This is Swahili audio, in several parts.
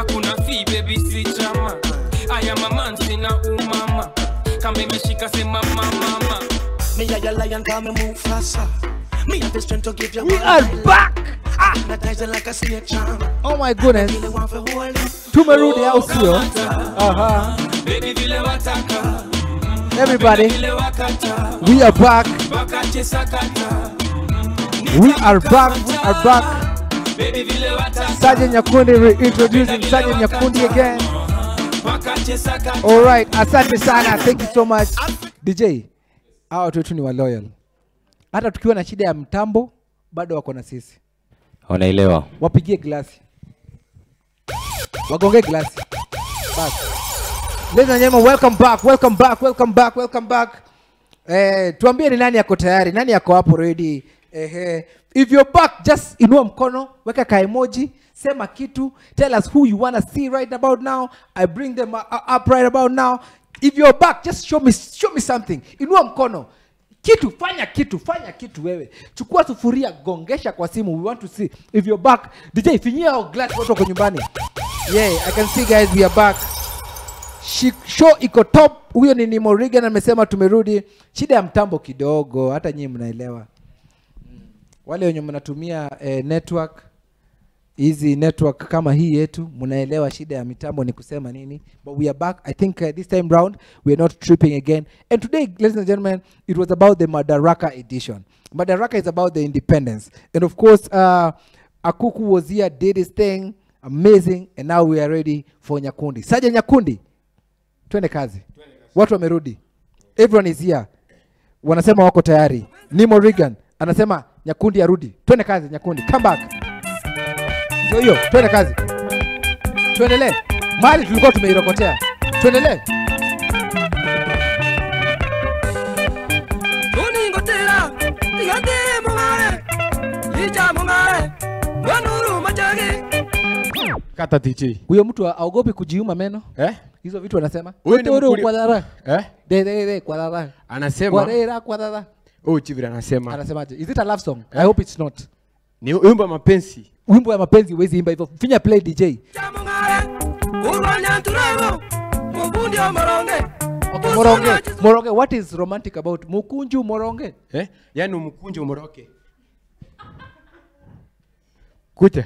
hakuna fee baby si chama aya mama sina umama kama imeshika sema mama Me a your lion, call me move faster. Me have the strength to give you We one are night. back. Hypnotizing like a snake charm. Oh my goodness. Really want to hold you. Tumerudi au sio? Aha. baby vile wataka Everybody, vile wakata we are back. wakati sakata We are back. We are back. baby vile wataka Sergeant Nyakundi reintroducing Sergeant Nyakundi again. wakati sakata All right, asante sana. Thank you so much. DJ, hawa watu wetu ni wa loyal. Hata tukiwa na shida ya mtambo bado wako na sisi. wanaelewa Wapigie glasi. Wagonge glasi. Bas. Ladies and gentlemen, welcome back. Welcome back. Welcome back. Welcome back. Eh, tuambie ni nani yako tayari? Nani yako hapo ready? Ehe. If you're back, just inua mkono, weka ka emoji, sema kitu, tell us who you wanna see right about now. I bring them uh, up right about now. If you're back, just show me show me something. Inua mkono. Kitu, fanya kitu, fanya kitu wewe. Chukua sufuria, gongesha kwa simu. We want to see if you're back. DJ, finyia hao glass watu wako nyumbani. Yeah, I can see guys we are back. Shi- show iko top huyo ni Nimo Regan amesema tumerudi shida ya mtambo kidogo hata nyinyi mnaelewa Mm. wale wenye mnatumia eh, network hizi network kama hii yetu mnaelewa shida ya mitambo ni kusema nini but we are back i think uh, this time round we are not tripping again and today ladies and gentlemen it was about the madaraka edition madaraka is about the independence and of course uh, akuku was here did his thing amazing and now we are ready for nyakundi saja nyakundi twende kazi watu wamerudi everyone is here wanasema wako tayari nimo regan anasema nyakundi arudi twende kazi nyakundi come back ndio hiyo twende kazi tuendelee mali tulikuwa tumeirokotea tuendelee uningotera igate mungare ija mungare wanuru machage kata DJ. huyo mtu aogopi kujiuma meno Eh? hizo vitu anasema Huyo ni Utoro mkuli- kwa dara Eh? de de de kwa dara Anasema kwa dera kwa dara oh Chivira anasema anasemaje is it a love song i hope it's not ni wimbo wa mapenzi. wimbo ya mapenzi huwezi imba hivyo finya play dj ija mungare urwanya turego mubundi omoronge okay, moronge moronge what is romantic about mukunju moronge Eh? Yaani umkunje umoroke. Kucha.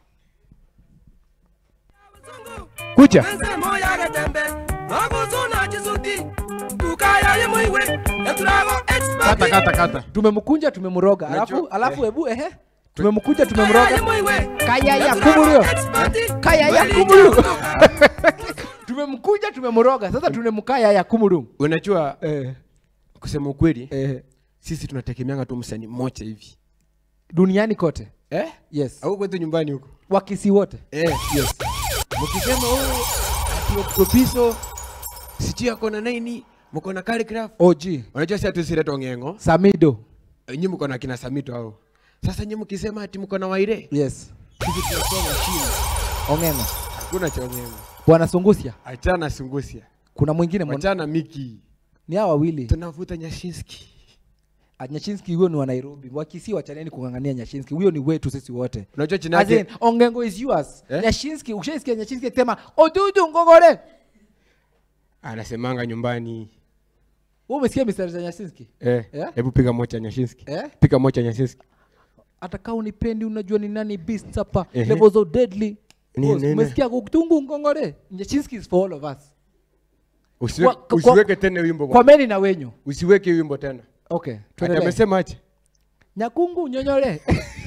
Kucha. wense moyage tembe nogusuna chisuti tukaya yemuiwe eturago Kata kata kata. tumemkunja tumemroga Unajua- alafu alafu eh. ebu ehe tumemkunja tumemroga yemuiwe kaya ya kumulio kaya ya kumulu tumemkunja tumemroga sasa tunemkaya ya kumulu Unajua eh, kusema ukweli eh, sisi tunategemeanga tu msanii mmoja hivi. duniani kote Eh? yes Au kwetu nyumbani huko. wakisi wote Eh, yes. Mkisema oh ati Octopiso sijui ako na nini, mko na Calligraph. og Unajua si hatu sileto ngengo. samido Nyinyi mko na kina Samito hao. Sasa nyinyi mkisema ati mko na Waire, yes sisi tunasoma chini. ongena Hakuna cha ngengo. bwana sungusia Achana Sungusia. kuna mwingine mwana- Achana Miki. ni hawa wawili Tunavuta Nyashinski. Ah, nyashinski huyo ni wa nairobi wakisi wachaneni kungangania nyashinski huyo ni wetu sisi wote Unajua jina As in, yake ongengo is yours Eh? nyashinski ukishaisikia nyashinski akisema odudu ngogore anasemanga nyumbani. wewe umesikia mistari za nyashinski Eh, Eh? hebu piga moja Nyashinski. eh Piga moja Nyashinski. hata kama unipendi unajua ni nani beast hapa Ehe. levels of deadly Ni- Boss, nene. umesikia kutungu ngongore nyashinski is for all of us Usiwe, Kwa- kwa- usiweke tena wimbo. kwa bwana. meni na wenyu Usiweke wimbo tena. okay Ati tuendelee. amesema aje? nyakungu nyonyole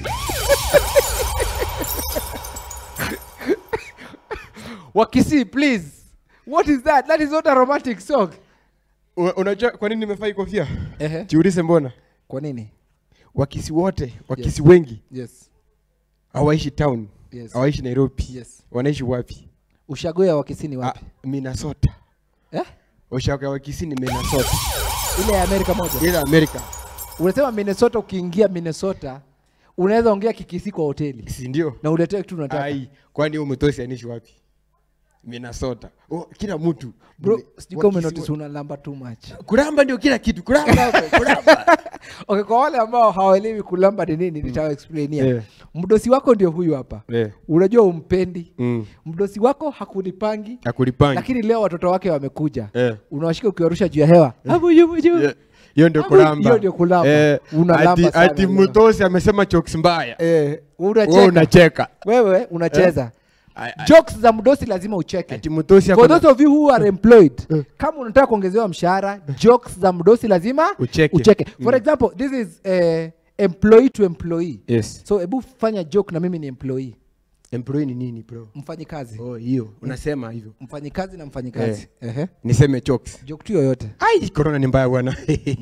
wakisi please what is that that is not a romantic song U- Unajua kwa nini nimefai kofia? Ehe. Jiulize mbona? kwa nini Wakisi wote, wakisi wengi yes hawaishi town. Yes. Hawaishi Nairobi. yes Wanaishi wapi? ushago ya wakisi ni wapi Ah, Minnesota. eh? Ushago ya wakisi ni Minnesota. ile ya amerika moja Ile Amerika. unasema minnesota ukiingia minnesota unaweza ongea kikisi kwa hoteli Si ndio? na uletee kitu unataka Ai, kwani huyo mtosi anishi wapi? Minnesota. Oh, kila mtu. bro Nime- sijui kama wakisi umenotice wa- unalamba too much Kuramba ndio kila kitu. Kuramba hapo, kuramba. okay, kwa wale ambao hawaelewi kulamba ni nini nitawaexplainia Yeah. mdosi wako ndio huyu hapa Yeah. unajua umpendi Mm. mdosi wako hakunipangi Akulipangi. lakini leo watoto wake wamekuja Eh. unawashika ukiwarusha juu ya hewa Hapo juu, juu. Yeah. hiyo ndio Hapo kulamba hiyo ndio kulamba. Eh, Unalamba ati- sana ati leo. mtosi amesema jokes mbaya Eh, wewe unacheka unacheka wewe unacheza Ai- ai- jokes za mdosi lazima ucheke ati mtosi for ako na- those of you who are employed kama unataka kuongezewa mshahara jokes za mdosi lazima Ucheke. ucheke for example this is eh, employee to employee yes so hebu fanya joke na mimi ni employee employee ni nini bro mfanyi kazi oh hiyo unasema hivyo mfanyi kazi na mfanyi kazi Ehe. niseme jokes joke tu yoyote ai corona ni mbaya bwana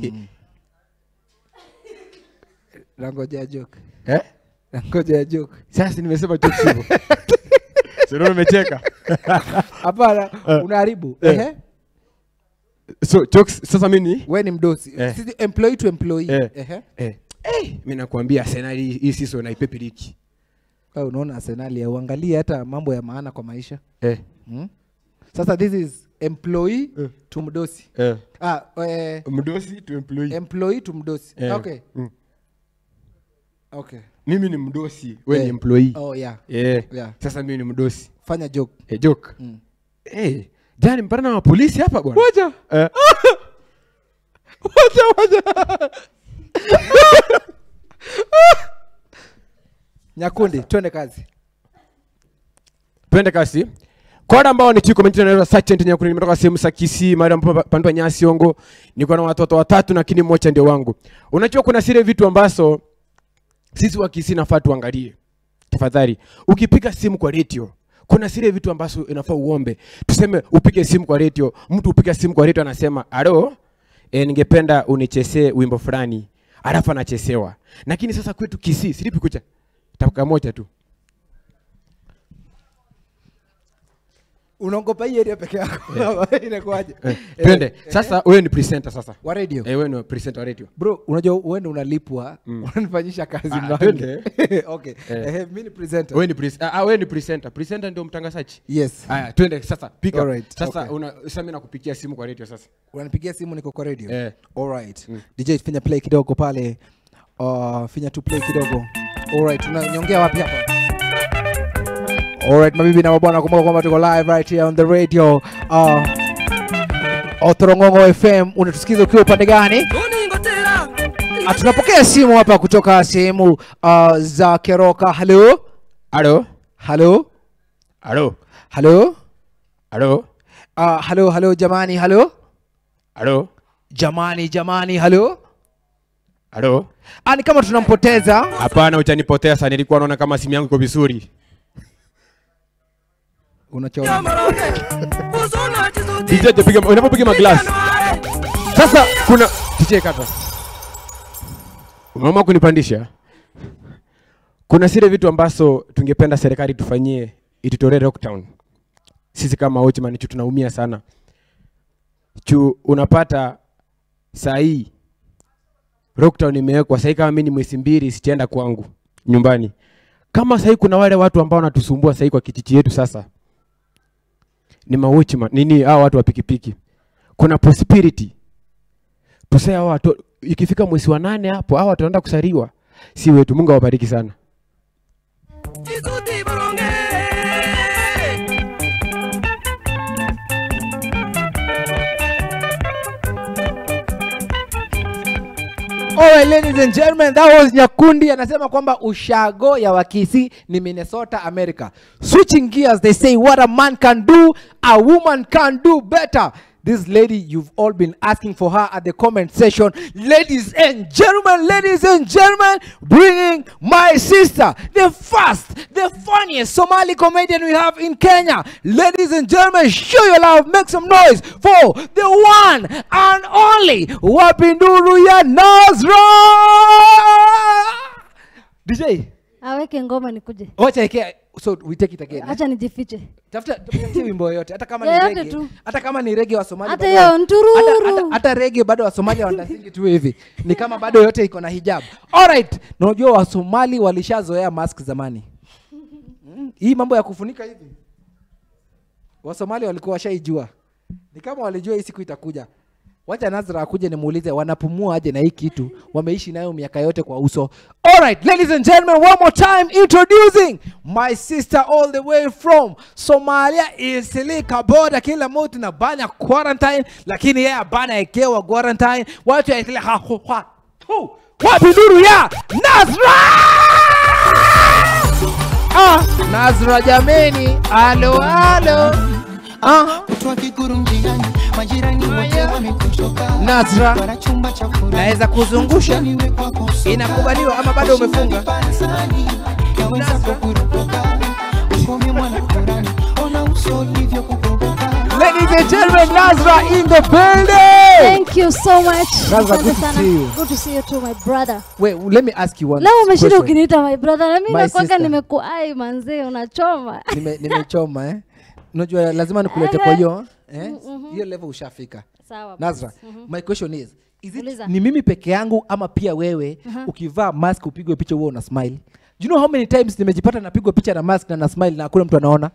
nangoja joke eh nangoja joke sasa nimesema jokes hivyo sio umecheka hapana unaharibu Eh. Ehe. so jokes sasa mimi ni we ni mdosi Eh. Sisi employee to employee eh Ehe. eh eh mimi nakwambia Arsenal hii hii season haipepiriki Wewe unaona arsenali uangalie hata mambo ya maana kwa maisha eh hmm? sasa this is employee Eh. to mdosi eh ah, eh, mdosi to employee employee to mdosi Eh. okay Mm. okay mimi ni mdosi we Eh. ni employee oh yeah eh Yeah. sasa mimi ni mdosi fanya joke eh joke Mm. eh jani mpana na mapolisi hapa bwana Wacha. eh wacha wacha nyakundi twende kazi twende kasi kwa wale ambao ni chiko mengine naitwa Sergeant Nyakuni nimetoka sehemu za Kisii mahali ambapo pandwa nyasi ongo niko na watoto watatu lakini mmoja ndio wangu unajua kuna zile vitu ambazo sisi wa Kisii nafaa tuangalie tafadhali ukipiga simu kwa radio kuna zile vitu ambazo inafaa uombe tuseme upige simu kwa radio mtu upiga simu kwa radio anasema alo e, ningependa unichezee wimbo fulani alafu anachesewa lakini sasa kwetu Kisii silipi kucha tapaka moja tu unaogopa hii area peke yako inakuaje Eh, twende sasa wewe ni presenter sasa wa radio eh, wewe ni presenter wa radio bro unajua uende unalipwa unanifanyisha kazi Ah, mlango. twende. okay Eh. eh, mi ni presenter wewe ni pres ah, ah, wewe ni presenter presenter ndio mtangazaji yes haya twende sasa piga Alright, sasa okay. una sasa mimi nakupigia simu kwa radio sasa unanipigia simu niko kwa radio Eh. alright dj finya play kidogo pale uh, finya tu play kidogo alright tunanyongea wapi hapa alright mabibi na mabwana kumbuka kwamba tuko live right here on the radio uh, Otorongongo FM unatusikiza ukiwa upande gani? Ah, tunapokea simu hapa kutoka sehemu uh, za Keroka. Halo, halo halo, halo halo, halo uh, halo, halo jamani, halo halo jamani, jamani, halo. halo Ah, ni kama tunampoteza. hapana utanipotea sana nilikuwa naona kama simu yangu iko vizuri Unachoona DJ piga unapopiga maglass sasa kuna DJ kata umeamua kunipandisha kuna zile vitu ambazo tungependa serikali tufanyie itutolee lockdown sisi kama watchman chu tunaumia sana chu unapata saa hii lockdown imewekwa sahii kama mi ni mwezi mbili sichaenda kwangu nyumbani kama sahii kuna wale watu ambao wanatusumbua sahii kwa kijiji yetu sasa ni mawatchman nini hao watu wa pikipiki kuna possibility tuseme hao watu ikifika mwezi wa nane hapo hao wataenda kusariwa si wetu mungu awabariki sana Alright, ladies and gentlemen, that was Nyakundi anasema kwamba ushago ya Wakisi ni Minnesota, America. Switching gears, they say what a man can do, a woman can do better. This lady, you've all been asking for her at the comment section. Ladies and gentlemen, ladies and gentlemen, bringing my sister, the first, the funniest Somali comedian we have in Kenya. Ladies and gentlemen, show your love, make some noise for the one and only Wapinduru ya Nazra. DJ, aweke ngoma nikuje wacha ike, so we take it again. eh? hacha nijifiche Tafuta tafuta wimbo yoyote hata kama ni Yoyote reggae, tu. hata kama ni reggae wa Somalia. Hata bado- hiyo ntururu. hata- hata- Hata reggae bado wa Somalia wanasingi tu hivi. Ni kama bado yote iko na hijab. Alright, na unajua wa Somali walishazoea mask zamani. Mm, Hii mambo ya kufunika hivi. Wa Somali walikuwa washaijua. Ni kama walijua hii siku itakuja. wacha nazra akuje nimuulize wanapumua aje na hii kitu wameishi nayo miaka yote kwa uso alright ladies and gentlemen one more time introducing my sister all the way from somalia isilika boda kila mtu na bana quarantine lakini yeye abana ekewa quarantine watu yaitile hahuha tu wapi nuru ya nazra ah, nazra jameni alo alo ah. Kutwa kiguru mjiani, majirani wote wamekuchoka. Nazra, Wana chumba cha furaha. naweza kuzungusha Niwe kwako soka. Inakubaliwa ama bado umefunga? Barazani, yaweza kukurupuka. Ukome mwana Kurani, ona uso ulivyo kukurupuka. ladies and gentlemen nazra in the building Thank you so much. Nazra, Asante good to sana. see you. Good to see you too, my brother. wait let me ask you one Leo umeshinda question. ukiniita my brother na mimi My nakwanga sister. nimekuai manzee unachoma. Nime- nimechoma eh unajua lazima nikulete kwa hiyo eh hiyo level ushafika Sawa. nazra my question is is it Uliza. ni mimi peke yangu ama pia wewe ukivaa mask upigwe picha huo una smile do you know how many times nimejipata napigwa picha na mask na na smile na hakuna mtu anaona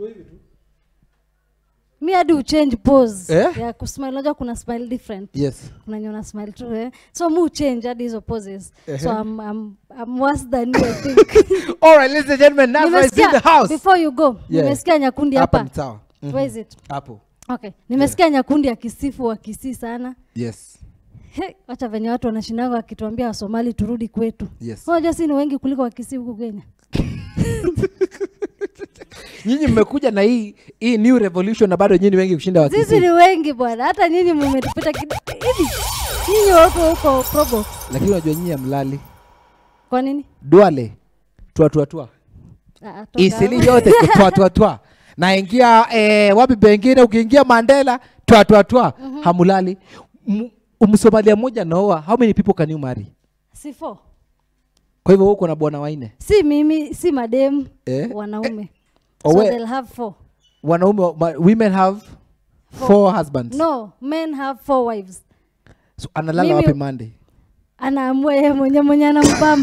Mi hadi uchange pose Eh? ya kusmile. Unajua kuna smile different. yes Kuna wenye una smile tu eh. So mu change hadi hizo poses. So I'm, I'm, I'm worse than you I think. all right ladies and gentlemen nazra is in the Nimesikia house before you go. Yeah. Nimesikia nyakundi hapa hapa. ni sawa Mhm. Where is it? hapo Okay. Nimesikia nyakundi akisifu wakisii sana. yes He, wacha venye watu wanashindanga wakituambia wasomali turudi kwetu Yes. unajua si ni wengi kuliko wakisi huku kenya nyinyi mmekuja na hii hii new revolution na bado nyinyi wengi kushinda sisi wakisi ni wengi bwana hata nyinyi mumetupita kidogo hivi nyinyi wako huko probo lakini unajua nyinyi amlali kwa nini dwale twatwatwa Ah, ah, toka isili hapo. yote twatwatwa naingia eh, wapi pengine ukiingia mandela twatwatwa hamulali M- msomalia mmoja naoa how many people can you marry si four. kwa hivyo huko na bwana waine si mimi si madem Eh? wanaume Oh, so we- they'll have four wanaume wa- ma- women have four husbands no men have four wives so analala Mimi- wapi monday anaamua yeye mwenye mwenye anampamba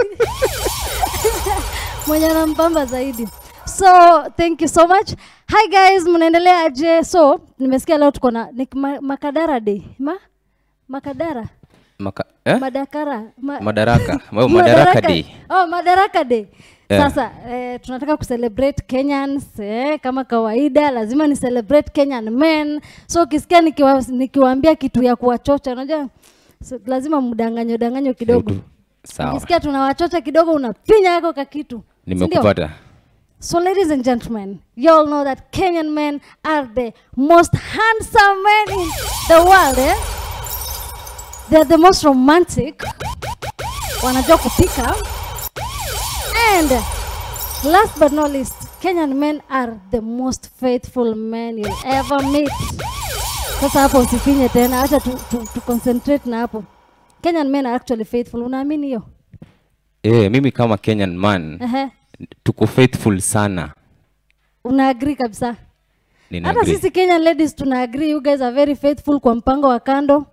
mwenye anampamba zaidi so thank you so much hi guys mnaendelea aje so nimesikia leo tuko na ni ma, makadara day ma makadara Maka, eh? madakara ma, madaraka Well, madaraka day oh, madaraka day Eh. sasa eh, tunataka kucelebrate kenyans eh, kama kawaida lazima ni celebrate kenyan men so ukisikia nikiwa, nikiwaambia kitu ya kuwachocha unajua so, lazima mdanganyo danganyo kidogo Kidogo. sawa ukisikia tunawachocha kidogo unapinya yako ka kitu Si ndio? nimekupata So, ladies and gentlemen, you all know that Kenyan men are the most handsome men in the world. Eh? They're the most romantic. Wanajua kupika. And last but not least, Kenyan men are the most faithful men you'll ever meet. Sasa hapo usifinye tena, acha tu, tu, tu concentrate na hapo. Kenyan men are actually faithful. Unaamini hiyo? eh, mimi kama kenyan man Ehe. tuko faithful sana Una agree kabisa? Nina hata agree. sisi kenyan ladies tuna agree you guys are very faithful kwa mpango wa kando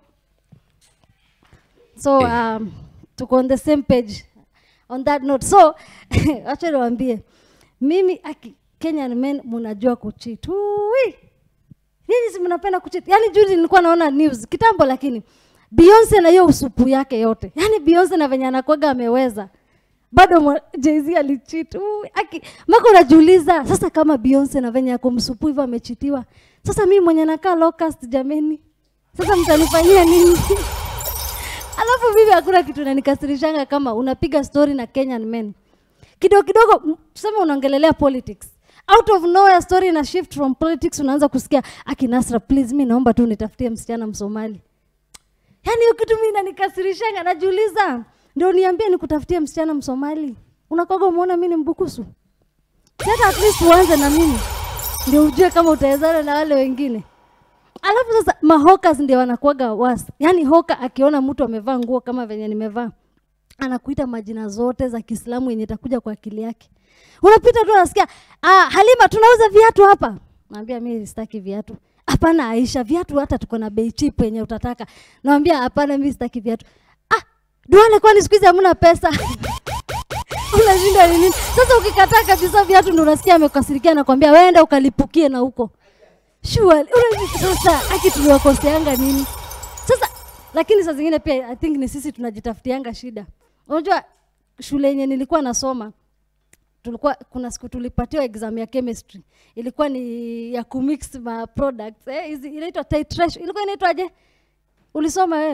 so Eh. um, tuko on the same page on that note so acha niwaambie mimi aki kenyan men mnajua kuchit Ui! nyinyi si mnapenda kuchit yaani juzi nilikuwa naona news kitambo lakini beyonce na hiyo usupu yake yote yaani beyonce na venye anakwaga ameweza bado mwa- Jay-Z alicheat. Ui, aki maka unajiuliza sasa kama Beyonce na venye ako msupu hivyo amechitiwa. Sasa mimi mwenye nakaa locust jameni. Sasa mtanifanyia nini? Alafu mimi hakuna kitu inanikasirishanga kama unapiga story na Kenyan men. Kidogo kidogo m- tuseme unaongelelea politics. Out of nowhere story na shift from politics unaanza kusikia aki Nasra please mimi naomba tu nitafutie msichana Msomali. Yaani hiyo kitu mimi inanikasirishanga, najiuliza ndio niambie nikutafutie msichana Msomali. Unakoga umeona mimi ni mbukusu? Si hata at least uanze na mimi ndio ujue kama utawezana na wale wengine. Alafu sasa mahokas ndio wanakuwaga was. Yaani hoka akiona mtu amevaa nguo kama venye nimevaa anakuita majina zote za Kiislamu yenye itakuja kwa akili yake. Unapita tu unasikia, ah, Halima tunauza viatu hapa. Naambia mimi sitaki viatu. Hapana Aisha, viatu hata tuko na bei cheap yenye utataka. Naambia hapana, mimi sitaki viatu. Ah, Duale, kwani siku hizi hamna pesa? Unashinda ni nini? Sasa ukikataa kabisa viatu ndio unasikia amekasirikia na kwambia weenda ukalipukie na huko. Sure, unajua sasa aki tuliwakoseanga nini? lakini saa zingine pia i think ni sisi tunajitafutianga shida unajua shule yenye nilikuwa nasoma tulikuwa kuna siku tulipatiwa exam ya chemistry ilikuwa ni ya kumix ma products eh, hizi inaitwa titration ilikuwa inaitwaje ulisoma wewe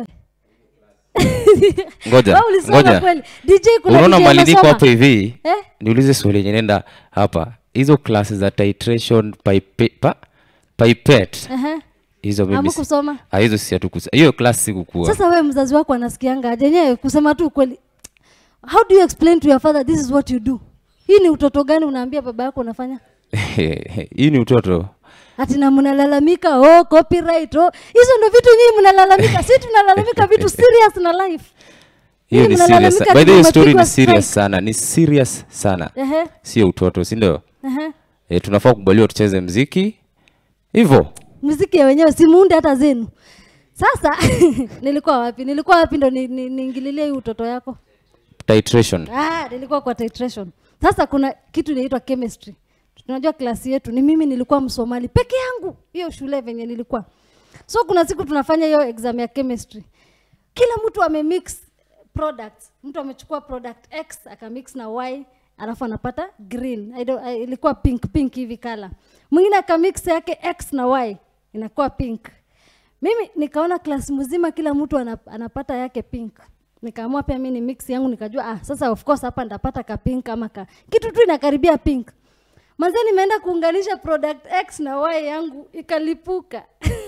Ngoja, Wewe ulisoma ngoja. kweli DJ kuna unaona DJ mali niko amesoma. hapo hivi Eh? niulize swali yenye nenda hapa hizo klasi za titration pipe, pa, pipette Ehe. hizo mimi si- Hamkusoma? Ah, hizo si hatukusa hiyo klasi sikukua sasa wewe mzazi wako anasikianga aje yenyewe kusema tu ukweli how do you explain to your father this is what you do hii ni utoto gani unaambia baba yako unafanya hii ni utoto ati na mnalalamika oh copyright oh hizo ndo vitu nyinyi mnalalamika si tunalalamika vitu serious na life hiyo Nyinyi ni serious mnalalamika by the way ati story mmepigwa ni serious strike. sana ni serious sana ehe sio utoto si ndio ehe e, tunafaa kubaliwa tucheze mziki hivyo muziki ya wenyewe simuunde hata zenu sasa nilikuwa wapi nilikuwa wapi ndo ni- ni- niingililie hii utoto yako titration ah, nilikuwa kwa titration sasa kuna kitu inaitwa chemistry tunajua klasi yetu ni mimi nilikuwa msomali peke yangu hiyo shule venye nilikuwa so kuna siku tunafanya hiyo exam ya chemistry kila mtu amemix products mtu amechukua product x akamix na y alafu anapata green I don't, I, ilikuwa pink pink hivi kala mwingine akamix yake x na y inakuwa pink mimi nikaona klasi mzima kila mtu anap, anapata yake pink nikaamua pia mi ni mix yangu nikajua ah, sasa of course hapa ndapata ka pink ama ka kitu tu inakaribia pink manze nimeenda kuunganisha product x na y yangu ikalipuka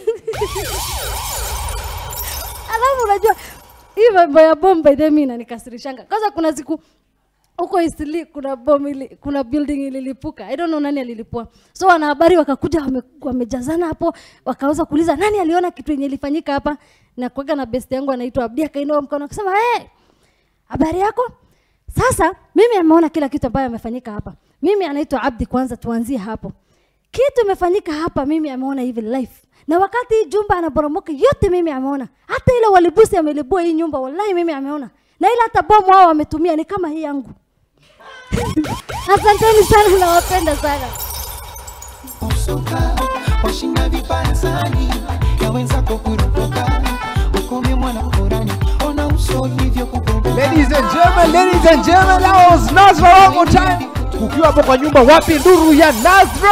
alafu unajua hii mambo ya bomb by the way mi inanikasirishanga kwanza kuna siku huko Eastleigh kuna bomb ili, kuna building ililipuka i don't know nani alilipua so wanahabari wakakuja wame, wamejazana hapo wakaweza kuuliza nani aliona kitu yenye ilifanyika hapa na kuaga na best yangu anaitwa Abdi akainua mkono akasema hey, habari yako sasa mimi ameona kila kitu ambayo amefanyika hapa mimi anaitwa Abdi kwanza tuanzie hapo kitu imefanyika hapa mimi ameona hivi life na wakati hii jumba anaporomoka yote mimi ameona hata ile walibusi amelibua hii nyumba wallahi mimi ameona na ile hata bomu wao wametumia ni kama hii yangu asanteni sana nawapenda sana usoka washinda vipansani ya wenzako kurupuka ukome mwana kurani ona uso ulivyo Ladies and gentlemen, ladies and gentlemen, that was Nazra one more time. Ukiwa hapo kwa nyumba, wapi nduru ya Nazra?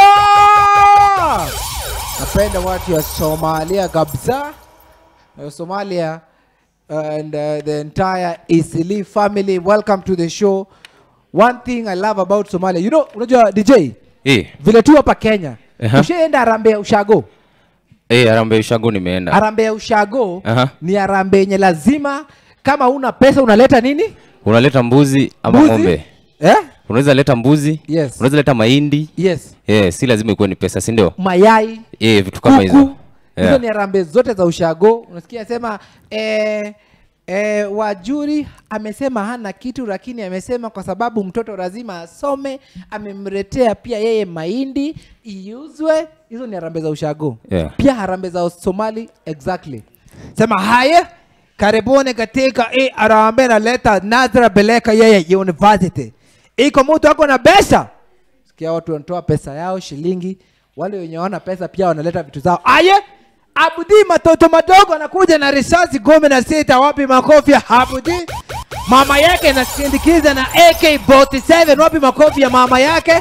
Napenda watu ya Somalia kabisa. Uh, Somalia and uh, the entire Isili family, welcome to the show. One thing I love about Somalia, you know, unajua DJ, eh vile tu hapa Kenya, Aha. ushaenda Harambee ya Ushago. eh Harambee Ushago nimeenda Harambee ya Ushago Aha. ni harambee yenye lazima kama una pesa unaleta nini? unaleta mbuzi ama Mbuzi? ng'ombe Eh? unaweza leta mbuzi Yes. unaweza leta mahindi Yes. eh si lazima ikuwe ni pesa si ndio mayai eh vitu kama hizo kuku hizo yeah. ni harambee zote za ushago unasikia sema eh, eh, wajuri amesema hana kitu lakini amesema kwa sababu mtoto lazima asome amemletea pia yeye mahindi iuzwe hizo ni harambee za ushago Yeah. pia harambee za somali exactly sema haya karibuni katika hii harambee naleta nazra beleka yeye university iko mtu ako na pesa sikia watu wanatoa pesa yao shilingi wale wenye wana pesa pia wanaleta vitu zao aye abudi matoto madogo anakuja na risasi kumi na sita wapi makofi ya abudi mama yake nasindikiza na ak47 wapi makofi ya mama yake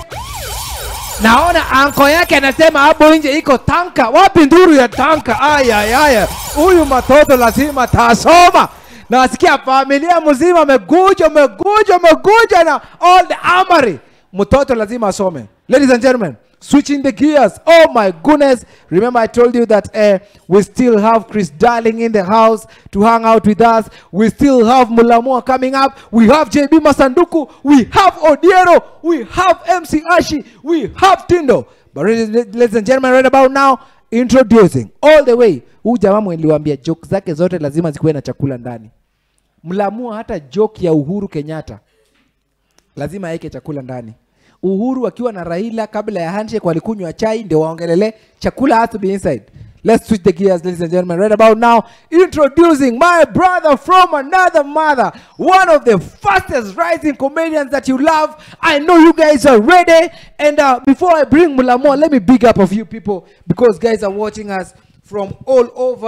naona anko yake anasema hapo nje iko tanka wapi nduru ya tanka ayayaya huyu matoto lazima tasoma nasikia familia mzima ameguja ameguja ameguja na all the amari mtoto lazima asome ladies and gentlemen switching the gears oh my goodness remember i told you that uh, we still have chris darling in the house to hang out with us we still have mulamua coming up we have jb masanduku we have odiero we have mc ashi we have tindo but ladies ladies and gentlemen right about now introducing all the way huu jamaa mweliwambia joke zake zote lazima zikuwe na chakula ndani mlamua hata joke ya uhuru kenyatta lazima aweke chakula ndani uhuru akiwa na raila kabla ya handshake walikunywa chai ndio waongelele chakula has to be inside let's switch the gears ladies and gentlemen right about now introducing my brother from another mother one of the fastest rising comedians that you love i know you guys are ready and uh, before i bring mulamua let me big up a few people because guys are watching us from all over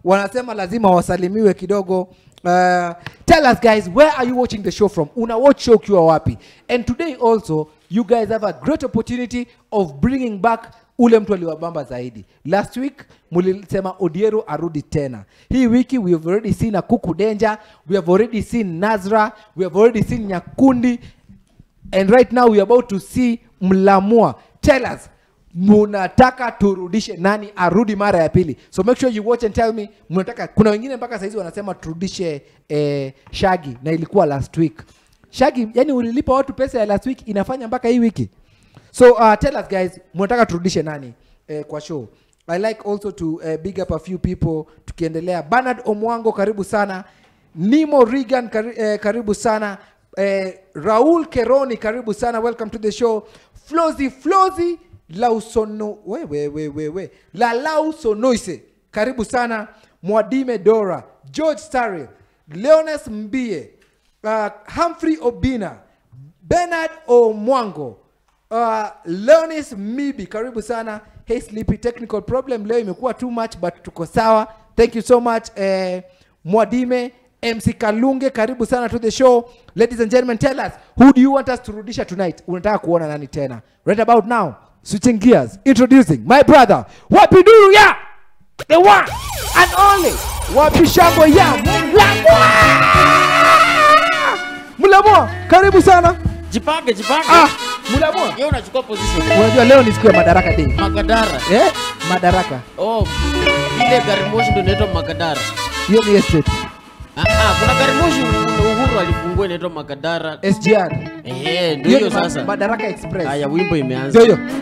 wanasema lazima wasalimiwe kidogo uh, tell us guys where are you watching the show from una watch show ukiwa wapi and today also you guys have a great opportunity of bringing back ule mtu aliwabamba zaidi last week mulisema odiero arudi tena hii wiki we have already seen akuku danger we have already seen nazra we have already seen nyakundi and right now we are about to see mlamua tell us munataka turudishe nani arudi mara ya pili so make sure you watch and tell me mnataka kuna wengine mpaka saizi wanasema turudishe eh, shagi na ilikuwa last week shagi yani ulilipa watu pesa ya last week inafanya mpaka hii wiki so uh, tell us guys mnataka turudishe nani eh, kwa show i like also to uh, big up a few people tukiendelea bernard omwango karibu sana nimo regan kari, eh, karibu sana eh, raul keroni karibu sana welcome to the show flozi flozi lausono wewe wewe we la lausonoise karibu sana mwadime dora george staril leones mbie uh, humphrey obina bernard omwango uh, leonis mibi karibu sana hey sleepy technical problem leo imekuwa too much but tuko sawa thank you so much eh, mwadime mc kalunge karibu sana to the show ladies and gentlemen tell us who do you want us to rudisha tonight unataka kuona nani tena right about now switching gears introducing my brother wapiduru ya the one and only wapishango ya mlamwa mlamwa karibu sana jipange jipange ah mlamwa Yeye unachukua position unajua leo ni siku ya madaraka day magadara eh madaraka oh ile gari moshi ndio inaitwa magadara hiyo ni estate ah, ah, kuna gari moshi uhuru alifungua inaitwa magadara sgr eh ndio hiyo hiyo ni ma- sasa madaraka express haya wimbo imeanza ndio hiyo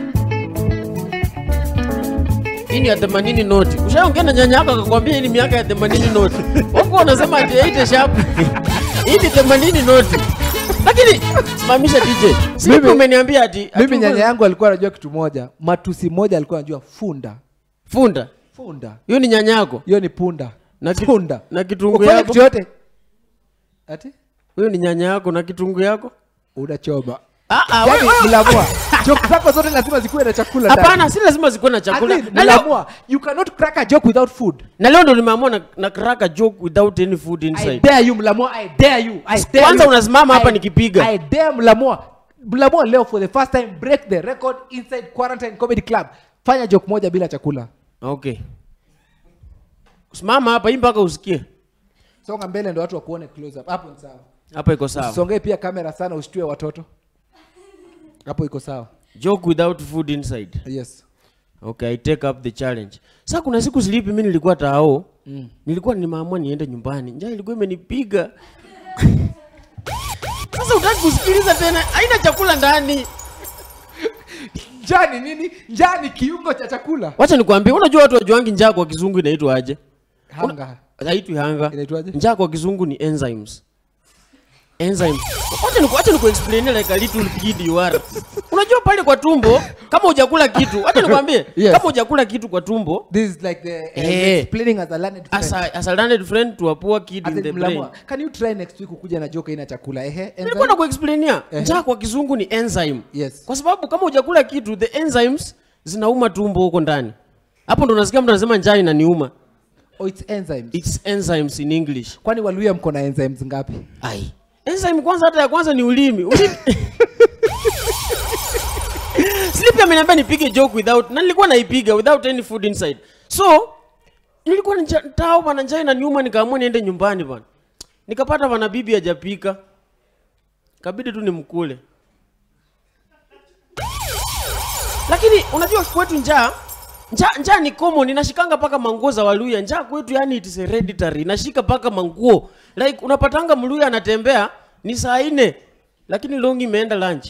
hii ni ya 80 noti ushaongea na nyanya yako akakwambia hii ni miaka ya 80 noti wako wanasema ati 8 sharp hii ni 80 noti lakini simamisha DJ sisi Mimi- umeniambia ati ati mimi uko- nyanya yangu alikuwa anajua kitu moja matusi moja alikuwa anajua funda funda funda hiyo ni nyanya yako hiyo ni punda Na ki- punda na kitungu Ukifanya yako? kitu yote ati huyo ni nyanya yako na kitungu yako unachoma ah, ah, yani wewe- mlamua joke zako zote lazima zikuwe na chakula ndani. hapana si lazima zikuwe na chakula At least, na leo, mlamua you cannot crack a joke without food na leo ndo nimeamua na, na crack a joke without any food I inside dare you mlamua I dare you I dare Kwanza you. unasimama hapa I- nikipiga. I dare mlamua mlamua leo for the first time break the record inside quarantine comedy club fanya joke moja bila chakula okay simama hapa hii mpaka usikie songa mbele ndo watu wakuone close up hapo ni sawa hapa iko sawa usongee pia kamera sana ushtue watoto hapo iko sawa joke without food inside yes okay i take up the challenge sasa kuna siku silipi mi nilikuwa tao mm. nilikuwa nimeamua niende nyumbani njaa ilikuwa imenipiga sasa utaki kusikiliza tena haina chakula ndani njaa ni nini njaa ni kiungo cha chakula wacha nikwambie unajua watu wajuangi njaa kwa kizungu inaitwa aje hanga haitwi hanga Inaitwaje? njaa kwa kizungu ni enzymes enzymes wacha niku wacha nikuexplain like a little kid you are unajua pale kwa tumbo kama hujakula kitu wacha nikwambie Yes. kama hujakula kitu kwa tumbo this is like the uh, Eh. explaining as a learned as friend. a, as a learned friend to a poor kid As in in the brain mlamua can you try next week ukuja na joke ina chakula ehe nilikuwa na kuexplainia Ehe. njaa kwa kizungu ni enzyme Yes. kwa sababu kama hujakula kitu the enzymes zinauma tumbo huko ndani hapo ndo unasikia mtu anasema njaa inaniuma oh it's enzymes its enzymes in english kwani waluya mko na enzymes ngapi ai enzyme kwanza hata ya kwanza ni ulimi ulimi Sleepy ameniambia nipige joke without na nilikuwa naipiga without any food inside so nilikuwa nja- tao bana njaa inaniuma nikaamua niende nyumbani bana nikapata bana bibi hajapika kabidi tu nimkule lakini unajua kwetu njaa njaa njaa ni common inashikanga paka manguo za waluya njaa kwetu yani it is hereditary inashika paka manguo like unapatanga mluya anatembea ni saa nne lakini longi imeenda lunch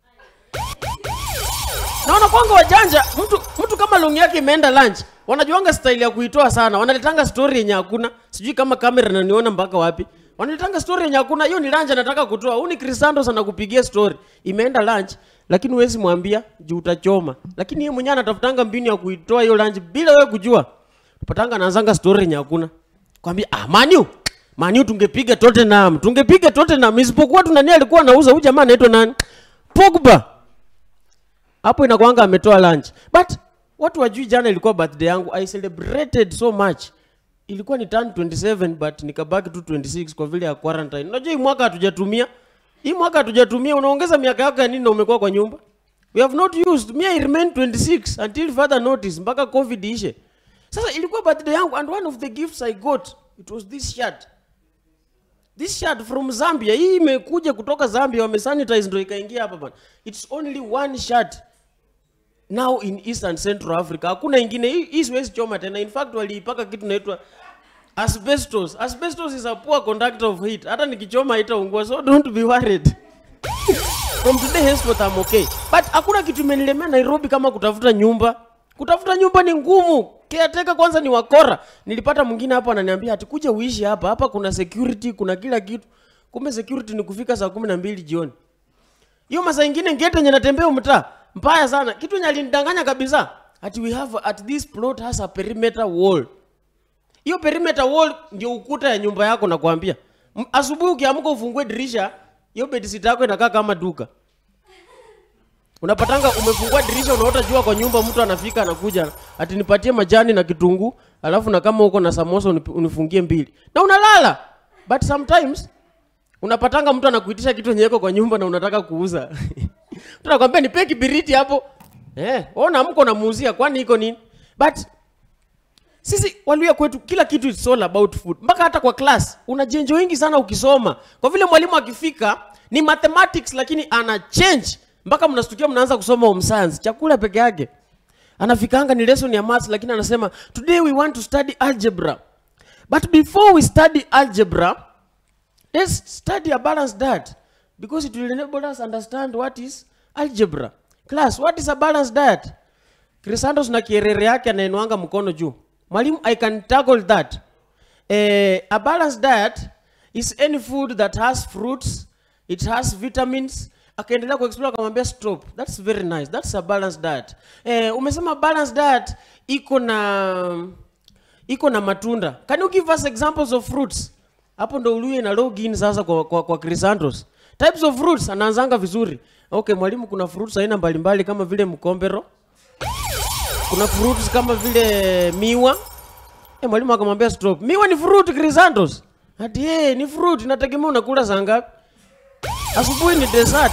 naona kwanga wajanja mtu mtu kama longi yake imeenda lunch wanajuanga style ya kuitoa sana wanaletanga story yenye hakuna sijui kama kamera naniona mpaka wapi wanaletanga story yenye hakuna hiyo ni lunch anataka kutoa huu ni Crisandos anakupigia story imeenda lunch lakini huwezi mwambia juu utachoma lakini yeye mwenyewe anatafutanga mbinu ya kuitoa hiyo lunch bila wewe kujua patanga anaanzanga story yenye hakuna kwambia ah manu manu tungepiga Tottenham tungepiga Tottenham isipokuwa tu nani alikuwa anauza huyu jamaa anaitwa nani Pogba hapo inakwanga ametoa lunch but watu wajui jana ilikuwa birthday yangu i celebrated so much ilikuwa ni turn 27 but nikabaki tu 26 kwa vile ya quarantine unajua hii mwaka hatujatumia hii mwaka hatujatumia unaongeza miaka yako ya nini na umekuwa kwa nyumba we have not used me i remain 26 until further notice mpaka covid ishe sasa ilikuwa birthday yangu and one of the gifts i got it was this shirt this shirt from zambia hii imekuja kutoka zambia wamesanitize ndo ikaingia hapa bana it's only one shirt now in east and central africa hakuna ingine hii hii siwezi choma tena in fact waliipaka kitu naitwa asbestos asbestos is a poor conductor of heat hata nikichoma haitaungua so don't be worried from today henceforth I'm okay but hakuna kitu imenilemea nairobi kama kutafuta nyumba kutafuta nyumba ni ngumu caretaker kwanza ni wakora nilipata mwingine hapo ananiambia ati kuja uishi hapa hapa kuna security kuna kila kitu kumbe security ni kufika saa kumi na mbili jioni hiyo masaa ingine ngete yenye natembea mtaa mbaya sana kitu yenye alinidanganya kabisa ati we have at this plot has a perimeter wall hiyo perimeter wall ndio ukuta ya nyumba yako nakwambia M- asubuhi ukiamka ufungue dirisha hiyo bedsit yako inakaa kama duka unapatanga umefungua dirisha unaota jua kwa nyumba mtu anafika anakuja ati nipatie majani na kitunguu alafu na kama uko na samosa unip- unifungie mbili na unalala but sometimes unapatanga mtu anakuitisha kitu yenye iko kwa nyumba na unataka kuuza mtu anakwambia nipe kibiriti hapo eh ona mko namuuzia kwani iko nini but sisi waluya kwetu kila kitu is all about food mpaka hata kwa class una jenjo wingi sana ukisoma kwa vile mwalimu akifika ni mathematics lakini ana change mpaka mnastukia mnaanza kusoma home science chakula peke yake anafikanga ni lesson ya maths lakini anasema today we want to study algebra but before we study algebra let's study a balanced diet because it will enable us understand what is algebra class what is a balanced diet Crisantos na kierere yake anaenuanga mkono juu mwalimu i can tackle that eh, a balanced diet is any food that has fruits it has vitamins akaendelea kuexplore akamwambia stop that's very nice that's a balanced diet eh, umesema balanced diet iko na iko na matunda can you give us examples of fruits hapo ndo uluye na login sasa kwa, kwa, kwa Crisantos types of fruits anaanzanga vizuri okay mwalimu kuna fruits aina mbalimbali kama vile mkombero kuna fruits kama vile miwa eh mwalimu akamwambia stop miwa ni fruit Crisantos ati hey, ni fruit inategemea unakula saa ngapi asubuhi ni dessert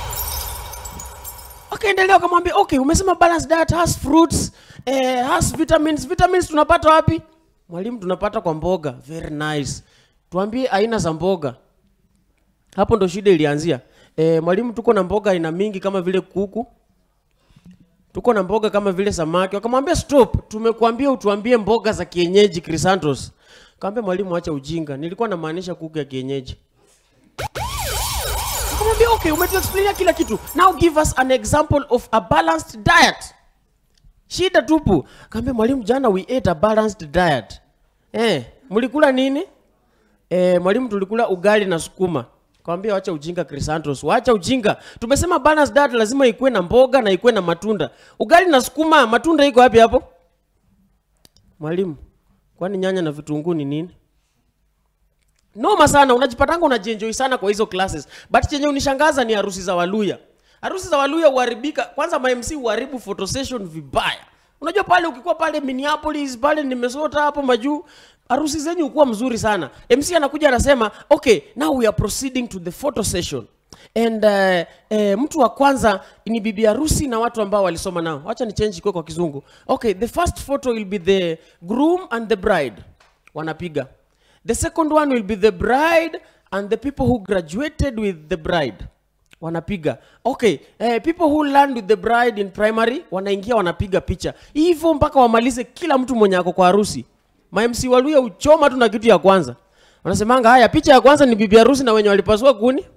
akaendelea akamwambia okay umesema balanced diet has fruits eh, has vitamins vitamins tunapata wapi mwalimu tunapata kwa mboga very nice tuambie aina za mboga hapo ndo shida ilianzia eh, mwalimu tuko na mboga aina mingi kama vile kuku tuko na mboga kama vile samaki wakamwambia stop tumekuambia utuambie mboga za kienyeji Crisantos kaambia mwalimu acha ujinga nilikuwa namaanisha kuku ya kienyeji akamwambia okay umetuexplainia kila kitu now give us an example of a balanced diet shida tupu kaambia mwalimu jana we ate a balanced diet eh mlikula nini eh mwalimu tulikula ugali na sukuma kawambia wacha ujinga Crisantos wacha ujinga tumesema balanced diet lazima ikuwe na mboga na ikuwe na matunda ugali na sukuma matunda iko wapi hapo mwalimu kwani nyanya na vitunguu ni nini noma sana unajipatanga unajienjoy sana kwa hizo classes but chenye unishangaza ni harusi za waluya harusi za waluya huharibika kwanza mamc huharibu photo session vibaya unajua pale ukikuwa pale minneapolis pale nimesota hapo majuu harusi zenyu hukuwa mzuri sana mc anakuja anasema okay now we are proceeding to the photo session and uh, uh, mtu wa kwanza ni bibi harusi na watu ambao walisoma nao wacha ni change ikuwe kwa kizungu okay the first photo will be the groom and the bride wanapiga the second one will be the bride and the people who graduated with the bride wanapiga okay eh, people who learned with the bride in primary wanaingia wanapiga picha hivyo mpaka wamalize kila mtu mwenye ako kwa harusi mamc waluya uchoma tu na kitu ya kwanza wanasemanga haya picha ya kwanza ni bibi harusi na wenye walipasua kuni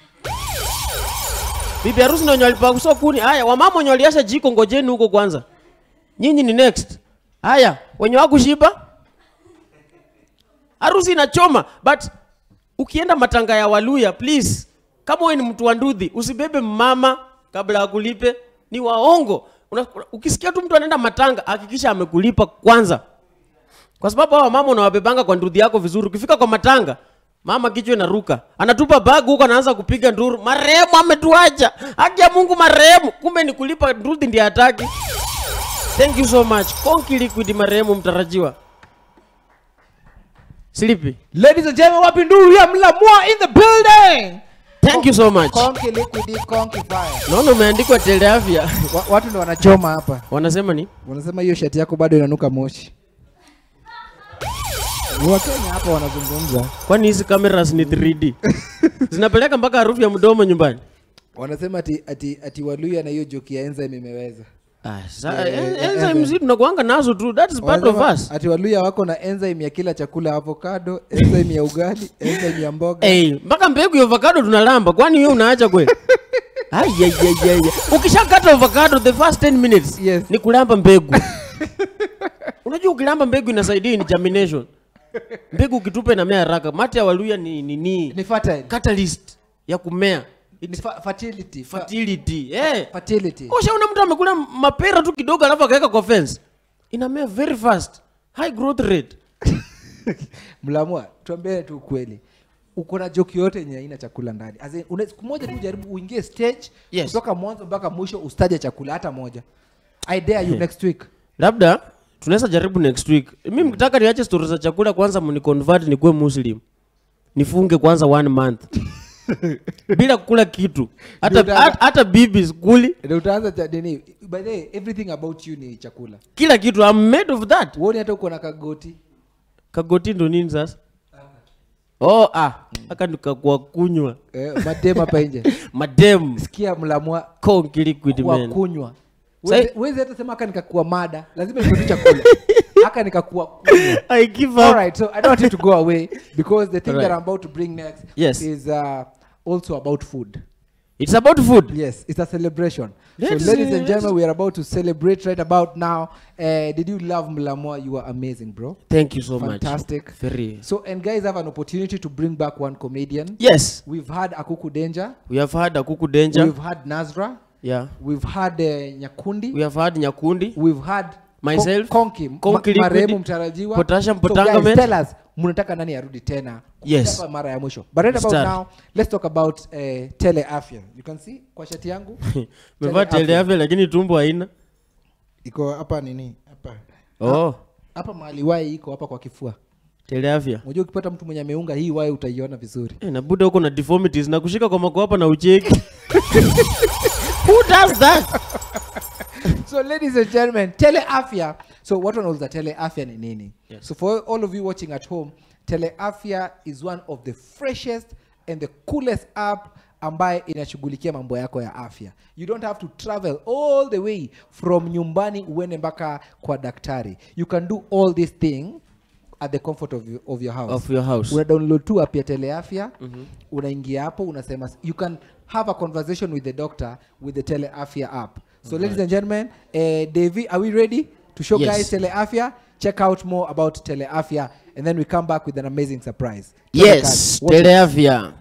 bibi harusi na wenye walipasua kuni haya wamama wenye waliasha jiko ngojeni huko kwanza nyinyi ni next haya wenye wakushiba harusi inachoma but ukienda matanga ya waluya please kama wewe ni mtu wa ndudhi usibebe mama kabla ya kulipe ni waongo Una, ukisikia tu mtu anaenda matanga hakikisha amekulipa kwanza kwa sababu hawa mama unawabebanga kwa ndudhi yako vizuri ukifika kwa matanga mama kichwa inaruka anatupa bag huko anaanza kupiga nduru marehemu ametuacha haki ya mungu marehemu kumbe ni kulipa ndudhi ndiye hataki thank you so much konki liquid marehemu mtarajiwa Sleepy. ladies and gentlemen wapi nduru ya mlamua in the building Thank you so much. konki liquid konki fire Naona umeandikwa teleafya. Wa- watu ndo wanachoma hapa Wanasema ni? wanasema hiyo shati yako bado inanuka moshi Ni wakenya hapa wanazungumza Kwani hizi cameras ni 3D? Zinapeleka mpaka harufu ya mdomo nyumbani. wanasema ati, ati, ati waluya na hiyo joki ya enzyme imeweza Ah, sa, Eh, en- eh, enzyme eh, zi tunakuanga nazo tu. That is part of Wanasema us. ati waluya wako na enzyme ya kila chakula avocado enzyme ya ugali enzyme ya mboga Hey, mpaka mbegu ya avocado tunalamba. Kwani wewe unaacha kweli? Ai, ai, ai, ai, ai. Ukishakata avocado the first 10 minutes Yes. ni kulamba mbegu. Unajua ukilamba mbegu inasaidia in germination. Mbegu ukitupa inamea haraka. Mate ya waluya ni ni, ni ni fertile catalyst ya kumea. ni fa- fertility fa- Fertility. Eh. fertility Ushaona mtu amekula mapera tu kidogo alafu akaweka kwa fence. Inamea very fast. High growth rate. mlamua tuambie tu ukweli uko na joki yote yenye haina chakula ndani As in, una- siku moja tu jaribu uingie stage Yes. kutoka mwanzo mpaka mwisho ustaje chakula hata moja i dare you next week labda tunaweza jaribu next week mi mkitaka niache stori za chakula kwanza mniconvert nikuwe muslim nifunge kwanza one month bila kukula kitu hata, Ndio hata, hata bibi skuli ndio utaanza cha nini by the way everything about you ni chakula kila kitu I'm made of that uoni hata uko na kagoti kagoti ndo nini sasa oh ah aka nikakuwa kunywa eh, madema hapa nje madem sikia mlamua konki liquid kwa man kunywa Sai- wezi hata sema aka nikakuwa mada lazima nikutu chakula aka nikakuwa kunywa I give up. All right, so I don't want you to go away because the thing All that right. I'm about to bring next Yes. is uh, also about food. it's about food Yes, it's a celebration. Let's, so, ladies uh, and gentlemen, we are about to celebrate right about now. Uh, did you love Mlamwa? You are amazing, bro. thank you so Fantastic. much very So, and guys have an opportunity to bring back one comedian. yes We've had Akuku Danger. we have had akuku danger We've had Nazra. yeah We've had uh, Nyakundi. we have had nyakundi We've had Myself, Kon- Konki, Konki ma- marehemu Liquid, mtarajiwa. Potassium So guys, Potangament. tell us mnataka nani arudi tena Yes. Hapa mara ya mwisho but right about Start. now let's talk about uh, teleafya you can see kwa shati yangu mevaa teleafya lakini tumbo haina iko hapa nini hapa oh hapa mahali wai iko hapa kwa kifua teleafya unajua ukipata mtu mwenye ameunga hii wai utaiona vizuri Eh, na buda huko na deformities na kushika kwa makwapa na ucheki who does that so ladies and gentlemen teleafya so what wanauliza teleafya ni nini Yes. so for all of you watching at home teleafya is one of the freshest and the coolest app ambaye inashughulikia mambo yako ya afya you don't have to travel all the way from nyumbani uende mpaka kwa daktari you can do all this thing at the comfort of, your- of your house Of your house. una download tu app ya teleafya mm-hmm. unaingia hapo unasema you can have a conversation with the doctor with the teleafya app so ladies and gentlemen uh, Davy, are we ready to show Yes. guys teleafya check out more about teleafya and then we come back with an amazing surprise Twende yes kazi. Watch it. teleafya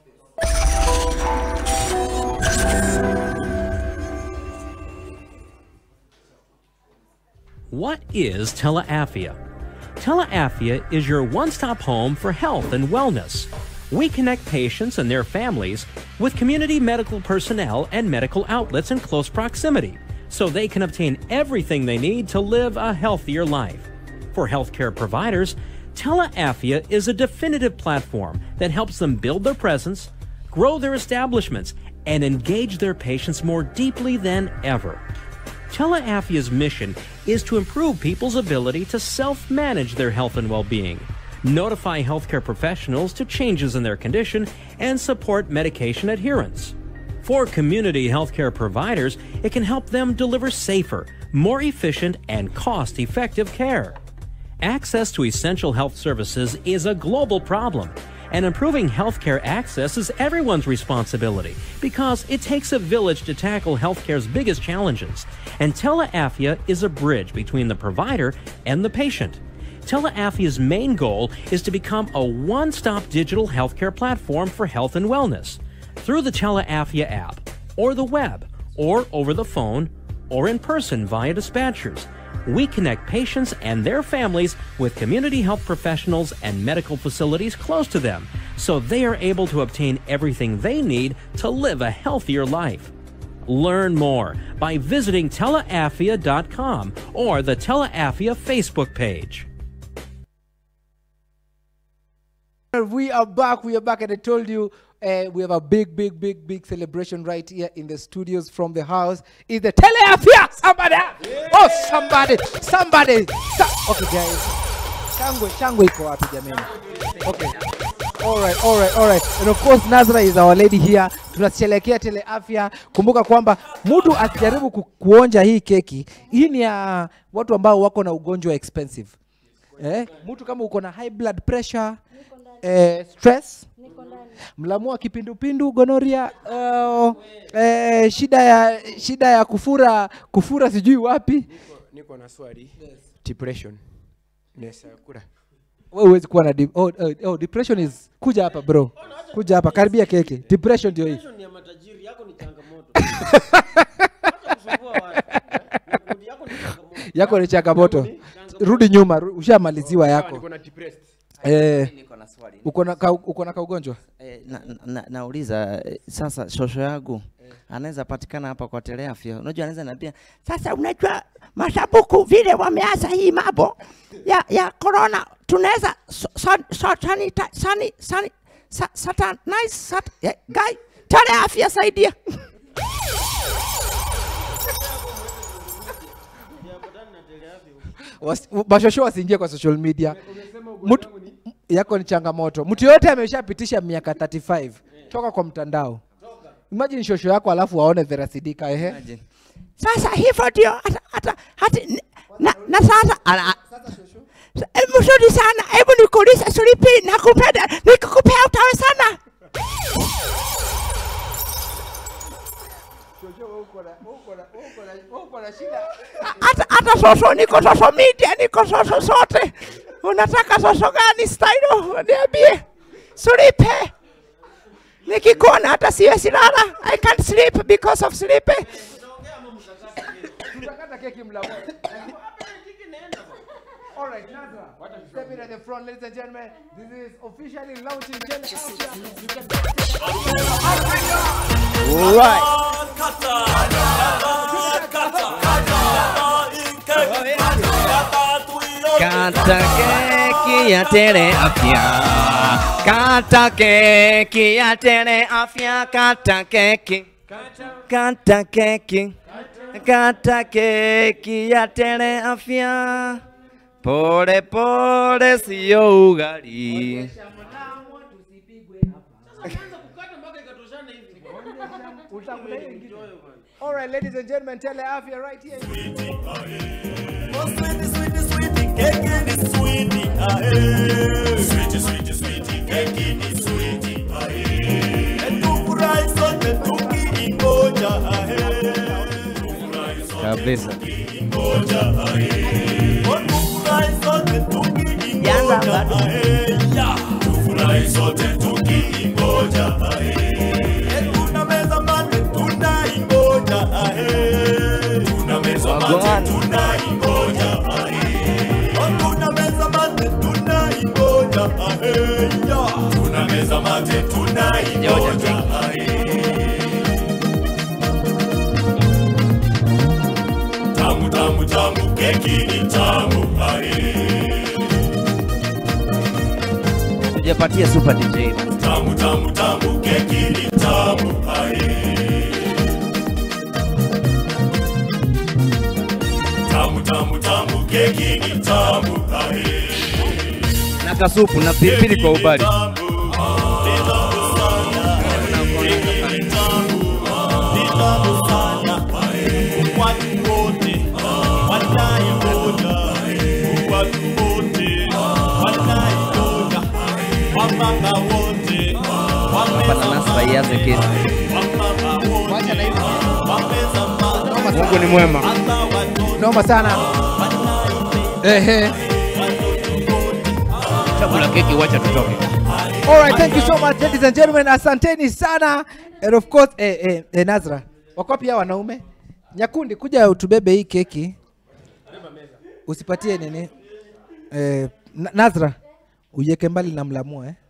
What is teleafia? Teleafia is your one stop home for health and wellness. We connect patients and their families with community medical personnel and medical outlets in close proximity so they can obtain everything they need to live a healthier life. For healthcare providers, Teleafia is a definitive platform that helps them build their presence, grow their establishments, and engage their patients more deeply than ever. Teleafia's mission is to improve people's ability to self manage their health and well being, notify healthcare professionals to changes in their condition, and support medication adherence. For community healthcare providers, it can help them deliver safer, more efficient, and cost effective care. Access to essential health services is a global problem, and improving healthcare access is everyone's responsibility because it takes a village to tackle healthcare's biggest challenges, and Teleafia is a bridge between the provider and the patient. Teleafia's main goal is to become a one stop digital healthcare platform for health and wellness through the Teleafia app, or the web, or over the phone, or in person via dispatchers. We connect patients and their families with community health professionals and medical facilities close to them so they are able to obtain everything they need to live a healthier life. Learn more by visiting teleafia.com or the Teleafia Facebook page. We are back. We are back, and I told you uh, we have a big, big, big, big celebration right here in the studios from the house. Is the teleafia? Somebody! Oh, somebody! Somebody! So- okay, guys. Shangwe, shangwe iko wapi jamani? Okay. All right, all right, all right. And of course Nazra is our lady here. Tunasherehekea teleafya. Kumbuka kwamba mtu akijaribu ku, kuonja hii keki, hii ni ya watu ambao wako na ugonjwa expensive. Eh, mtu kama uko na high blood pressure, eh, stress, mlamua kipindupindu, gonoria, uh, eh, shida ya shida ya kufura kufura sijui wapi. niko na swali depression Nesa kura Wewe huwezi kuwa na de oh, oh, oh, depression is kuja hapa bro. Kuja hapa karibia keke. Depression ndio hii. Depression ni ya matajiri yako ni changamoto Acha kusumbua watu. Makundi yako ni changamoto Yako ni changamoto. Rudi nyuma, ru- ushamaliziwa yako. niko na depressed Eh, niko na swali uko na ka, uko na kaugonjwa? eh, na, na, nauliza eh, sasa shosho yangu anaweza patikana hapa kwa teleafya unajua anaweza niambia Sasa unajua mashabuku vile wameanza hii mambo ya ya corona, tunaweza so, so, so, sanita, sani, sani, sa, satanize sat, eh, guy tale afya saidia Wasi- Mashosho wasiingie kwa social media. Mtu yako ni changamoto. Mtu yote ameshapitisha miaka 35 toka kwa mtandao. Imagine shosho yako alafu waone therasidika ehe. imagine. sasa hivyo ndio hata hata hati na, na sasa ana Eh, mzuri sana, hebu nikuulize Sulipi, nakupenda nikikupea utawe sana hata hata soso niko soso media niko soso zote unataka soso gani style niambie Sulipe nikikuona hata siwezi lala I can't sleep because of sleep Tutakata keki mla moja. All right, Nazra. Step in at the front, ladies and gentlemen. This is officially launching Gen Afya. You can Kata keki ya teleafya, kata keki ya teleafya, kata keki, kata keki, kata keki ya teleafya, pole pole sio ugali. All right, ladies and gentlemen, Teleafya right here. Kabisa. Yanza bado. Wagwan. Tamu tamu tamu keki ni tamu ae. Tujapatia super DJ basi. Tamu tamu tamu keki ni tamu ae. Tamu tamu tamu keki ni tamu ae. Na kasupu na pilipili kwa ubali. Hapa nanasi waianze kesi. Mungu ni mwema. Noma sana. Ehe. Chakula keki, wacha tutoke. All right, thank you so much ladies and gentlemen. Asanteni sana. And of course, eh, eh, eh, Nazra. Wako pia wanaume. Nyakundi kuja utubebe hii keki. Usipatie nini? Eh, Na- Nazra. Uiweke mbali na mlamua eh.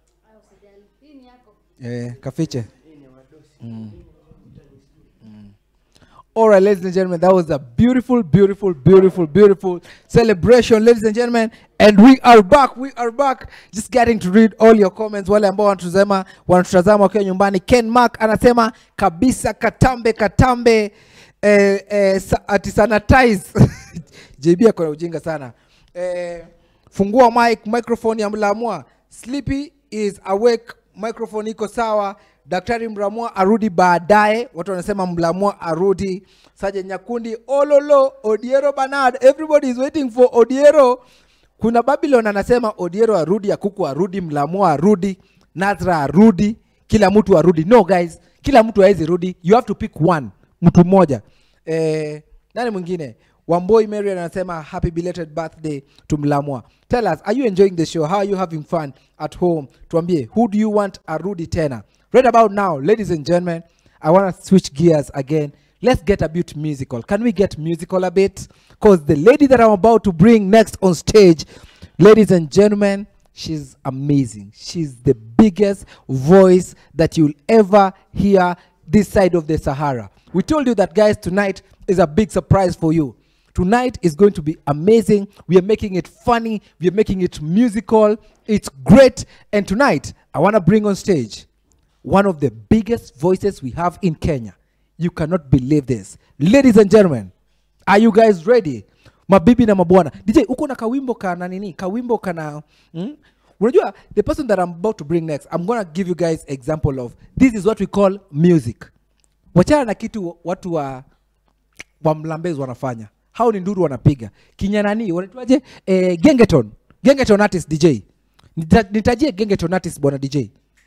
Eh, kafiche. Mm. Mm. All right, ladies and gentlemen, that was a beautiful, beautiful, beautiful, beautiful celebration, ladies and gentlemen. And we are back. We are back. Just getting to read all your comments. Wale ambao wanatuzema wanatutazama wakiwa nyumbani. Ken Mark anasema kabisa, katambe katambe, eh, eh, sa, ati sanitize JB ako na ujinga sana. Eh, fungua mic, microphone ya Mlamwa. Sleepy is awake, microphone iko sawa. Daktari Mlamwa arudi baadaye. Watu wanasema Mlamwa arudi. Saje Nyakundi, Ololo, Odiero Bernard. Everybody is waiting for Odiero. Kuna Babylon anasema Odiero arudi, Akuku arudi, Mlamwa arudi, Nazra arudi, kila mtu arudi. No guys, kila mtu hawezi rudi. You have to pick one, mtu mmoja. Eh, nani mwingine? Wamboi Marian anasema happy belated birthday to Mlamwa. Tell us, are you enjoying the show? How are you having fun at home? Tuambie, who do you want arudi tena? Right about now, ladies and gentlemen, I want to switch gears again. Let's get a bit musical. Can we get musical a bit? Because the lady that I'm about to bring next on stage, ladies and gentlemen, she's amazing. She's the biggest voice that you'll ever hear this side of the Sahara. We told you that, guys, tonight is a big surprise for you. Tonight is going to be amazing. We are making it funny. We are making it musical. It's great. And tonight, I want to bring on stage one of the biggest voices we have in Kenya. You cannot believe this. Ladies and gentlemen, are you guys ready? Mabibi na mabwana. DJ, uko na kawimbo kana nini? Kawimbo kana hmm? Unajua, the person that I'm about to bring next, I'm gonna give you guys example of this is what we call music. Wachana na kitu watu wa wa mlambezi wanafanya. Hao ni nduru wanapiga. Kinyanani, wanaitwaje? Eh, gengeton. Gengeton artist DJ. Nita, nitajie gengeton artist bwana DJ.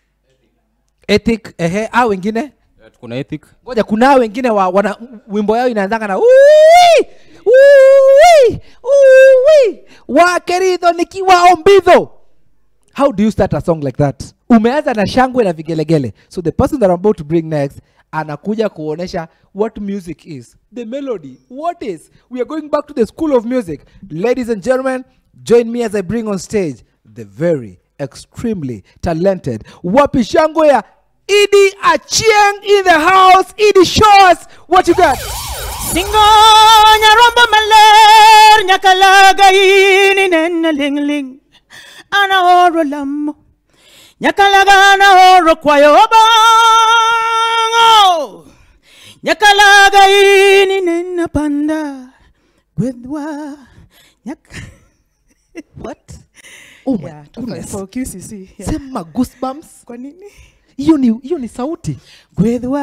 Ethic, ehe, hao wengine? kuna ethic ngoja kuna hao wengine wa, wana wimbo yao inaanzanga na "Uwi, uwi, uwi, wakeridho nikiwa ombidho how do you start a song like that umeanza na shangwe na vigelegele so the person that I'm about to bring next anakuja kuonesha what music is the melody what is we are going back to the school of music ladies and gentlemen join me as i bring on stage the very extremely talented wapi shangwe ya idi achieng in the house idi show us what you got Singo nyarombo maler nyakalaga ini nena ling ling ana oro lamo nyakalaga ana oro kwayo bango nyakalaga ini nena panda gwedwa nyak what oh my yeah, goodness. for QCC yeah. sema goosebumps kwa nini hiyo ni hiyo ni sauti gwedwa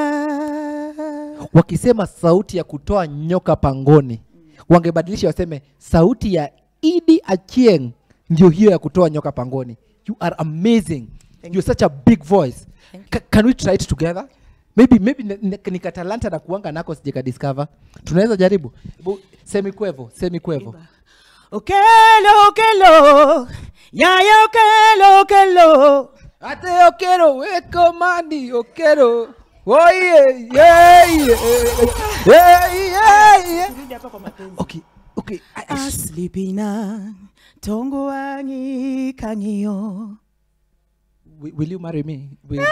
wakisema sauti ya kutoa nyoka pangoni wangebadilisha waseme sauti ya idi achieng ndio hiyo ya kutoa nyoka pangoni you are amazing you're such a big voice Ca- can we try it together maybe maybe ni- ni- nikatalanta na kuanga nako sijeka discover tunaweza jaribu Hebu, semikwevo semikwevo okelo okelo yaya okelo okelo ate okero weko mani okero oye yeah, yeah, yeah, yeah, yeah. okay okay aslipina tongo wangi kang'iyo will, will you marry me will,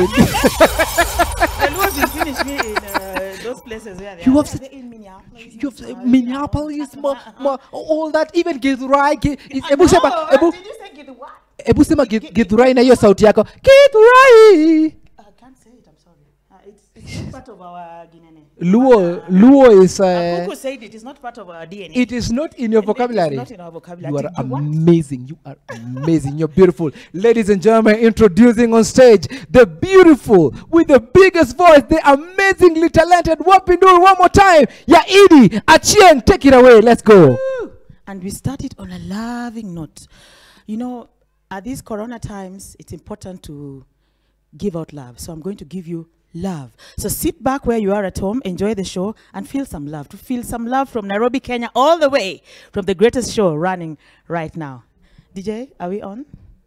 The Lord will finish me in uh, those places where they You are. have said- in Minneapolis. you have said Minneapolis, ma, ma, all that, even Githurai. Gi- is- Ebu sema, ebu, Did you say get the what? ebu sema Gi- Githurai na hiyo sauti yako. Githurai. I can't say it. I'm sorry. Uh, it's, it's not part of our DNA. Luo, Luo is. Kuku Uh, said it is not part of our DNA. it is not in your vocabulary. not in our vocabulary. You are Did you what? amazing. You are amazing. You're beautiful. Ladies and gentlemen, introducing on stage the beautiful, with the biggest voice, the amazingly talented Wapindur. One more time. Ya Idi Achieng. Take it away. Let's go. and we started on a loving note. You know, at these corona times, it's important to give out love. So I'm going to give you love. So sit back where you are at home, enjoy the show, and feel some love. To feel some love from Nairobi, Kenya, all the way from the greatest show running right now. DJ, are we on?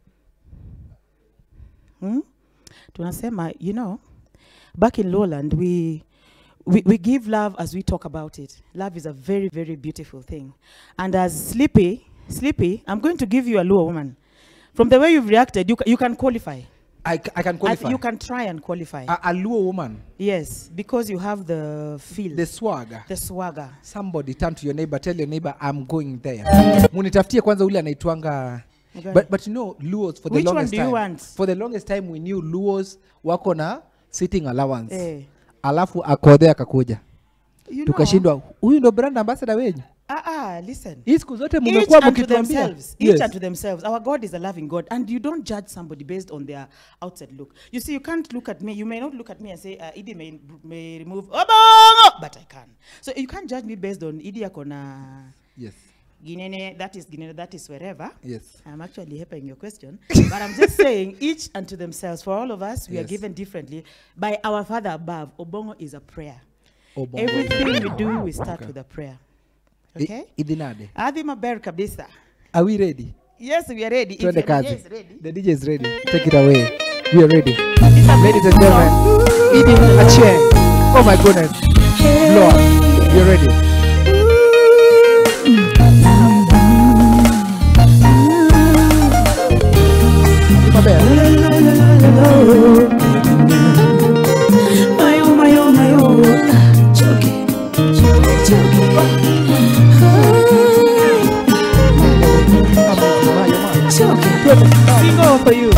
Hmm? Tunasema, you know, back in Lowland, we we, we give love as we talk about it. Love is a very, very beautiful thing. And as Sleepy, Sleepy, I'm going to give you a Luo woman. From the way you've reacted, you, ca- you can qualify. I, c- I can I- qualify. you can try and qualify. a, a Luo woman. yes, because you have the feel. The swagger. The swagger. Somebody turn to your neighbor, tell your neighbor, I'm going there. Munitafutie kwanza ule anaitwanga Okay. but, but you know Luos for the Which one longest do you time. want? For the longest time we knew Luos wako na sitting allowance. Eh. Alafu akodhe akakuja. You know- Tukashindwa huyu ndo brand ambassador wenyu. Ah, ah, listen. Hii siku zote Each mmekuwa unto mkituambia. themselves. Each Yes. unto themselves. Our God is a loving God, and you don't judge somebody based on their outside look. You see, you can't look at me. You may not look at me and say, uh, Idi may, may remove, Obongo! but I can. So you can't judge me based on Idi Akona. Yes. Ginene, that is Ginene, that is wherever. Yes. I'm actually helping your question. but I'm just saying, each unto themselves. For all of us, we are Yes. given differently. By our Father above, Obongo is a prayer. Obongo. Everything we do, we start Okay. with a prayer. I- Okay? Idinade. Adhi maber kabisa. Are we ready? Yes, we are ready. If Twende your kazi. DJ is ready. The DJ is ready. Take it away. We are ready. Ladies and gentlemen, Idi Acheng. Oh my goodness. Blow up. We are ready. Mayo, mayo, mayo. Choke, choke, choke. Choke. Single for you.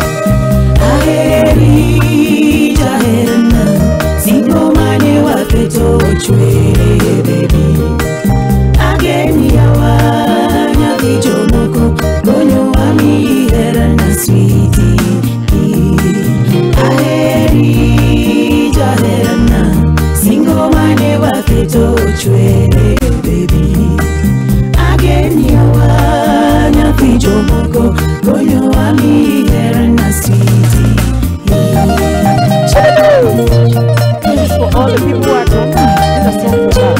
Aheri jaherana, singo mane waketo chwere baby. Ageni yawa nyathi jomoko, gonyo wami herana sweetie. Aheri jaherana, singo mane waketo chwere baby. Ageni yawa nyathi jomoko, gonyo wami herana sweetie. This is for all the people who are at home. This is a song for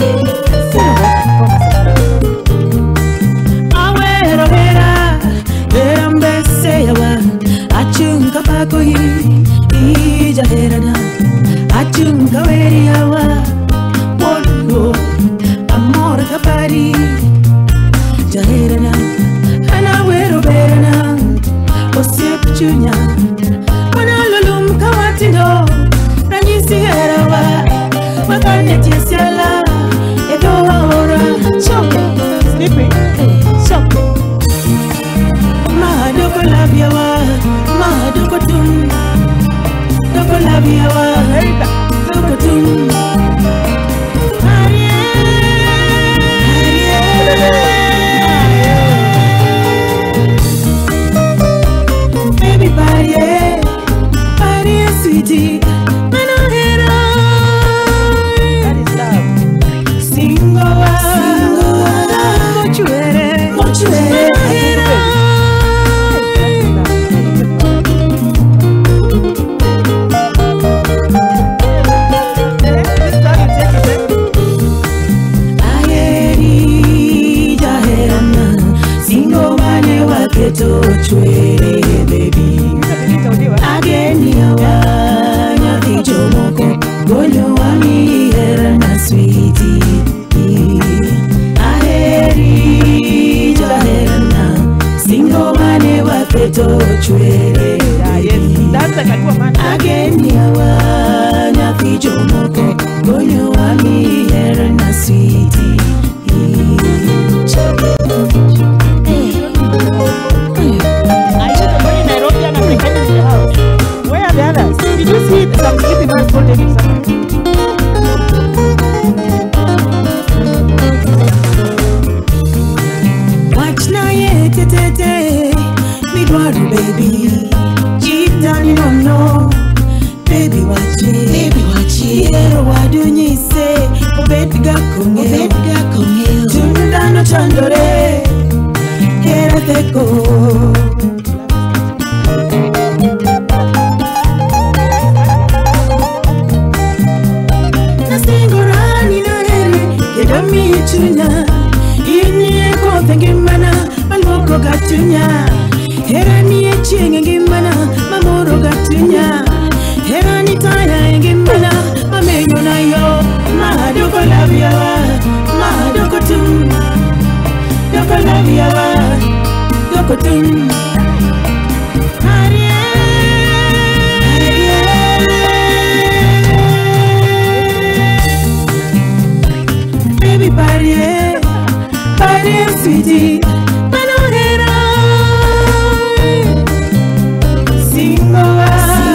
her. Awero hera, hera mbese yawa, achunga pako hi, ija herana, achunga weri yawa, wono, amor kapari, jaherana, ana wero berana, osiep chunya, wanalulum kawatindo, ranyisi herawa, wakane tiesiala, edo aora, choke, sleeping, choke. Mahadoko labyawa, mahadoko tum, doko labyawa, doko tum. Baby, party, party, sweetie, manohera. That is love. Singoa, mochuere, mochuere, manohera. Aheri jaherana, singo mane waketo chwere baby. Ageni yawa nyathi jomoko, gonyo wami herana sweetie. Aheri jaherana, singo mane waketo chwere baby. Ageni yawa nyathi jomoko, gonyo wami herana sweetie. Where are the others? Did you see some sleeping man holding somewhere? Watch na ye te te te, me dwaru baby. Deep down you don't know, baby watch it, baby watch it. Yero wadunyi se, obedi ga konge, obedi ga konge. Tunda no chandore, hera teko. Nasingorani na heri, keda mi chunya. Inie kothe ngimana, malwoko gatunya. Hera ni chieng ngimana, mamoro gatunya. Hera ni taya ngimana, mamenyo na yo. Mahadoko labyawa, mahadoko tum. Doko labyawa, doko tum. Ariel. Aye, sweetie, manohera. Singoa,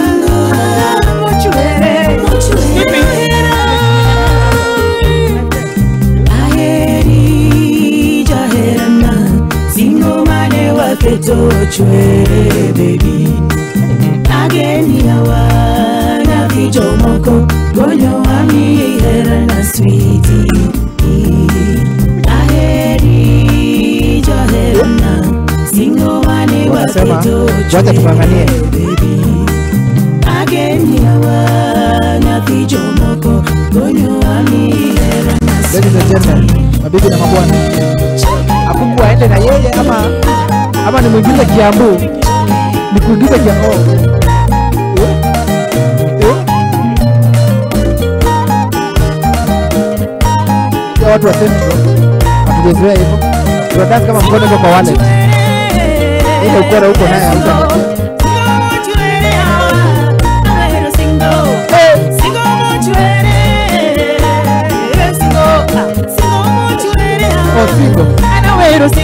mochuere, manohera. Aheri, jaherana, singo mane waketo chwere, baby. Ageni hawa, na vijomoko, gonyo wami herana, sweetie. Aheri, jaherana, singo mane Wanasema waketo wacha tukanganie. ageni hawa na vijomoko gonyo wami herana Ladies and gentlemen, mabibi na mabwana, akuku aende na yeye ama ama nimwingize Kiambu, nikuingize Kiambu. Eh? Eh? Ya watu wa Central hatujazoea hivyo, tunadance kama mkono iko kwa wallet. Ile ukora huko naye hauta Oh, single.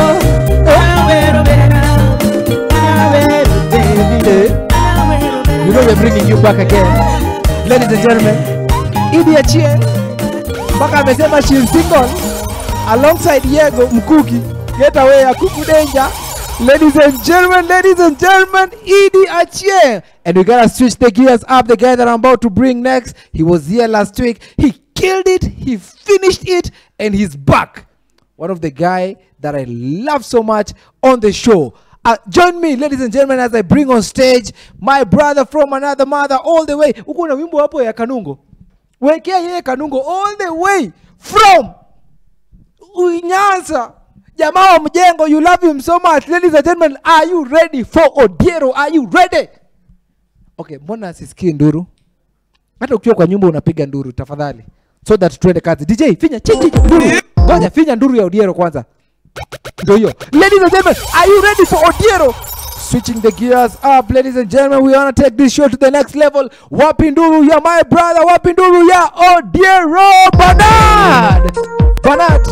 You know we're bringing you back again. Ladies and gentlemen, Idi Achie mpaka amesema she is single alongside Yego Mkuki. Get away Akuku Danger. Ladies and gentlemen, ladies and gentlemen, Idi Achie. And we gotta switch the gears up. The guy that I'm about to bring next, he was here last week. He killed it, he finished it, and he's back. One of the guy that I love so much on the show. Uh, join me, ladies and gentlemen, as I bring on stage my brother from another mother all the way. Uko na wimbo hapo ya Kanungo. Wekea yeye Kanungo all the way from Unyanza. Jamaa wa mjengo, you love him so much. Ladies and gentlemen, are you ready for Odiero? Are you ready? Okay, mbona sisikii nduru? Hata ukiwa kwa nyumba unapiga nduru tafadhali. So that tuende kazi. DJ, finya chichi nduru. Ngoja finya nduru ya Odiero kwanza. Ndio hiyo. Ladies and gentlemen, are you ready for Odiero? Switching the gears up, ladies and gentlemen, we want to take this show to the next level. Wapi nduru ya my brother, wapi nduru ya Odiero Bernard. Bernard.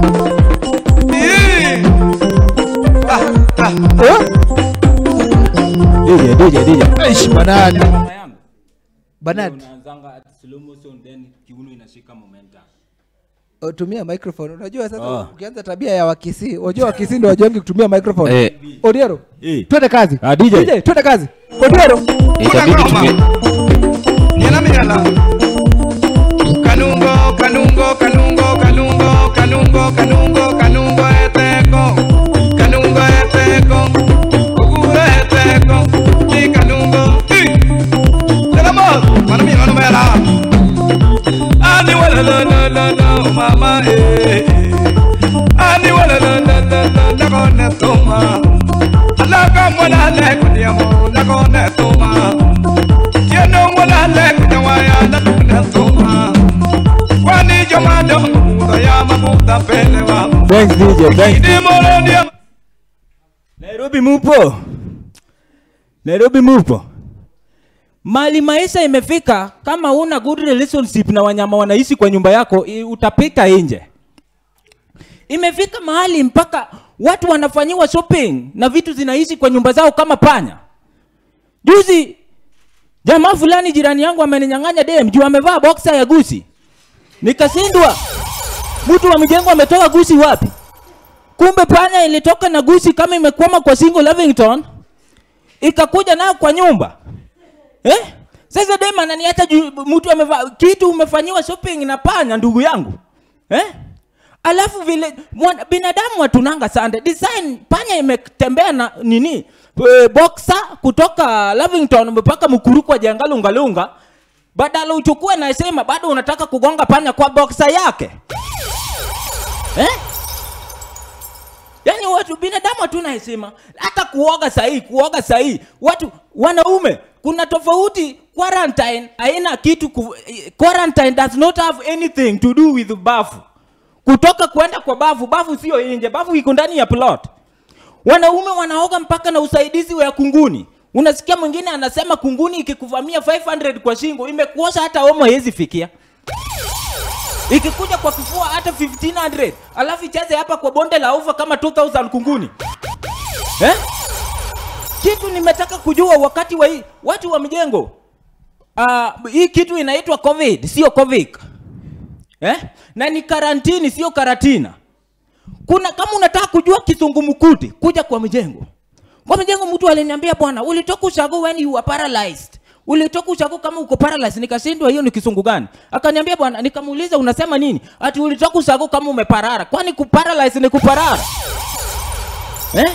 DJ, DJ, DJ. Eish, Bernard. Bernard. unaanzanga at slow motion then kiuno inashika momentum Oh, tumia microphone. Unajua sasa Oh. ukianza tabia ya Wakisii, unajua Wakisii ndio wajongi kutumia microphone. Eh. Odiero. Eh. Twende kazi. Ah, DJ. DJ, twende kazi. Odiero. itabidi tume Kanungo, kanungo, kanungo, kanungo, kanungo, kanungo, kanungo eteko. Kanungo eteko. Kukure eteko. Ni kanungo. Ih. Tenemos. Mano mío, no me la. Ani wala la la la la, mama eh. Ani wala la la la la, la kone toma. Alaka mwana le kunyamo, la kone toma. Tieno mwana le kunyawaya, la kone toma. Kwani jomado, muda ya mabuda pele wa. thanks dj thanks Idi moro dia. nairobi mupo nairobi mupo mali maisha imefika kama una good relationship na wanyama wanaishi kwa nyumba yako i- utapika nje imefika mahali mpaka watu wanafanyiwa shopping na vitu zinaishi kwa nyumba zao kama panya juzi jamaa fulani jirani yangu ameninyang'anya dem juu amevaa boxer ya gusi nikashindwa mtu wa mjengo ametoka gusi wapi kumbe panya ilitoka na gusi kama imekwama kwa single Lavington ikakuja nayo kwa nyumba eh? Sasa dem ananiacha juu mtu amevaa kitu umefanyiwa shopping na panya, ndugu yangu eh? Alafu vile mwana, binadamu watunanga sande design, panya imetembea na nini e, boxer kutoka Lavington mpaka mkuru kwa jangalungalunga, badala uchukue na sema bado unataka kugonga panya kwa boxer yake eh? Yaani watu binadamu hatuna heshima, hata kuoga sahihi, kuoga sahihi. Watu wanaume, kuna tofauti. Quarantine haina kitu ku, eh, quarantine does not have anything to do with bafu. Kutoka kwenda kwa bafu, bafu sio nje, bafu iko ndani ya plot. Wanaume wanaoga mpaka na usaidizi wa kunguni. Unasikia mwingine anasema kunguni ikikuvamia 500 kwa shingo imekuosha hata homo hezi fikia. ikikuja kwa kifua hata 1500 alafu icheze hapa kwa bonde la ufa kama 2000 kunguni eh? kitu nimetaka kujua wakati wa hii watu wa mjengo uh, hii kitu inaitwa covid sio covid eh? na ni karantini sio karatina kuna kama unataka kujua kisungumukuti kuja kwa mjengo kwa mjengo mtu aliniambia bwana ulitoka ushago when you were paralyzed ulitoka ushago kama uko paralyzed nikashindwa hiyo ni kisungu gani akaniambia bwana nikamuuliza unasema nini ati ulitoka ushago kama umeparara kwani kuparalyze ni kuparara eh?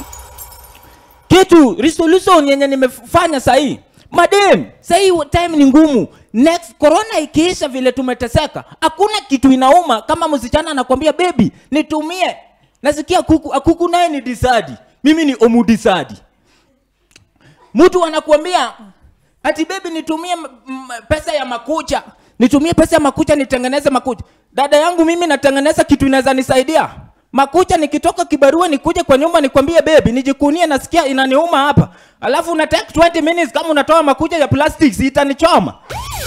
kitu resolution yenye nimefanya sahii madem sahii time ni ngumu next corona ikiisha vile tumeteseka hakuna kitu inauma kama msichana anakwambia bebi nitumie nasikia kuku kuku naye ni disadi mimi ni omudisadi mtu anakuambia ati bebi nitumie m- m- pesa ya makucha nitumie pesa ya makucha nitengeneze makucha dada yangu mimi natengeneza kitu inaweza nisaidia makucha nikitoka kibarua nikuje kwa nyumba nikwambie bebi nijikunie nasikia inaniuma hapa alafu una take 20 minutes kama unatoa makucha ya plastic si itanichoma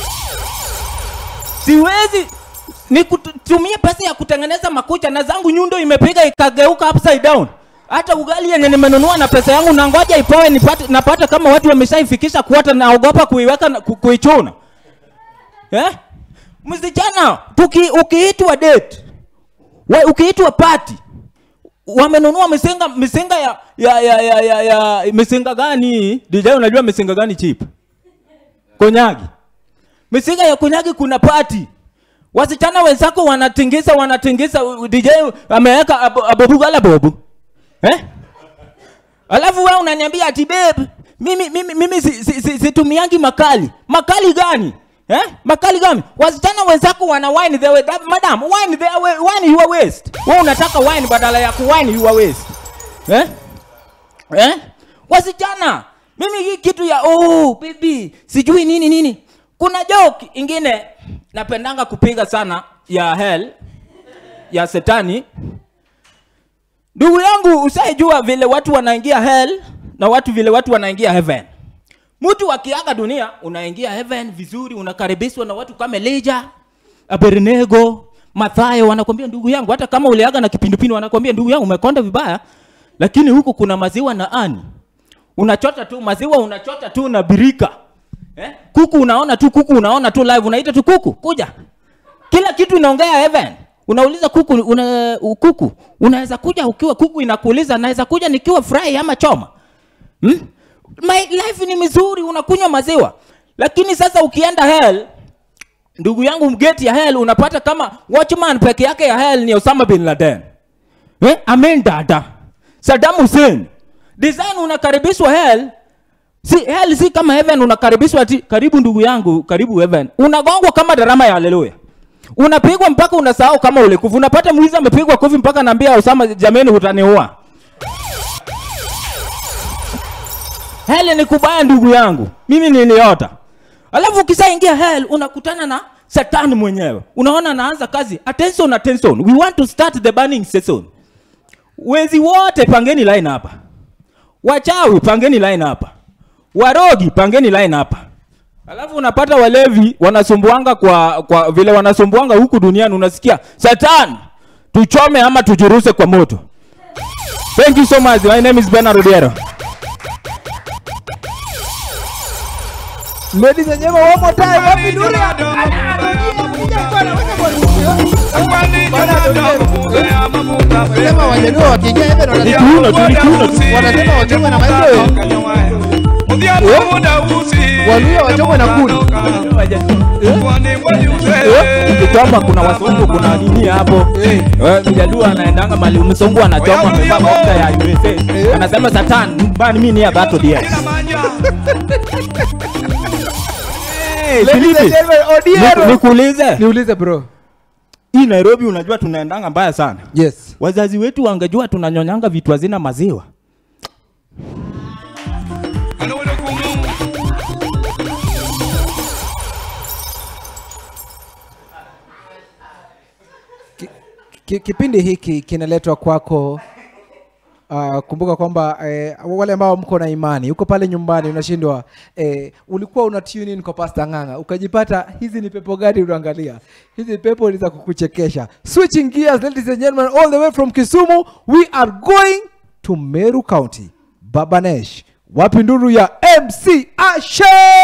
siwezi nikutumie pesa ya kutengeneza makucha na zangu nyundo imepiga ikageuka upside down hata ugali yenye nimenunua na pesa yangu na ngoja ipoe nipate, napata kama watu wameshaifikisha kuota naogopa kuiweka na- ku, kuichuna eh? msichana tuki ukiitwa date wa, ukiitwa party wamenunua misinga misinga ya ya ya ya, ya, ya misinga gani DJ unajua misinga gani cheap konyagi misinga ya konyagi kuna party wasichana wenzako wanatingisa wanatingisa DJ ameweka abo- abobugala bobu eh? alafu wewe unaniambia ati babe mimi mimi mimi si- si- si- situmiangi makali makali gani eh? makali gani wasichana wenzako wana wine the way, that, madam wine the way, wine your waist wewe unataka wine badala ya kuwine your waist eh? eh? wasichana mimi hii kitu ya oh baby sijui nini nini kuna joke ingine napendanga kupiga sana ya hell ya setani ndugu yangu usaijua vile watu wanaingia hell na watu vile watu wanaingia heaven mtu akiaga dunia unaingia heaven vizuri unakaribishwa na watu kama Elijah, Abednego, Mathayo wanakwambia ndugu yangu hata kama uliaga na kipindupindu wanakwambia ndugu yangu umekonda vibaya lakini huku kuna maziwa na ani unachota tu maziwa unachota tu na birika eh? kuku unaona tu kuku unaona tu live unaita tu kuku kuja kila kitu inaongea heaven unauliza kuku una, u- kuku unaweza kuja ukiwa kuku inakuuliza naweza kuja nikiwa fry ama choma hmm? my life ni mizuri unakunywa maziwa lakini sasa ukienda hell ndugu yangu mgeti ya hell unapata kama watchman peke yake ya hell ni Osama bin Laden eh? Amin dada Saddam Hussein design unakaribishwa hell si hell si kama heaven unakaribishwa ati karibu ndugu yangu karibu heaven unagongwa kama darama ya haleluya unapigwa mpaka unasahau kama ulikufa unapata mwizi amepigwa kofi mpaka naambia Osama jameni hutaniua hell ni kubaya ndugu yangu mimi niliota alafu ukishaingia hell unakutana na satani mwenyewe unaona anaanza kazi attention attention we want to start the burning season wezi wote pangeni line hapa wachawi pangeni line hapa warogi pangeni line hapa alafu unapata walevi wanasumbuanga kwa, kwa vile wanasumbuanga huku duniani unasikia satan tuchome ama tujiruse kwa moto thank you so much my name is Bernard Odiero Ladies and gentlemen, one more time. Happy New Year. Wanasema wajaluo wakiingia heaven wanasema- Ni kiuno tu, ni kiuno tu. wanasema wachomwe na maembe. Waluo wachomwe na kuni. ukichoma kuna wasungu kuna nini hapo Eh, mjaluo anaendanga mali msungu anachoma amevaa mafuta ya USA anasema satan bani mimi ni ya battle yes Hey, Ladies and Filipi, gentlemen, Odiero. niku- nikuulize Niulize bro. hii Nairobi unajua tunaendanga mbaya sana yes wazazi wetu wangejua tunanyonyanga vitu hazina maziwa Ki, kipindi hiki kinaletwa kwako uh, kumbuka kwamba eh, wale ambao mko na imani uko pale nyumbani unashindwa eh, ulikuwa una tune in kwa pasta ng'anga ukajipata hizi ni pepo gani unaangalia hizi pepo ni za kukuchekesha switching gears ladies and gentlemen all the way from kisumu we are going to meru county babanesh wapi nduru ya mc ashe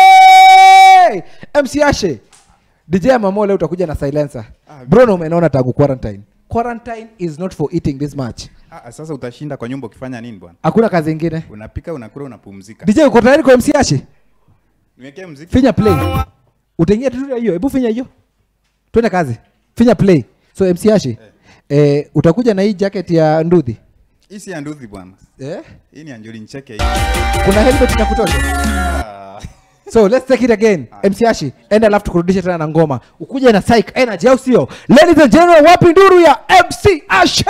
mc ashe dj amamo leo utakuja na silencer brono umenaona tangu quarantine quarantine is not for eating this much Ah, sasa utashinda kwa nyumba ukifanya nini bwana? hakuna kazi ingine Unapika, unakula, unapumzika. dj uko tayari kwa mc ashe Niwekee muziki. finya play utaingia tu hiyo hebu finya hiyo twende kazi finya play so mc ashe eh, utakuja na hii jacket ya ndudhi Hii si ya nduthi bwana. Eh? Hii ni ya Njoli Ncheke hii. kuna helmet inakutosha so let's take it again mc ashi enda alafu tukurudishe tena na ngoma ukuja na psych energy au sio ladies and gentlemen wapi nduru ya mc ashi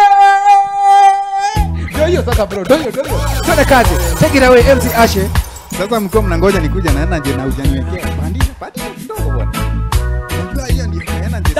ndio hiyo sasa bro ndio hiyo ndio hiyo twende kazi take it away mc ashi Sasa mko mnangoja nikuja na energy na hujaniwekea. Pandisha, pandisha kidogo bwana. Unajua hiyo ndio energy.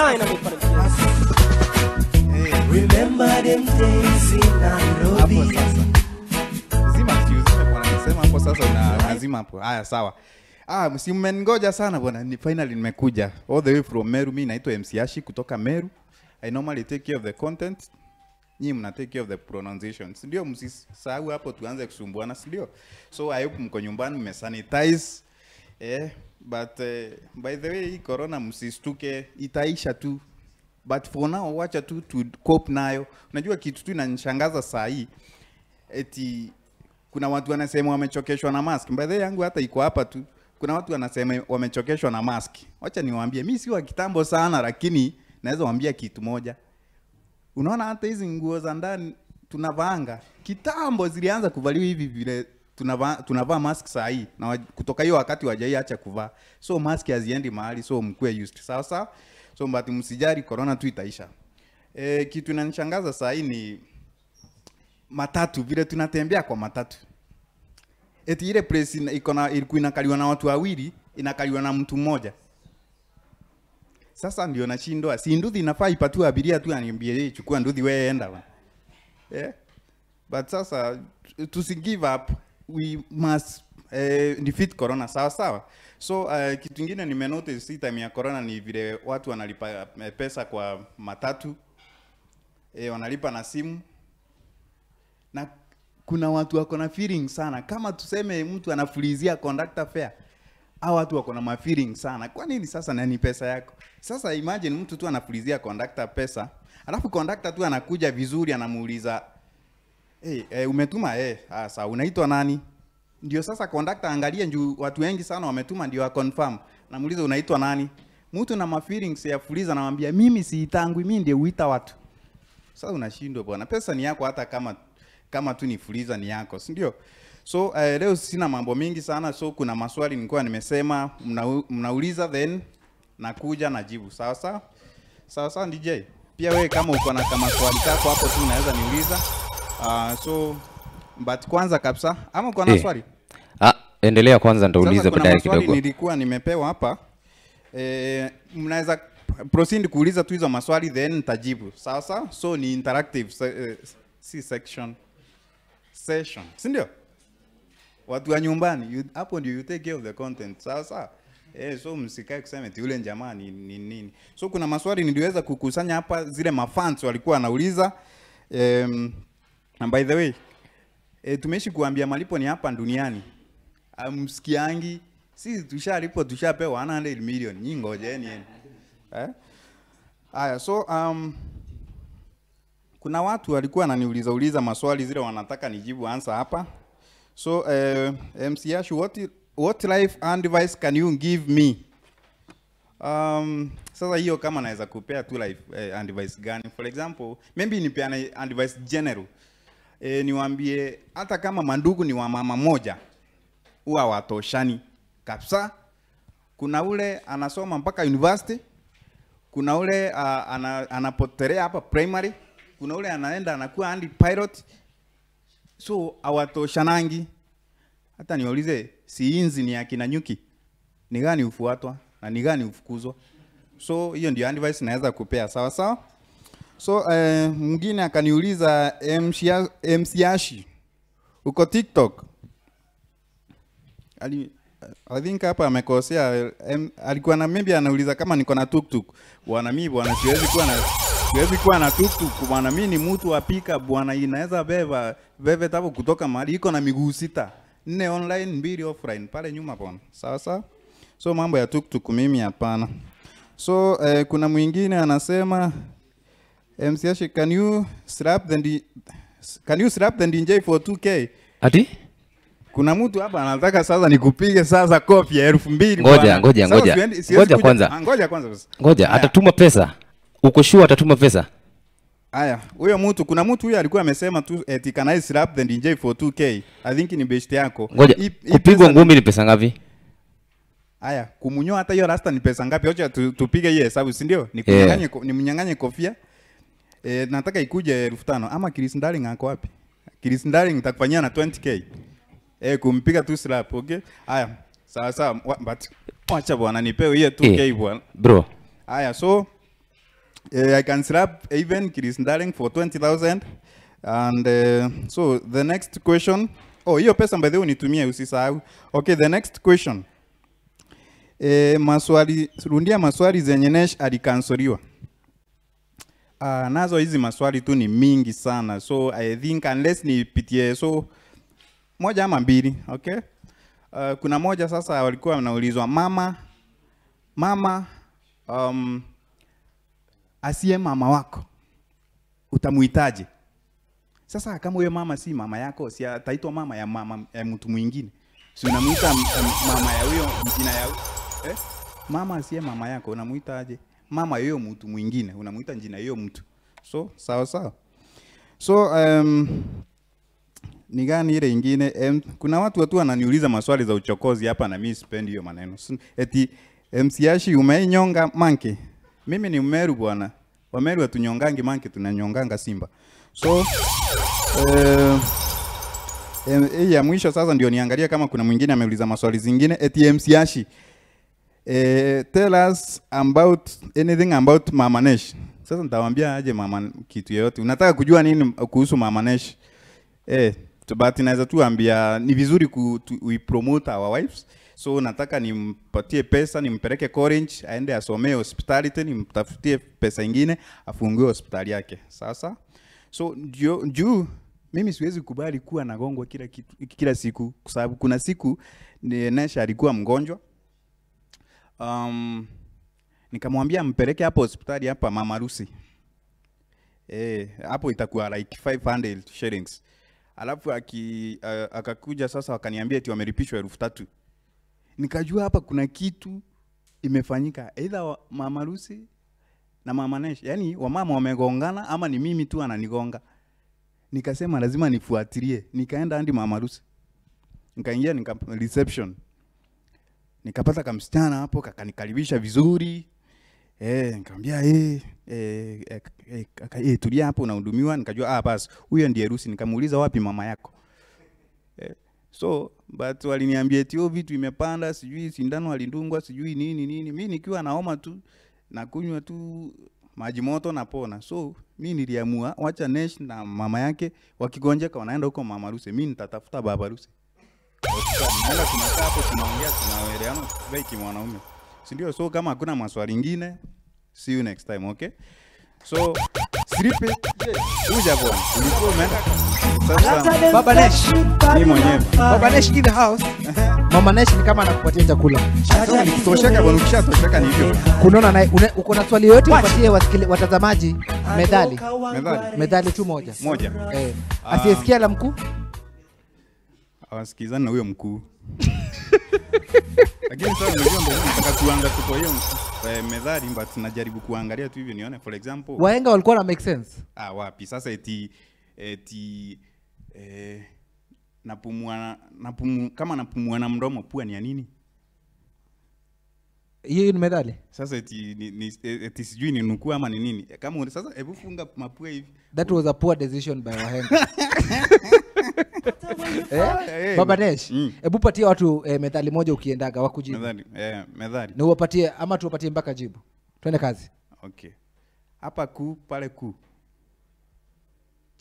Remember them days in Nairobi. Hapo sasa. Zima si uzime bwana, nisema hapo sasa una unazima hapo. Haya sawa. Ah, si mmengoja sana bwana. Ni finally nimekuja. All the way from Meru. Mimi naitwa MC Ashi kutoka Meru. I normally take care of the content. Nyinyi mna take care of the pronunciation. Si ndio msisahau hapo tuanze kusumbuana, si ndio? So I hope mko nyumbani mmesanitize. Eh, but uh, by the way hii corona msistuke, itaisha tu. But for now wacha tu tu cope nayo. Unajua kitu tu inanishangaza saa hii eti kuna watu wanasema wamechokeshwa na mask. By the way yangu hata iko hapa tu. Kuna watu wanasema wamechokeshwa na mask. Wacha niwaambie, mimi si wa kitambo sana, lakini naweza waambia kitu moja. Unaona hata hizi nguo za ndani tunavaanga kitambo zilianza kuvaliwa hivi vile tunavaa tunavaa mask saa hii na wa- kutoka hiyo wakati wajaiacha kuvaa, so mask haziendi mahali, so mkuwe used sawa sawa. So but msijari, corona tu itaisha. E, kitu inanishangaza saa hii ni matatu, vile tunatembea kwa matatu eti ile place ina- iko na ilikuwa inakaliwa na watu wawili inakaliwa na mtu mmoja. Sasa ndio nashindwa, si nduthi inafaa ipatiwe abiria tu, aniambie "Hey, chukua nduthi wewe enda bwana." Eh? But sasa tu- tusi give up, we must eh, defeat corona sawa sawa. So uh, kitu kingine nimenotice hii time ya corona ni vile watu wanalipa eh, pesa kwa matatu eh, wanalipa na simu na kuna watu wako na feeling sana, kama tuseme mtu anafulizia conductor fare hao watu wako na mafeeling sana. Kwa nini sasa nani pesa yako? Sasa imagine mtu tu anafulizia conductor pesa, alafu conductor tu anakuja vizuri anamuuliza hey, hey, umetuma eh, ah, sawa unaitwa nani? Ndio sasa conductor angalie juu watu wengi sana wametuma ndio confirm. Namuuliza unaitwa nani? Mtu na mafeelings ya fuliza anamwambia mimi siitangwi, mimi ndio huita watu. Sasa unashindwa bwana, pesa ni yako hata kama kama tu ni fuliza ni yako, si ndio? So uh, leo sina mambo mingi sana, so kuna maswali nilikuwa nimesema mna, mnauliza then nakuja najibu. Sawa sawa? Sawa sawa DJ. Pia wewe kama uko na kama swali kako hapo tu unaweza niuliza. Uh, so but kwanza kabisa ama uko na Eh, swali? Ah, endelea kwanza ndaulize Sasa kuna baadaye maswali kidogo. nilikuwa nimepewa hapa. Eh, mnaweza proceed kuuliza tu hizo maswali then nitajibu. Sawa sawa? So ni interactive se, eh, si section session. Si ndio? Watu wa nyumbani, you- hapo ndio you take care of the content. Sawa sawa? Eh, so msikae kusema eti yule jamaa ni ni nini. So kuna maswali niliweza kukusanya hapa zile mafans walikuwa wanauliza. Um, and by the way, e, tumeishi kuambia malipo ni hapa duniani. Amsikiangi sisi tushalipo tushapewa 100 million. Nyinyi ngojeni yenu. Eh? Haya, so um, kuna watu walikuwa wananiuliza uliza maswali zile wanataka nijibu answer hapa. So uh, MC Ash, what, i- what life advice can you give me? Um, sasa hiyo kama naweza kupea tu life eh, advice gani? For example, maybe nipeane advice general. Eh, niwaambie hata kama mandugu ni wa mama moja huwa watoshani kabisa. Kuna ule anasoma mpaka university, kuna ule uh, ana, anapotelea hapa primary, kuna ule anaenda anakuwa handi pilot, so hawatoshanangi. Hata niwaulize, si inzi ni akina nyuki, ni gani hufuatwa na ni gani hufukuzwa? So hiyo ndio advice naweza kupea, sawa sawa. so eh, mwingine akaniuliza "Mshia- msiashi uko tiktok Ali, I think hapa amekosea em, alikuwa na maybe anauliza kama niko na tuktuk bwana mimi bwana siwezi kuwa na siwezi kuwa na tuktuk bwana mimi ni mtu wa pika bwana inaweza beba bebe tabu kutoka mahali iko na miguu sita nne online mbili offline pale nyuma bwana sawa sawa so mambo ya tuktuk mimi hapana so eh, kuna mwingine anasema MCH can you slap the D- can you slap the DJ for 2k ati kuna mtu hapa anataka sasa nikupige sasa kofi ya elfu mbili ngoja bwana. ngoja Sasa ngoja siwendi- siwezi ngoja kuja- kwanza Ah, ngoja kwanza basi. ngoja Haya. atatuma pesa uko sure atatuma pesa Haya, huyo mtu kuna mtu huyo alikuwa amesema tu eti can I slap the DJ for 2k. I think ni best yako. ngoja Hii- hii kupigwa pesa- ngumi ni pesa ngapi Haya, kumunyoa hata hiyo rasta ni pesa ngapi? Acha tu, tupige hiyo hesabu, si ndio? Ni Yeah. kunyang'anye ko- ni mnyang'anye kofia. Eh, nataka ikuje elfu tano ama Chris Darling ako wapi? Chris Darling nitakufanyia na 20k. Eh, kumpiga tu slap, okay? Haya, sawa sawa, wa- but wacha bwana nipewe hiyo 2k Eh, bwana. bro Aya, so uh, I can slap even Chris Darling for 20,000. And uh, so the next question, oh, hiyo pesa by the way unitumie usisahau. Okay, the next question. Eh, maswali, rundia maswali zenye Nesh alikansoliwa. Uh, nazo hizi maswali tu ni mingi sana. So I think unless nipitie so moja ama mbili, okay? Uh, kuna moja sasa walikuwa wanaulizwa mama mama um, asiye mama wako utamuhitaji sasa kama huyo mama si mama yako si ataitwa mama ya mama ya mtu mwingine si unamuita m- m- mama ya huyo jina ya eh? mama asiye mama yako unamuitaje mama ya huyo mtu mwingine unamuita jina ya huyo mtu so sawa sawa so um, ni gani ile ingine em, kuna watu watu wananiuliza maswali za uchokozi hapa na mimi sipendi hiyo maneno Si- eti msiashi umeinyonga manke mimi ni mmeru bwana wameru hatunyongangi manke tunanyonganga simba so eh, em, hii ya mwisho sasa ndio niangalia kama kuna mwingine ameuliza maswali zingine eti msiashi eh, tell us about anything about mama Nesh sasa nitawaambia aje mama kitu yoyote unataka kujua nini kuhusu mama Nesh Eh, tu- but naweza tu ambia ni vizuri ku, tu, we promote our wives. So nataka nimpatie pesa, nimpeleke Orange aende asomee hospitality, nimtafutie pesa ingine afungue hospitali yake. Sasa so juu juu mimi siwezi kubali kuwa nagongwa kila kitu, kila siku kwa sababu kuna siku ni Nesha alikuwa mgonjwa um, nikamwambia mpeleke hapo hospitali hapa Mama Rusi. Eh, hapo itakuwa like 500 shillings. Alafu aki, uh, akakuja sasa wakaniambia eti wamelipishwa elfu tatu. Nikajua hapa kuna kitu imefanyika either wa- Mama Rusi na Mama Nesh, yaani wamama wamegongana ama ni mimi tu ananigonga. Nikasema lazima nifuatilie. Nikaenda hadi Mama Rusi. Nikaingia nika reception. Nikapata kamsichana hapo kakanikaribisha vizuri. Eh, nikamwambia eh eh, eh, eh, kaka, eh tulia hapo unahudumiwa. Nikajua ah, basi huyo ndiye Rusi. Nikamuuliza wapi mama yako? Eh, so but waliniambia eti hiyo vitu imepanda, sijui sindano alindungwa, sijui nini nini. Mimi nikiwa naoma tu nakunywa tu maji moto napona. So mi niliamua wacha Nesh na mama yake wakigonjeka wanaenda huko mama Rusi, mi nitatafuta baba Rusi. Hospitali. Naenda tunakaa hapo tunaongea tunaelewana tukiwa kimwanaume. Si ndio? So kama hakuna maswali ingine, see you next time, okay? So Sripe, uja bwana. Ulikuwa umeenda sasa Baba Nesh. Mimi mwenyewe. Baba Nesh in the house. Mama Nesh ni kama anakupatia chakula. Sasa nikitosheka bwana, ukishatosheka ni hivyo. Kunaona naye una- uko na swali yoyote upatie wasikili- watazamaji medali. Medali. Medali tu moja. Moja. Eh. Ah. Asiyesikia la mkuu? Hawasikizani na huyo mkuu. Lakini sasa unajua ndio nataka kuanza kutoa hiyo eh, methali but najaribu kuangalia tu hivyo nione for example. Wahenga walikuwa na make sense. Ah, wapi sasa eti eti eh, napumua napumu, kama napumua na mdomo pua ni ya nini? Hiyo ni medali. Sasa eti, ni, ni, eti sijui ni nukuu ama ni nini? Kama una- sasa hebu funga mapua hivi. That was a poor decision by wahenga. Eh, eh? Baba Nesh, hebu patie watu eh, methali moja ukiendaga wakujibu. Methali, eh, methali. Na uwapatie ama tuwapatie mpaka jibu. Twende kazi. Okay. Hapa kuu pale kuu.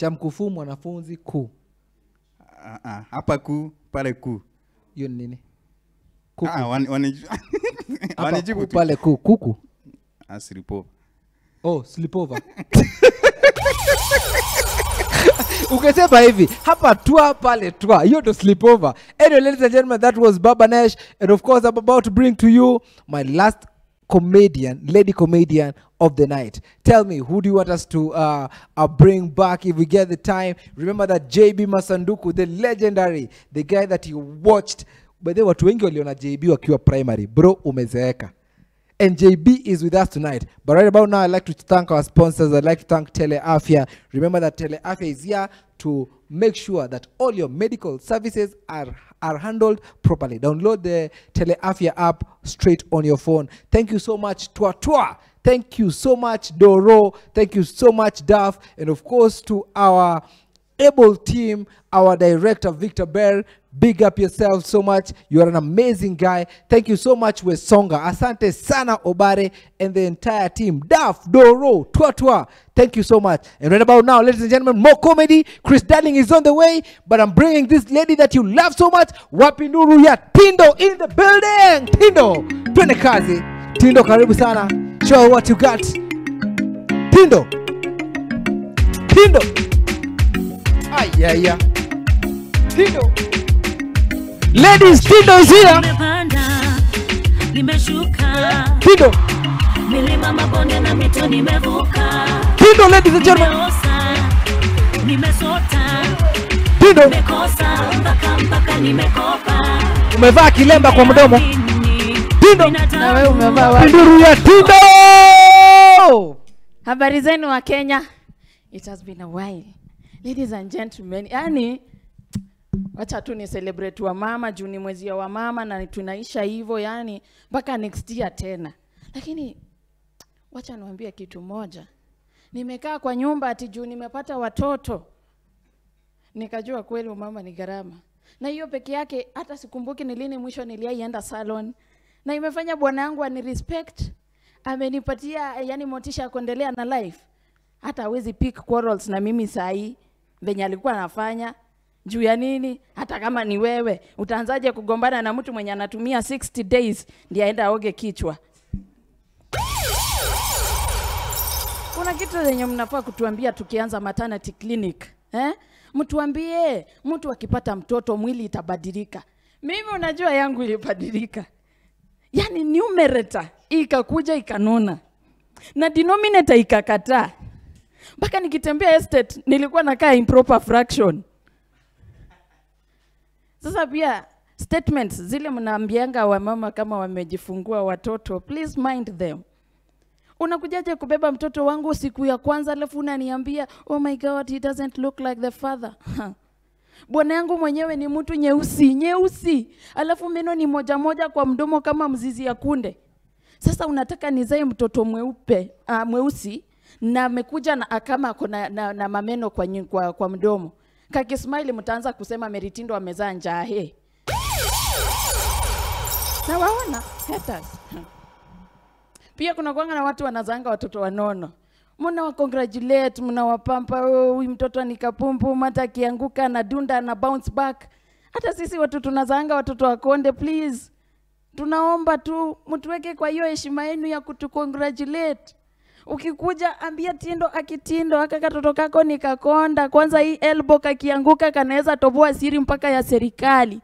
cha mkufuu mwanafunzi kuu Ah, ah, hapa kuu pale kuu hiyo ni nini Ah, wani- waniju- Hapa wanijibu kuu, tu. pale kuu kuku Ah, silipo. oh sleepover ukisema hivi hapa twa pale twa hiyo ndo sleepover anyway ladies and gentlemen that was baba nash and of course i'm about to bring to you my last comedian lady comedian of the night tell me who do you want us to uh, uh, bring back if we get the time remember that jb masanduku the legendary the guy that you watched by the way, watu wengi waliona jb wakiwa primary bro umezeeka and JB is with us tonight. But right about now, I'd like to thank our sponsors. I'd like to thank Teleafia. Remember that Teleafia is here to make sure that all your medical services are, are handled properly. Download the Teleafia app straight on your phone. Thank you so much, Twa Twa. Thank you so much, Doro. Thank you so much, Duff. And of course, to our able team, our director Victor Bear. Big up yourself so much. You are an amazing guy. Thank you so much, Wesonga. Asante sana Obare and the entire team. Daf, Doro, Twa Twa. Thank you so much. And right about now, ladies and gentlemen, more comedy. Chris Darling is on the way, but I'm bringing this lady that you love so much, Wapinuru ya Tindo in the building. Tindo, twende kazi. Tindo, karibu sana. Show what you got. Tindo. Tindo. Ay, yeah, yeah. Tindo. Ladies, Tindo is here. Nimepanda, nimeshuka, Tindo. milima, mabonde na mito nimevuka, Tindo, ladies and gentlemen. nimeosa, nimesota, Tindo. nimekosa mpaka mpaka nimekopa. Umevaa kilemba kwa mdomo. Tindo. Na wewe umevaa Pinduru ya Tindo. habari zenu wa kenya it has been a while ladies and gentlemen yani wacha tu ni celebrate wa mama juu ni mwezi wa mama na tunaisha hivyo yani mpaka next year tena lakini wacha niwaambie kitu moja nimekaa kwa nyumba ati juu nimepata watoto nikajua kweli umama ni gharama na hiyo peke yake hata sikumbuki ni lini mwisho niliaienda salon na imefanya bwana yangu ani respect amenipatia yani motisha ya kuendelea na life hata hawezi pick quarrels na mimi sahii venye alikuwa anafanya juu ya nini hata kama ni wewe utaanzaje kugombana na mtu mwenye anatumia 60 days ndiye aenda aoge kichwa kuna kitu zenye mnafaa kutuambia tukianza maternity clinic eh? mtuambie mtu akipata mtoto mwili itabadilika mimi unajua yangu ilibadilika yani numerator ikakuja ikanona na denominator ikakataa mpaka nikitembea estate nilikuwa nakaa improper fraction sasa pia statements zile mnaambianga wamama kama wamejifungua watoto please mind them unakujaje kubeba mtoto wangu siku ya kwanza alafu unaniambia oh my god he doesn't look like the father bwana yangu mwenyewe ni mtu nyeusi nyeusi alafu meno ni moja moja kwa mdomo kama mzizi ya kunde sasa unataka nizae mtoto mweupe uh, mweusi na amekuja na kama ako na, na, na mameno kwa, nyi- kwa, kwa mdomo kakismaili mtaanza kusema meritindo amezaa njahe na waona haters pia kuna kwanga na watu wanazanga watoto wanono mna congratulate mnawapampa "Oh, huyu mtoto ni kapumpu hata akianguka na dunda na bounce back hata sisi watu tunazaanga watoto wakonde please tunaomba tu mtuweke kwa hiyo heshima yenu ya kutucongratulate ukikuja ambia tindo akitindo aka katoto kako ni kakonda kwanza hii elbow kakianguka kanaweza toboa siri mpaka ya serikali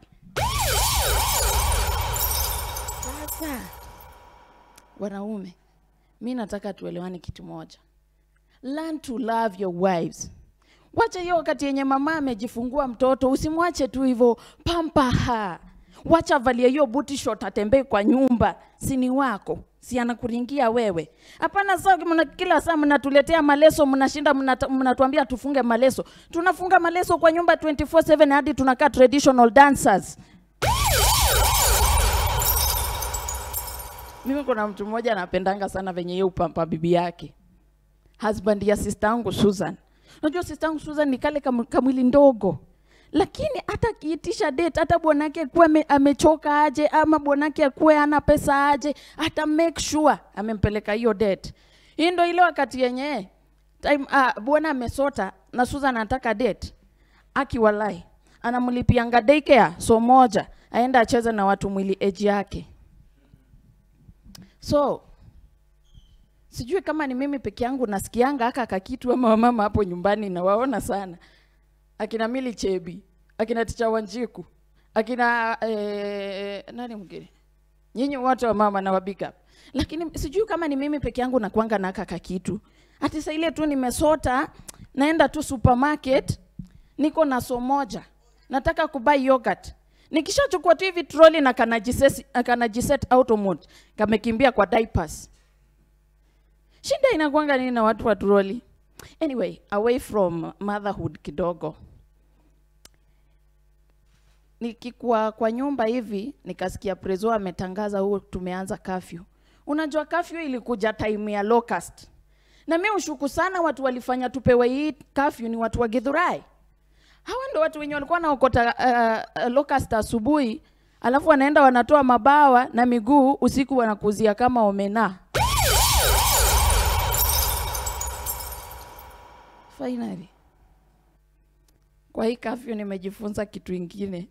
sasa wanaume mi nataka tuelewane kitu moja learn to love your wives wacha hiyo wakati yenye mama amejifungua mtoto usimwache tu hivyo pampaha wacha avalie hiyo buti short atembee kwa nyumba sini wako si anakuringia wewe hapana saa mna, kila saa mnatuletea maleso mnashinda mnata- mnatuambia tufunge maleso tunafunga maleso kwa nyumba 24/7 hadi tunakaa traditional dancers mimi kuna mtu mmoja anapendanga sana venye ye upampa bibi yake husband ya sister yangu Susan. Unajua sister yangu Susan ni kale kam, kamwili ndogo, lakini hata akiitisha date, hata bwanake akuwe ame, amechoka aje ama bwanake akuwe ana pesa aje, hata make sure amempeleka hiyo date. Hii ndo ile wakati yenye time uh, bwana amesota na susan anataka date akiwalai anamlipianga daycare so moja aenda acheze na watu mwili eji yake so sijui kama ni mimi peke yangu nasikianga aka kakitu ama wamama hapo nyumbani nawaona sana akina mili chebi akina ticha wanjiku akina eh, nani mwingine nyinyi wote wa mama na wabig up lakini sijui kama ni mimi peke yangu nakwanga na aka kakitu ati saa ile tu nimesota naenda tu supermarket niko na so moja nataka kubai yogurt nikishachukua tu hivi troli na kanajiset, kanajiset auto mode kamekimbia kwa diapers shida inakwanga nini na watu wa troli anyway away from motherhood kidogo nikikuwa kwa nyumba hivi nikasikia prezo ametangaza huo tumeanza kafyu unajua kafyu ilikuja time ya locust na mi ushuku sana watu walifanya tupewe hii kafyu ni watu wa githurai hawa ndo watu wenye walikuwa wanaokota uh, uh, locust asubuhi alafu wanaenda wanatoa mabawa na miguu usiku wanakuzia kama omena finally kwa hii kafyu nimejifunza kitu ingine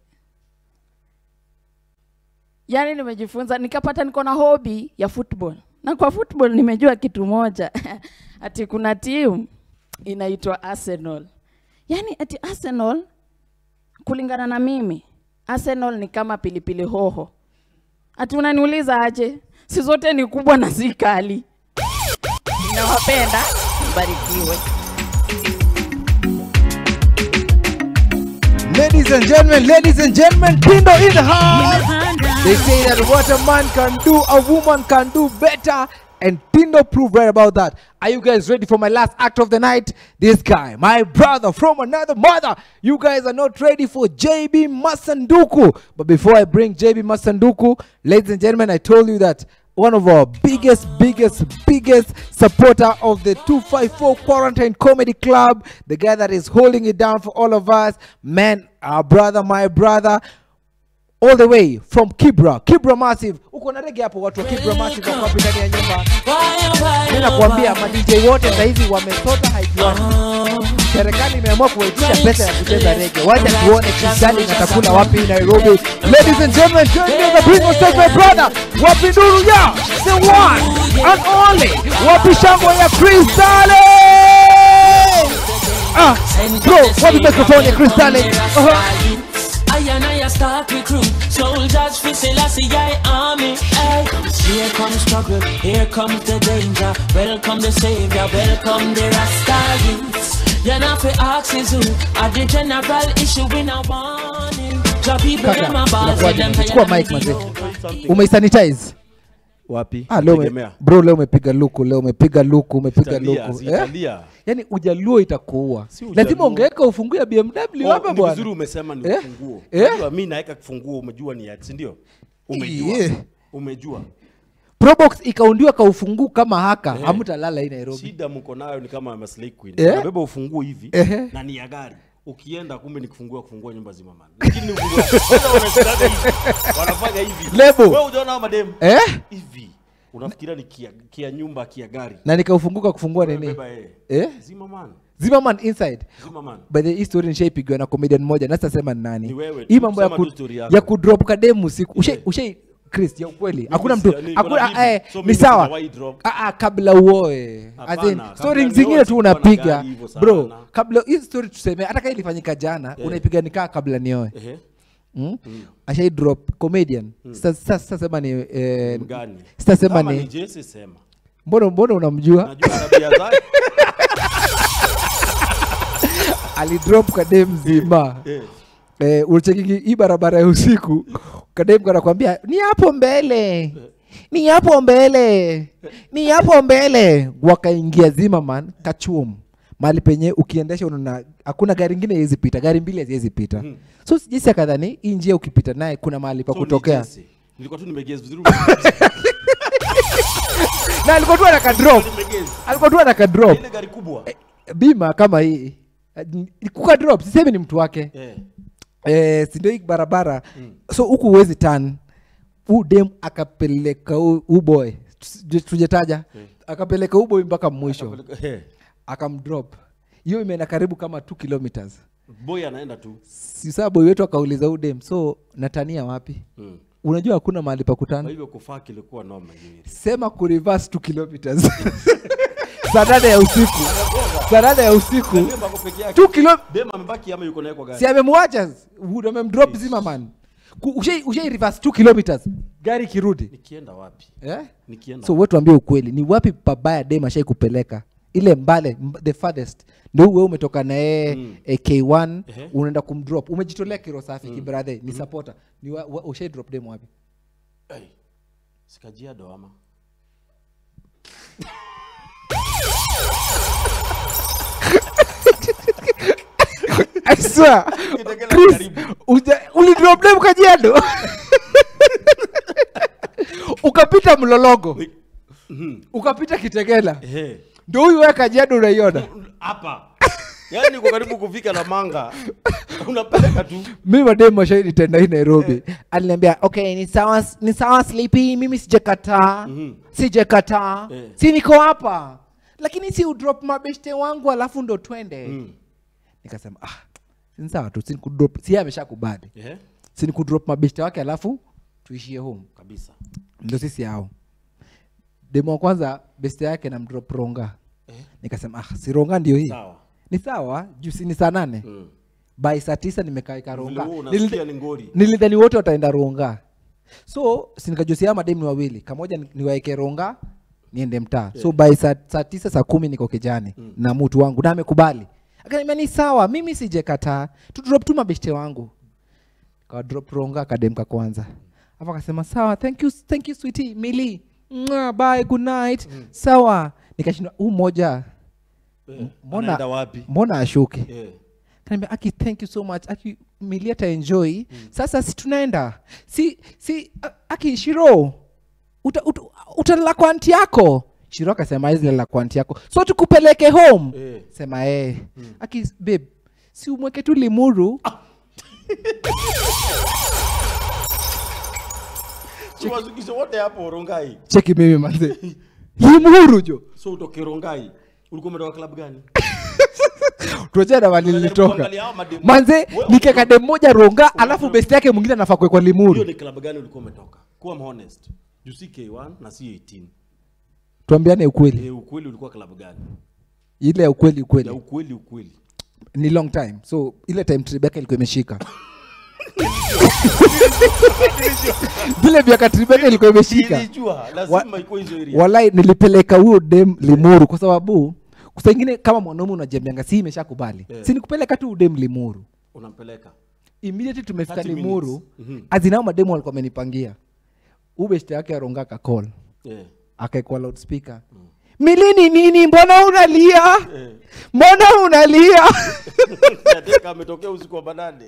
yaani nimejifunza nikapata niko na hobi ya football na kwa football nimejua kitu moja ati kuna timu inaitwa arsenal yaani ati arsenal kulingana na mimi arsenal ni kama pilipili hoho ati unaniuliza aje si zote ni kubwa na si kali nawapenda mbarikiwe Ladies and gentlemen, ladies and gentlemen, Pindo in the house. They say that what a man can do, a woman can do better. And Pindo proved right about that. Are you guys ready for my last act of the night? This guy, my brother from another mother. You guys are not ready for JB Masanduku. But before I bring JB Masanduku, ladies and gentlemen, I told you that one of our biggest, biggest, biggest supporter of the 254 Quarantine Comedy Club, the guy that is holding it down for all of us, man, our brother, my brother, all the way from Kibra, Kibra Massive. Uko na rege hapo watu wa Kibra Massive wako hapo ndani ya nyumba. Mimi nakwambia ma DJ wote sasa hivi wamesota haijuani. Serikali imeamua kuwaitisha pesa ya kucheza rege. Wacha tuone Kisani natakula wapi Nairobi. Ladies and gentlemen, join me on the bring on stage my brother. Wapi Nuru ya the one and only. Wapi shangwe ya Crystale. Ah, bro, wapi microphone ya Crystale? Uh-huh. I and I a start recruit soldiers for Selassie I army. Hey. Here comes struggle, here comes the danger. Welcome the savior, welcome the Rasta youths. You're not for axes who are the general issue in a warning. Drop people Kaka, in my balls, inakuwaje? them Chukua mic mazee. Umeisanitize? Wapi? Ah, leo ume, Tegemea. bro leo umepiga luku, leo umepiga luku, umepiga Zitalia, luku. zitalia. Yaani ujaluo itakuua. ujaluo. Lazima ungeweka ufungue ya BMW Oh, hapa ni bwana. vizuri umesema ni Eh? ufunguo. Eh? Unajua mimi naweka kifunguo umejua ni ati, si ndio? Umejua. Yeah. Umejua. Probox ikaundiwa kaufungu kama haka, Eh. hamtalala hii Nairobi. Shida mko nayo ni kama Maslay Queen. Eh? Unabeba ufunguo hivi Ehe. na ni ya gari. Ukienda kumbe ni kufungua kufungua nyumba zima man. Lakini ni ufunguo. Sasa wanashikaga hivi. Wanafanya hivi. Lebo. Wewe unaona hao madem? Eh? Hivi. Unafikiria ni kia, kia nyumba kia gari. Na nikaufunguka kufungua nini? Beba yeye. Eh? Zima man. Zimmerman inside. Zimmerman. By the way, hii story nishaipigwa na comedian mmoja, na sitasema ni nani. Ni wewe tu, Hii mambo ya sema ku, tu story yako. ya kudrop kademu usiku. Ushai ushai Chris ya ukweli. Hakuna mtu si- niko na hakuna bibi, eh, so ni mimi sawa. sijawahi drop. Ah ah kabla uoe. As Hapana, in kabla story nioe zingine tu sikuwa na unapiga. gari hivyo sana. Bro, kabla hii story tuseme hata kama ilifanyika jana, Eh. unaipiga nikaa kabla nioe. Ehe. Mm? Mm. Ashai drop comedian. Mm. Sasa sasa sitasema ni eh, Mgani? sitasema Kama ni ni Jesse sema. Mbona mbona unamjua? Najua tabia zake. alidrop kadem mzima Eh. eh, ulichekiki hii barabara ya usiku kadem kanakwambia ni hapo mbele ni hapo mbele ni hapo mbele wakaingia Zimmerman kachum mahali penye ukiendesha unaona hakuna gari ingine haiwezi pita gari mbili haziwezi pita Mhm. so jinsi akadhani hii njia ukipita naye kuna mahali pa So ni kutokea Jesse. Nilikuwa tu nimegezi vizuri. na alikuwa tu anaka drop Nimegezi. alikuwa tu anaka drop Ile gari kubwa. bima kama hii kuka drop sisemi ni mtu wake Eh. eh, si ndio hii barabara so huku huwezi tan huu dem akapeleka huu huu boy Tusi- tujetaja akapeleka huu boy mpaka mwisho Eh. akamdrop hiyo imeenda karibu kama 2 kilometers boy anaenda tu si saa boy wetu akauliza udem so natania wapi Mm. unajua hakuna mahali pa kwa kutana hivyo kufaa kilikuwa noma hiyo sema kureverse 2 kilometers saa nane ya usiku saa nane ya usiku Na dem ako peke yake. Two kilo- dem amebaki ama yuko naye kwa gari si amemwacha Wood amemdrop zimmerman Ku- ushai ushai reverse 2 kilometers gari ikirudi nikienda wapi eh? nikienda so wewe tuambie ukweli ni wapi pabaya dem ashai kupeleka ile mbale mb- the farthest ndio wewe umetoka na yeye Mm. eh, K1 Ehe. unaenda kumdrop umejitolea kiro safi Mm. kibrathe ni Mm. supporter ni wa, wa, ushai drop dem wapi hey. sikajiado ama I swear Kitegela Chris karibu. uja- ulidrop dem kajiado ukapita mlologo ukapita kitegela Ehe. ndio huyu wewe kajiado unaiona hapa yaani uko karibu kufika na manga unapeleka tu mi mademu washaidi tenda hii nairobi aliniambia okay ni sawa ni sawa sleepy mimi sijakataa Mhm. sijakataa Eh. si niko hapa lakini si udrop mabeshte wangu alafu ndo twende Mm. nikasema ah si sawa tu si nikudrop si yeye ameshakubali Ehe. si nikudrop mabeshte wake alafu tuishie home kabisa ndo sisi hao demo wa kwanza beste yake na mdrop ronga nikasema ah si ronga ndio hii Sawa. ni sawa juu si ni saa nane Mm. by saa tisa nimekaeka ronga Vile wewe unasikia Nilidha- ni ngori. nilidhani wote wataenda ronga so sinikajusia mademu ni wawili kamoja ni- niwaeke ronga niende mtaa so by saa, saa tisa saa kumi niko kijani Mm. na mtu wangu na amekubali akaniambia ni sawa mimi sijekataa tudrop tu mabeshte wangu kadrop ronga kademka kwanza afu akasema sawa thank you, thank you sweetie mili Mwah, bye good night sawa nikashindwa huu moja Eh, mbona anaenda wapi? mbona ashuke Eh. kaniambia aki thank you so much aki mili ataenjoy sasa si tunaenda si si a- aki shiro uta, uta, utalala kwa anti yako shiro akasema hizi lala kwa anti yako so tukupeleke home Eh. sema eh aki babe si umweke tu limuru Tuwazukishe wote hapo Rongai. cheki mimi manze limuru jo So utoke Rongai. Ulikuwa umetoka club gani? tuachana mali nilitoka kuangalia hao mademu. manze Wewe- nikekade mmoja ronga alafu besti yake mwingine anafaa kuwekwa Hiyo limuru ni club gani ulikuwa umetoka? Kuwa honest. Juu si K1 na si 18. tuambiane ukweli Eh, ukweli ulikuwa club gani? ile ya ukweli Ya ukweli ukweli ukweli. ni long time so ile time tribeka ilikuwa imeshika vile miaka tribeka ilikuwa imeshika Nilijua lazima iko hizo area. walai nilipeleka huyo dem limuru kwa sababu saa ingine kama mwanaume unajembeanga si imeshakubali Yeah. si nikupeleka tu udem limuru Unampeleka. immediately tumefika 30 limuru minutes. Mhm. azinao mademu walikuwa amenipangia ubeshte yake aronga akacall Eh. akaekwa loudspeaker milini nini mbona unalia Eh. mbona unalia Nataka ametokea usiku wa manane.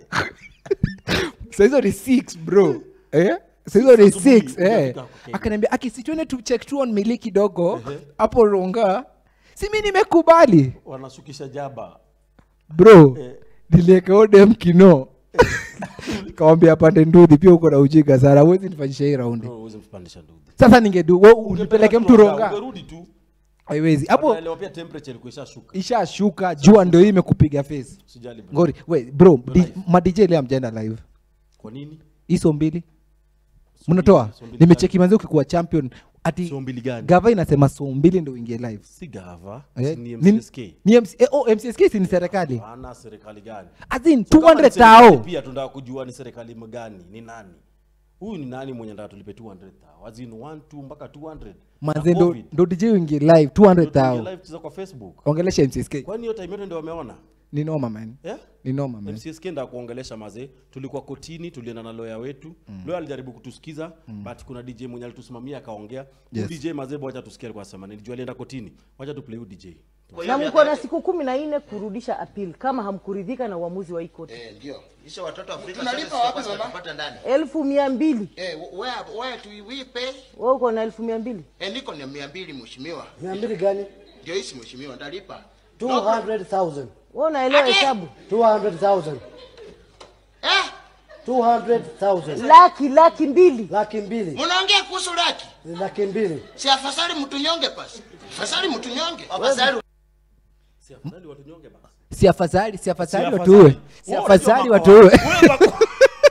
sahizo ni six bro eh? sahizo ni Asubuhi, six eh. hujafika Kenya. akaniambia akisitwene tu check tu on mili kidogo Ehe. hapo ronga si mi nimekubali Wanasukisha jaba. bro Eh. niliekaodem kino kawambia pande ndudhi pia uko na ujinga sana huwezi nifanyisha hii raundi Bro, huwezi mpandisha ndugu. sasa ningedu we unipeleke mtu ronga Ungerudi tu. haiwezi hapo Wanaelewa pia temperature ilikuwa ishashuka. ishashuka jua ndio hii imekupiga face Usijali bro. ngori we bro Ndio di, live. madj leo amjaenda live Kwa nini? hizo mbili mnatoa so mbili nimecheki manzi ukikuwa champion ati So mbili gani? gava inasema so mbili ndo uingie live Si gava, Eh, si ni ni- MCSK. ni MC, eh, oh, mcsk si ni serikali Hapana, serikali gani? As in, So kama ni 200 serikali tao. Pia tunataka kujua ni serikali gani, ni nani? Huyu ni nani mwenye ndataka tulipe 200 tao? As in 1 2 mpaka 200. manze Na ndo, COVID. ndo dj uingie live 200 Ndio tuingie tao live tucheza kwa Facebook. ongelesha mcsk Kwani hiyo time yote ndio wameona? ni noma man Yeah? ni noma man MCSK nda kuongelesha mazee, tulikuwa kotini, tulienda na lawyer wetu mm. lawyer alijaribu kutusikiza mm. but kuna DJ mwenye alitusimamia akaongea Yes. yes. DJ mazee, wacha tusikie alikuwa anasema nini, juu alienda kotini, wacha tu play huyu DJ. na mko na siku kumi na nne kurudisha appeal kama hamkuridhika na uamuzi wa hii koti. Eh, ndio. Kisha watoto Afrika Tunalipa sasa wapi, sisi mama? tunapata ndani. elfu mia mbili Eh, where where do we pay? wewe uko na elfu mia mbili Eh, niko na 200 mheshimiwa. mia mbili gani Ndio hisi mheshimiwa, ndalipa. 200,000 wewe unaelewa Ati? hesabu 200,000 Eh? 200,000 laki laki mbili laki mbili Mnaongea kuhusu laki? Ni laki mbili Si afadhali mtu nyonge basi. Afadhali mtu nyonge. Afadhali Si afadhali watunyonge basi. si afadhali si afadhali Si watuue afadhali. si Wewe afadhali unajua watuue makoa. Wewe makoa.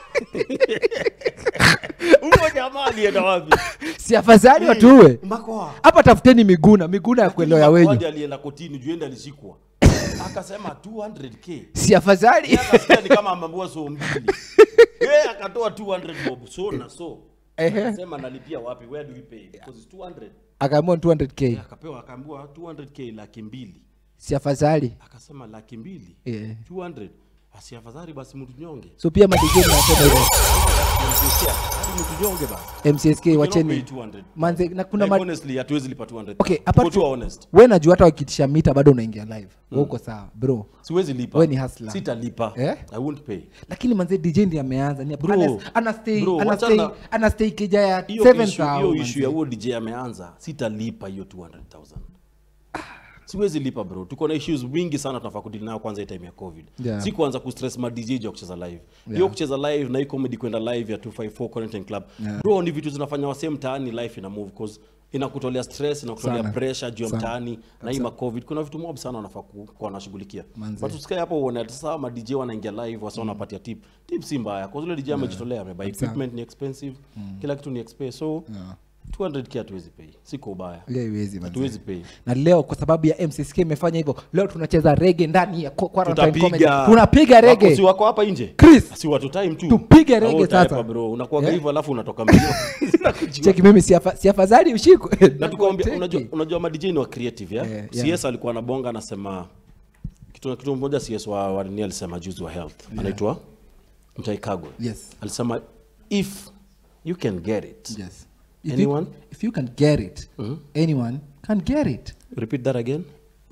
Huyo jamaa alienda wapi? si afadhali Eh, watuue makoa. hapa tafuteni miguna miguna ya kuelewa Makoa wenyu ndiye alienda kotini juu ende alishikwa. Akasema 200k. si afadhali Yeye akasikia ni kama ameambiwa so mbili. Yeye akatoa 200 bob so na so. Ehe. Akasema nalipia wapi? Where do we pay? Because it's 200. akaamua 200k Akapewa akaambiwa 200k laki mbili. si afadhali Akasema laki mbili. Yeah. 200. Asi afadhali basi mtu nyonge. so pia madigeni wanasema hivyo Hadi mtu nyonge basi. mcsk We cannot wacheni pay 200. manze na kuna Like, ma- honestly hatuwezi lipa 200. okay Tuko apart tu from honest. we najua hata wakitisha mita bado unaingia live Mm. mm. uko sawa bro Siwezi lipa. we ni hustler Sitalipa. eh? I won't pay. lakini manze dj ndiye ameanza ni Bro, ana- ana stay bro, ana wachana- stay ana stay kija ya Hiyo 7 issue- hiyo issue ya huo DJ ameanza, sitalipa hiyo 200,000. Siwezi lipa bro. Tuko na issues mingi sana tunafaa kudili nayo kwanza hii time ya COVID. Yeah. Si kuanza kustress ma DJ juu ya kucheza live. Hiyo Yeah. kucheza live na hii comedy kwenda live ya 254 Content Club. Yeah. Bro, ni vitu zinafanya wasee mtaani life ina move cause inakutolea stress, inakutolea Sana. pressure juu ya Sana. mtaani na hii Kabisa. ma COVID. Kuna vitu mob sana wanafaa ku- kuwa wanashughulikia. Manze. But usikae hapo uone ati sasa ma DJ wanaingia live wasa wanapatia tip. Tip si mbaya. Kwa zile DJ amejitolea, amebuy Kabisa. equipment ni expensive. Kila kitu ni expensive. So 200k hatuwezi pay. Siko ubaya. Yeah, haiwezi, manze. Hatuwezi pay. na leo kwa sababu ya mcsk imefanya hivyo leo tunacheza rege ndani ya Qu- quarantine comedy. tutapiga tunapiga Wako- rege si wako hapa nje Chris si watu time tu Tupige Na rege wewe utaepa sasa. bro unakuaga Yeah. hivyo alafu unatoka mbio cheki mimi si afa- si afadhali ushikwe na tukaambia unajua unajua ma DJ ni wa creative ya yeah. CS alikuwa anabonga anasema kitu kitu mmoja CS wa wa nini alisema juzi wa health Yeah. anaitwa Mtai Kagwe Yes. alisema if you can get it Yes. If anyone you, if you can get it anyone can get it repeat that again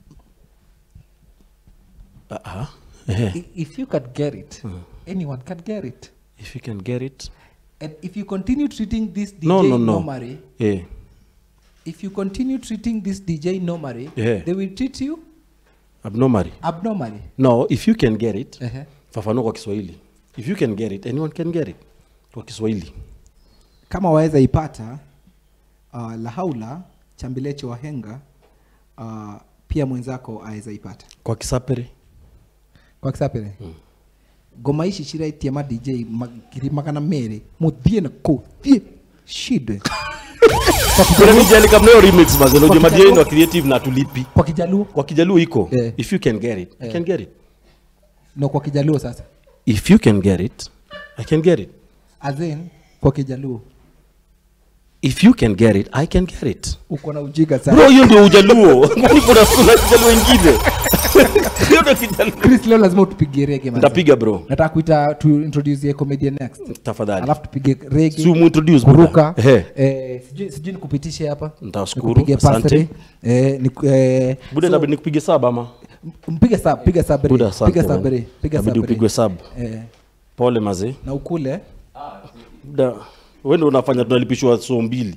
uh-huh. I- if you can get it anyone can get it if you can get it and if you continue treating this dj no no no normally yeah if you continue treating this dj normally Yeah. they will treat you abnormally abnormally no if you can get it Ehe. fafanua kwa kiswahili if you can get it anyone can get it kwa kiswahili kama waweza ipata uh, lahaula chambilecho wahenga uh, pia mwenzako aweza ipata kwa kisapere kwa kisapere mm. ngoma ici ciraitie ma dj magiri magana merĩ mũthiĩ na kũu thiĩ shide kuna mijali kama hiyo remix basi ndio Kwa jamaa Kijaluo- wa creative na tulipi kwa kijaluo kwa kijaluo iko Eh. if you can get it i Eh. can get it no kwa kijaluo sasa if you can get it i can get it as in kwa kijaluo if you can get it i can get it uko na ujinga sana bro hiyo ndio ujaluo kwani kuna kuna kijaluo ingine hiyo ndio kijaluo Chris leo lazima utupigie rege manze. Nitapiga, bro. nataka kuita tu introduce ye comedian next tafadhali alafu tupige rege Si umu-introduce, kuruka brother. Ehe. eh, sijui sijui nikupitishe hapa Nitashukuru, Nikupige asante. pasri. eh, niku- eh, bude so- inabidi nikupige sub ama mpige sub piga sabri Buda, asante, piga man. sabri piga Inabidi sabri upigwe sub eh, pole mazee na ukule buda wewe ndio unafanya tunalipishwa so mbili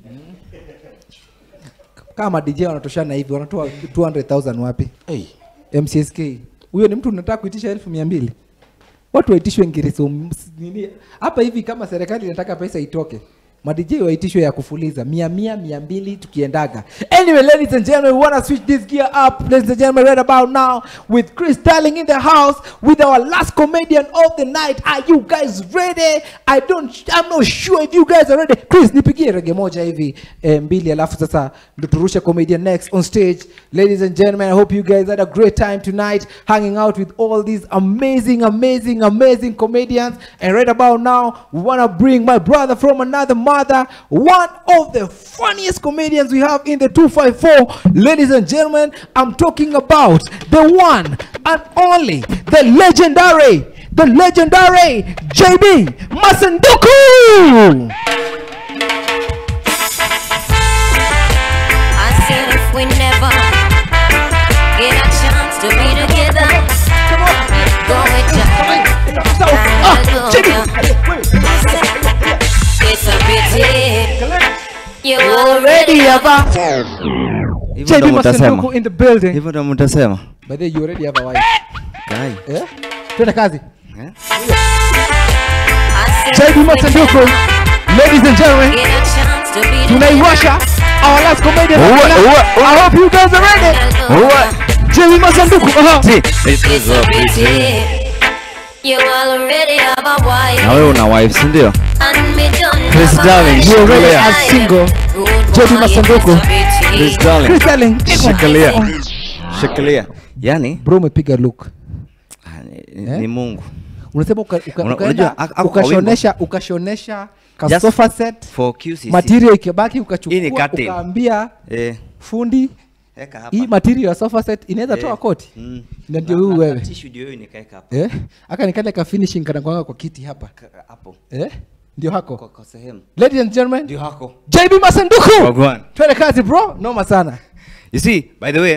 kama dj wanatoshana hivi wanatoa 200000 wapi hey. mcsk huyo ni mtu unataka kuitisha elfu mia mbili watu waitishwe ngiriso m- s- nini hapa hivi kama serikali inataka pesa itoke madj waitishwe ya kufuliza mia mia mia mbili tukiendaga anyway ladies and gentlemen we wanna switch this gear up ladies and gentlemen right about now with chris Starling in the house with our last comedian of the night are you guys ready i don't i'm not sure if you guys are ready chris nipigie rege moja hivi eh, mbili alafu sasa ndo turushe comedian next on stage ladies and gentlemen i hope you guys had a great time tonight hanging out with all these amazing amazing amazing comedians and right about now we want to bring my brother from another mother one of the funniest comedians we have in the 254 ladies and gentlemen i'm talking about the one and only the legendary the legendary jb masanduku I said if we never get a chance to be together, go with It's a pity you already have a Hivyo ndo JB mtasema. Masanduku in the building. Hivyo ndo mtasema. by the way you already have a wife Guy. eh twende kazi Eh? JB Masanduku ladies and gentlemen chance to be tunaiwasha our last comedian of the Uwe, night. uwe, I hope you guys are ready Jimmy Masanduku. Aha. It's so pretty. You already have a wife. na wewe una wife si ndio And me don't Chris have a Darling, wife. you already are single. Jody Masanduku. Chris Darling. Chris Darling. Shikilia. Shikilia. Yani bro umepiga look ni, ni Mungu. unasema uka, uka, Una- ukaenda unajua, ako- ako kwa ukashonesha ukashonesha ka Just sofa set for QCC. material ikibaki Hii ni ukachukua curtain. ukaambia Eh. fundi Eka hapa. hii material ya sofa set inaweza Eh. toa koti Mm. na ndio Na- huyu na- wewe na tissue ndio hiyo nikaeka hapa. eh aka nikale ka finishing kana kwanga kwa kiti hapa Ka- hapo. eh ndio hako Kwa, kwa sehemu. ladies and gentlemen Ndio hako. JB Masanduku Wagwan. twende kazi bro noma sana You see, by the way,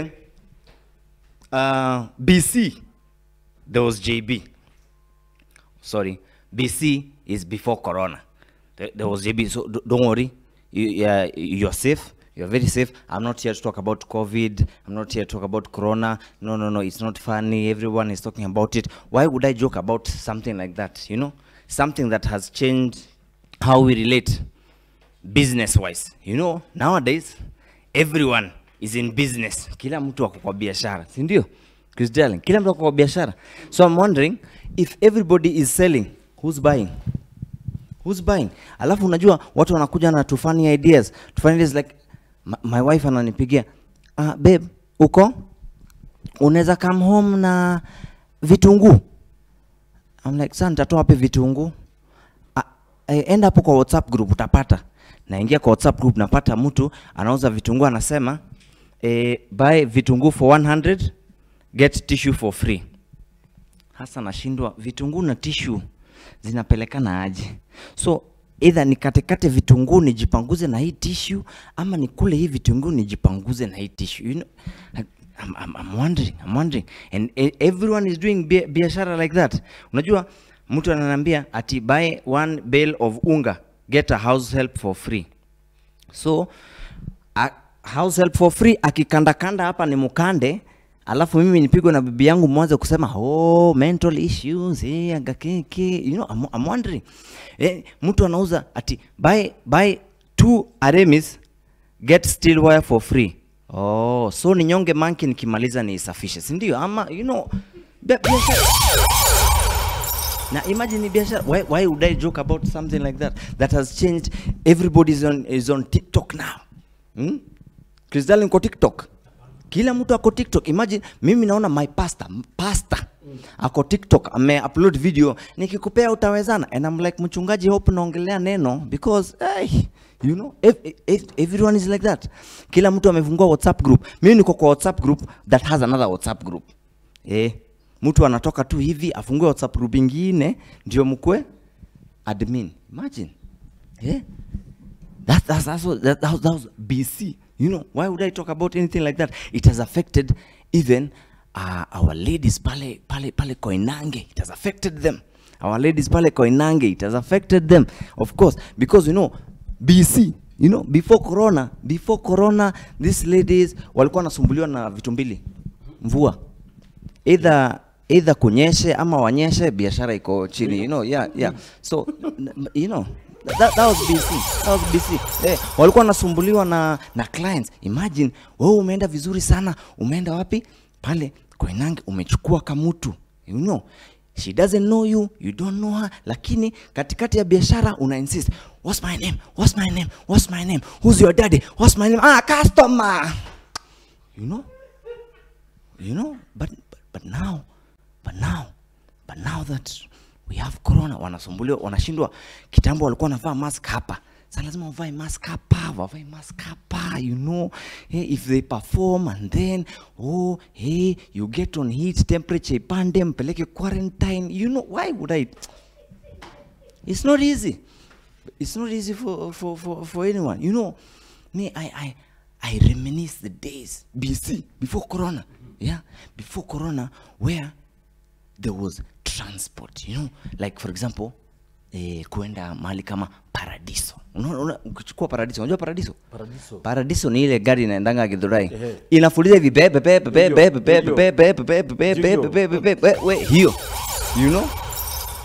uh, BC, there was JB. Sorry, BC is before Corona. There, there was JB, so d- don't worry. You, yeah, you're safe. You're very safe. I'm not here to talk about COVID. I'm not here to talk about Corona. No, no, no. It's not funny. Everyone is talking about it. Why would I joke about something like that? You know, something that has changed how we relate business wise. You know, nowadays everyone is in business. Kila mtu ako kwa biashara, si ndio? Chris Darling, kila mtu ako kwa biashara. So I'm wondering if everybody is selling, who's buying? Who's buying? Alafu unajua watu wanakuja na too funny ideas. Too funny ideas like my, my wife ananipigia, ah, babe, uko? Unaweza come home na vitunguu? I'm like, sasa nitatoa wapi vitunguu? Ah, eh, enda hapo kwa WhatsApp group utapata. Naingia kwa WhatsApp group napata mtu anauza vitunguu anasema eh, buy vitunguu for 100 get tissue for free. Hasa nashindwa vitunguu na tissue zinapelekana aje? So either nikatekate vitunguu nijipanguze na hii tissue ama nikule hii vitunguu nijipanguze na hii tissue. You know, I- I'm, I'm, I'm wondering, I'm wondering. And e- everyone is doing bia- biashara like that. Unajua mtu ananiambia ati buy one bale of unga get a house help for free. So a, house help for free akikandakanda hapa ni mukande alafu mimi nipigwe na bibi yangu mwanze kusema oh mental issues eh agakeke you know I'm, I'm wondering eh, mtu anauza ati buy buy two aremis get steel wire for free oh so ni nyonge manki nikimaliza niisafishe si ndio ama you know bia- biashara na imagine ni biashara why, why would i joke about something like that that has changed everybody is on, is on tiktok now hmm? Chris Darling kwa tiktok kila mtu ako tiktok imagine mimi naona my pastor pastor ako tiktok ame upload video nikikupea utawezana and I'm like mchungaji hope naongelea neno because hey, you know ev ev everyone is like that kila mtu amefungua whatsapp group mimi niko kwa whatsapp group that has another whatsapp group eh mtu anatoka tu hivi afungue whatsapp group ingine ndio mkwe admin imagine eh that, that's, that's what, that, that, was, that was BC. You know, why would I talk about anything like that? It has affected even uh, our ladies pale, pale, pale Koinange. It has affected them. Our ladies pale Koinange, it has affected them. Of course, because you know, BC, you know, before Corona, before Corona, these ladies walikuwa wanasumbuliwa na vitu mbili. Mvua. Either either kunyeshe ama wanyeshe biashara iko chini you know yeah yeah so n- you know that, that was BC that was BC eh, walikuwa wanasumbuliwa na na clients imagine wewe umeenda vizuri sana umeenda wapi pale Koinange umechukua kamutu you know she doesn't know you you don't know her lakini katikati ya biashara una insist what's my name what's my name what's my name who's your daddy what's my name ah customer you know you know but but, but now but now but now that we have corona wanasumbuliwa wanashindwa kitambo walikuwa wanavaa mask hapa sa lazima wavae mask hapa wavae mask hapa you know hey, if they perform and then oh hey you get on heat temperature ipande mpeleke quarantine you know why would i it's not easy it's not easy for, for, for, for anyone you know me i i i reminisce the days bc before corona yeah before corona where there was transport you know like for example eh, kuenda mahali kama paradiso unaona una, ukichukua paradiso unajua paradiso Paradiso. paradiso ni ile gari inaendanga githurai Ehe. inafuliza hivi pepe pepe pepe Ndio, pepe pepe ndio. pepe pepe pepe pepe Ndio. pepe pepe pepe we hiyo you know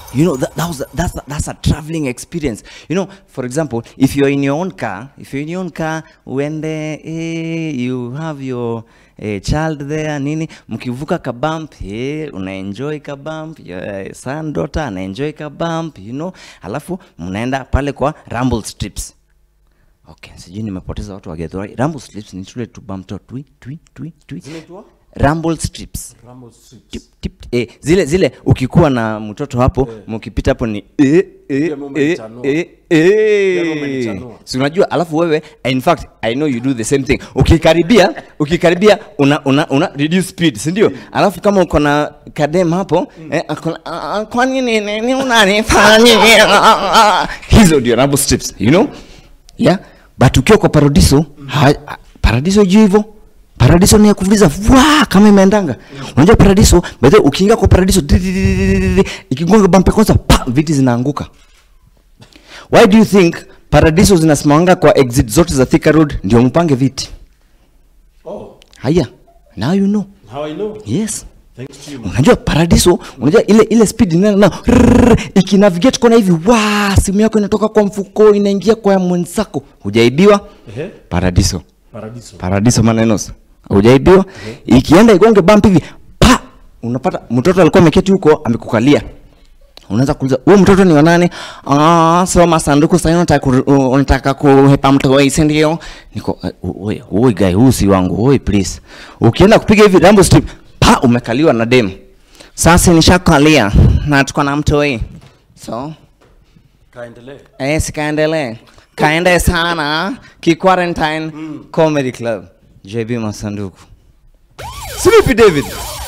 You know, that, that was a, that's, a, that's a traveling experience. You know, for example, if you're in your own car, if you're in your own car, when the, eh, you have your eh, child there, nini, mkivuka kabump, eh, unaenjoy kabump, your eh, son, daughter, anaenjoy kabump, you know, alafu mnaenda pale kwa rumble strips. Okay, sijui nimepoteza watu wa Githurai. Rumble strips ni tule tu bump tu twi twi twi twi. Zinaitwa? Rumble strips. Rumble strips. Tip, tip, eh, zile zile ukikuwa na mtoto hapo mkipita hapo ni eh, eh, Pia eh, umenichanua. eh, Pia eh. umenichanua. Si unajua alafu wewe in fact I know you do the same thing. Ukikaribia ukikaribia una, una, una reduce speed, si ndio? Alafu kama uko na kadem hapo eh, akona, "Ah, ah, kwa nini nini unanifanyia? Hizo ndio rumble strips, you know? Yeah. But ukiwa kwa paradiso, ha, ha- paradiso juu hivyo paradiso ni ya kuvuliza vwa kama imeendanga unajua paradiso by the way, ukiingia kwa paradiso di- di- di- di- di- di- ikigonga bampe kwanza pa viti zinaanguka why do you think paradiso zinasimamanga kwa exit zote za Thika Road ndio mpange viti Oh, haya now you know how I know? yes Thanks to you. man. unajua paradiso unajua ile ile speed inaenda na rrrr, ikinavigate kona hivi wa simu yako inatoka kwa mfuko inaingia kwa ya mwenzako hujaibiwa Ehe. paradiso Paradiso. paradiso manenos hujaibiwa ikienda igonge bump hivi pa unapata mtoto alikuwa ameketi huko amekukalia unaanza kuuliza huyu mtoto ni wa nani ah soma sanduku sasa unataka ku- u- unataka kuhepa mtoi si ndio niko oi oi guy huyu si wangu oi please ukienda kupiga hivi rambo strip pa umekaliwa na dem sasa nishakalia na tuko na mtoi so Kaendelee. eh sikaendelee kaende sana ki quarantine comedy club JB Masanduku Sleepy David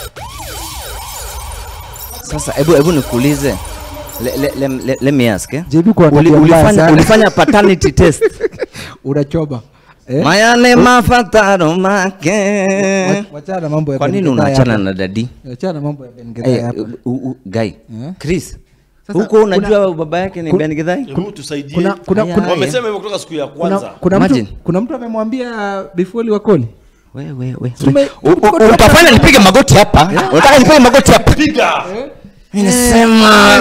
sasa hebu hebu nikuulize le, le, le, le, let me ask eh? JB kwa Uli, tabia mbaya ulifanya, sana. ulifanya paternity test unachoba eh? mayane mafataro make wachana na mambo ya kwa nini Ben Gedai unaachana hapa. na dadi Wachana na mambo ya Ben Gedai Eh, hapa. u- u- guy Eh? Chris Sasa huko kuna- unajua baba yake ni kun- Ben Githai Hebu tusaidie. kuna- kuna- kuna- Wamesema hivyo kutoka siku ya kuna, kwanza. kuna, mtu, Imagine. kuna mtu amemwambia bifoli wakoli we, we, we. Tume- U- u- utafanya nipige magoti hapa unataka nipige magoti hapa Piga. Mimi nasema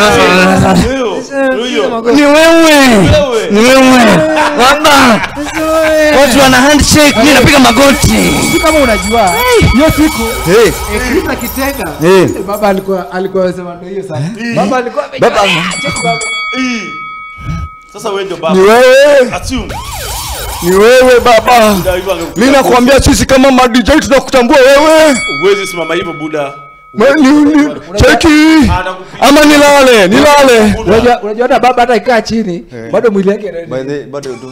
Huyo. ni wewe Wewe. ni wewe baba watu wana handshake mimi napiga magoti si kama unajua hiyo siku hey. eh, Chris akitega Eh. eh, baba alikuwa alikuwa anasema ndio hiyo sana baba alikuwa amejua, Baba- "Ah, check baba." Ii. Sasa wewe ndio baba. Ni wewe. Assume. ni wewe baba Buda hivyo angekupiga mimi nakwambia sisi kama ma DJ tunakutambua wewe Huwezi simama hivyo Buda. Ma- ni- ni- cheki ama nilale nilale unajua unajua hata baba hata ikaa chini bado mwili yake inaenda. bado tu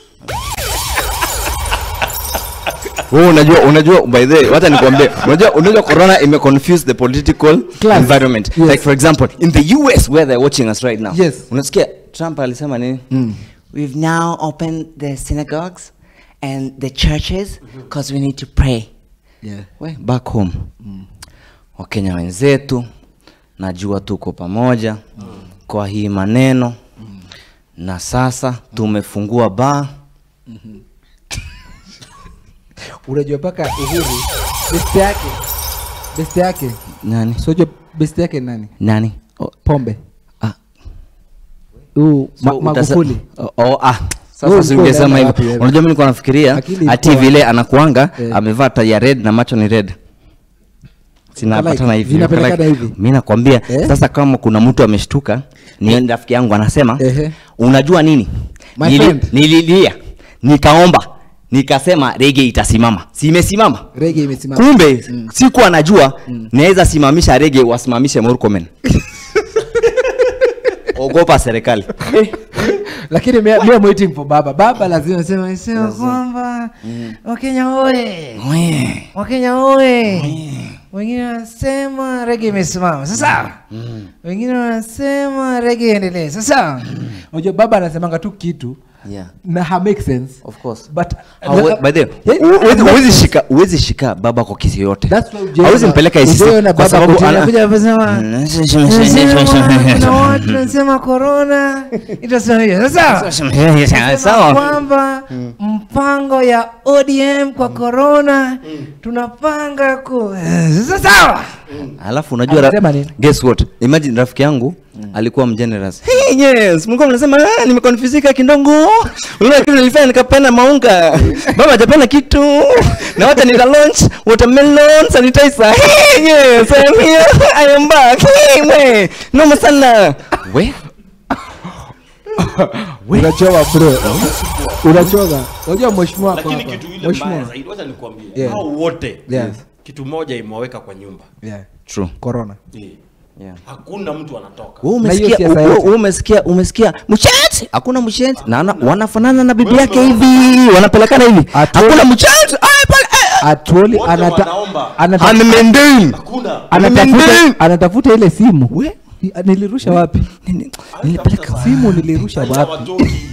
wewe unajua unajua by the way wacha nikwambie unajua unajua corona ime confuse the political Class. environment Yes. like for example in the US where they're watching us right now Yes. unasikia Trump alisema nini we've now opened the synagogues and the churches because we need to pray Yeah. we back home wakenya wenzetu najua tuko pamoja kwa hii maneno na sasa tumefungua baa unajua mpaka uhuru best yake best yake nani sojua best yake ni nani nani pombe Ah. huu So, ma, utase- magufuli Oh, oh, ah. Wewe Sasa si ulikuwa ungesema unaenda hivyo. wapi wewe? Unajua mimi nilikuwa nafikiria Akili ati ilikuwa vile wapi? anakuanga Eh. amevaa tai ya red na macho ni red. Sinapatana hivi. vinapelekana Like, hivi. Mimi nakwambia Eh? sasa kama kuna mtu ameshtuka ni rafiki yangu anasema Ehe. unajua nini? My Nili- friend. Nililia nikaomba nikasema rege itasimama. Si imesimama? rege imesimama Kumbe sikuwa najua naweza simamisha rege wasimamishe Murkomen. Ogopa serikali. lakini me, me I'm waiting for baba baba lazima sema sema kwamba wakenya oye wakenya oye wengine wanasema rege imesimama sasa wengine wanasema rege iendelee sasa unajua baba anasemanga tu kitu Yeah. na ha make sense Of course. but Hawe- by the way, Yeah, hu- huwezi- yeah. huwezi shika huwezi shika baba kwa kisi yote That's why ujaona- hawezi mpeleka ICC ujaona kwa baba sababu kotini ana- anakuja kusema, Nasema kuna watu nasema corona itasema hiyo sasa nasema Sawa. kwamba mpango ya ODM kwa corona tunapanga ku sasa sawa alafu unajua ra- Anasema nini? guess what imagine rafiki yangu alikuwa mgenerous hey, yes mlikuwa mnasema ah, nimekonfusika kidogo unaona kitu nilifanya nikapenda maunga baba hajapenda kitu na wacha nita launch watermelon sanitizer hey, yes I am here I am back hey, we noma sana we unachoka bro unachoka unajua mheshimiwa hapo lakini hapa kitu ile mbaya mheshimiwa zaidi wacha nikwambie Yeah. hao wote Yeah. kitu moja imewaweka kwa nyumba yeah true corona Yeah. hakuna mtu anatoka Wewe umesikia wewe- wewe umesikia umesikia mcheti hakuna mcheti na ana- wanafanana na bibi yake hivi wanapelekana hivi hakuna mcheti Atuoli Wote anata, wanaomba. anata, Amemendei. Hakuna. anatafuta, anatafuta ile simu I- nilirusha wapi nilipeleka simu nilirusha wapi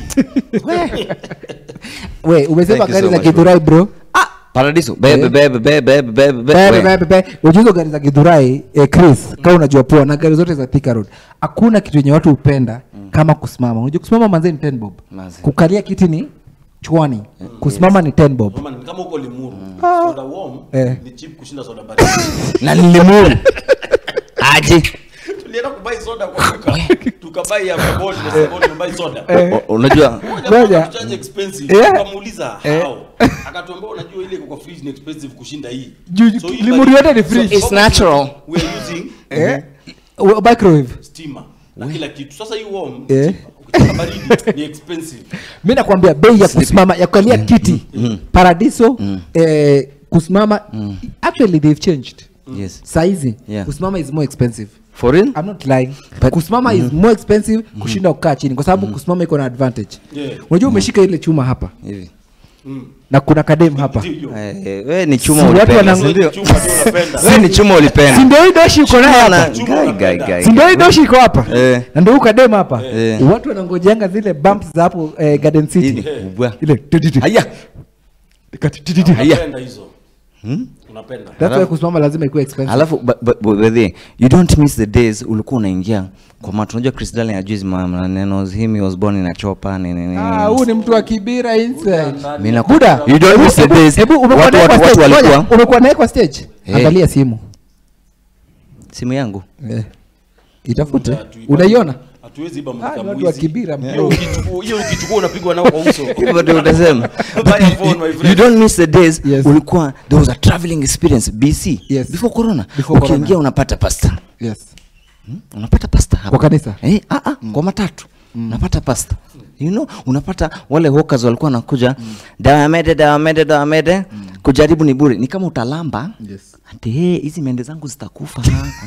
we umesema Thank you gari so za much, kidhurai bro paradiso bebe bebe bebe bebe bebe Bebe, we. bebe, bebe. Unajua hizo gari za kidhurai eh, chris kama unajua poa na gari zote za Thika road hakuna kitu yenye watu hupenda kama kusimama unajua kusimama manze ni 10 bob Manze. kukalia kiti ni chwani kusimama ni 10 bob Mama, ni kama huko limuru soda warm Eh. ni cheap kushinda soda baridi na nilimuru aje tulienda kubai soda kwa duka tukabai ya bodi na saboni tukabai soda O- unajua Ngoja. charge expensive Yeah. tukamuuliza Eh. how akatuambia unajua ile iko kwa fridge ni expensive kushinda hii Juu- So hii limuru baridi- yote ni so fridge. It's natural. we are using eh Wa- microwave steamer na kila kitu sasa hii warm eh ukitaka baridi ni expensive mi nakwambia bei ya kusimama ya kukalia kiti paradiso eh, kusimama actually they've changed yes saizi Yeah. kusimama is more expensive for real I'm not lying kusimama is more expensive kushinda kukaa chini kwa sababu kusimama iko na advantage Yeah. unajua umeshika ile chuma hapa hivi na kuna kadem hapa Eh, we ni chuma Si watu ulipenda wana- si ndio? Chuma ndio unapenda. Si ni chuma ulipenda si ndio hii doshi iko nayo hapa Guy, guy, guy. si ndio hii doshi iko hapa Eh. na ndio ukadem hapa Eh. watu wanangojeanga zile bumps za hapo eh, garden city Hii ni kubwa. ile tititi. haya Ikati- tititi. unapenda hizo unapenda That's why kusimama lazima ikuwe expensive alafu but- but- but by the way, you don't miss the days ulikuwa unaingia kwa macho unajua chris darling ajui hizi maneno him he was born in a chopper nini nini Ah, huu ni mtu wa kibira inside. Mimi naku- Buda, You don't hebu- miss the hebu- days. hebu umekuwa Watu- naye kwa watu- watu stage, walikuwa- ngoja, umekuwa naye kwa stage Eh. angalia simu simu yangu Eh. itafute Buda, tuiba- unaiona hatuwezi iba Ah, mlika ni watu wa mwizi. kibira Hiyo ukichukua- hiyo ukichukua unapigwa nao kwa uso hivyo ndio utasema Buy a phone, my friend. you don't miss the days Yes. ulikuwa there was a traveling experience bc Yes. before corona Before ukiingia corona. unapata pasta yes unapata pasta hapa kwa kanisa eh, ah, ah, kwa matatu unapata pasta you know unapata wale hawkers walikuwa wanakuja dawa ya mede dawa ya mede dawa ya mede kujaribu ni bure ni kama utalamba yes ati hey, hizi mende zangu zitakufa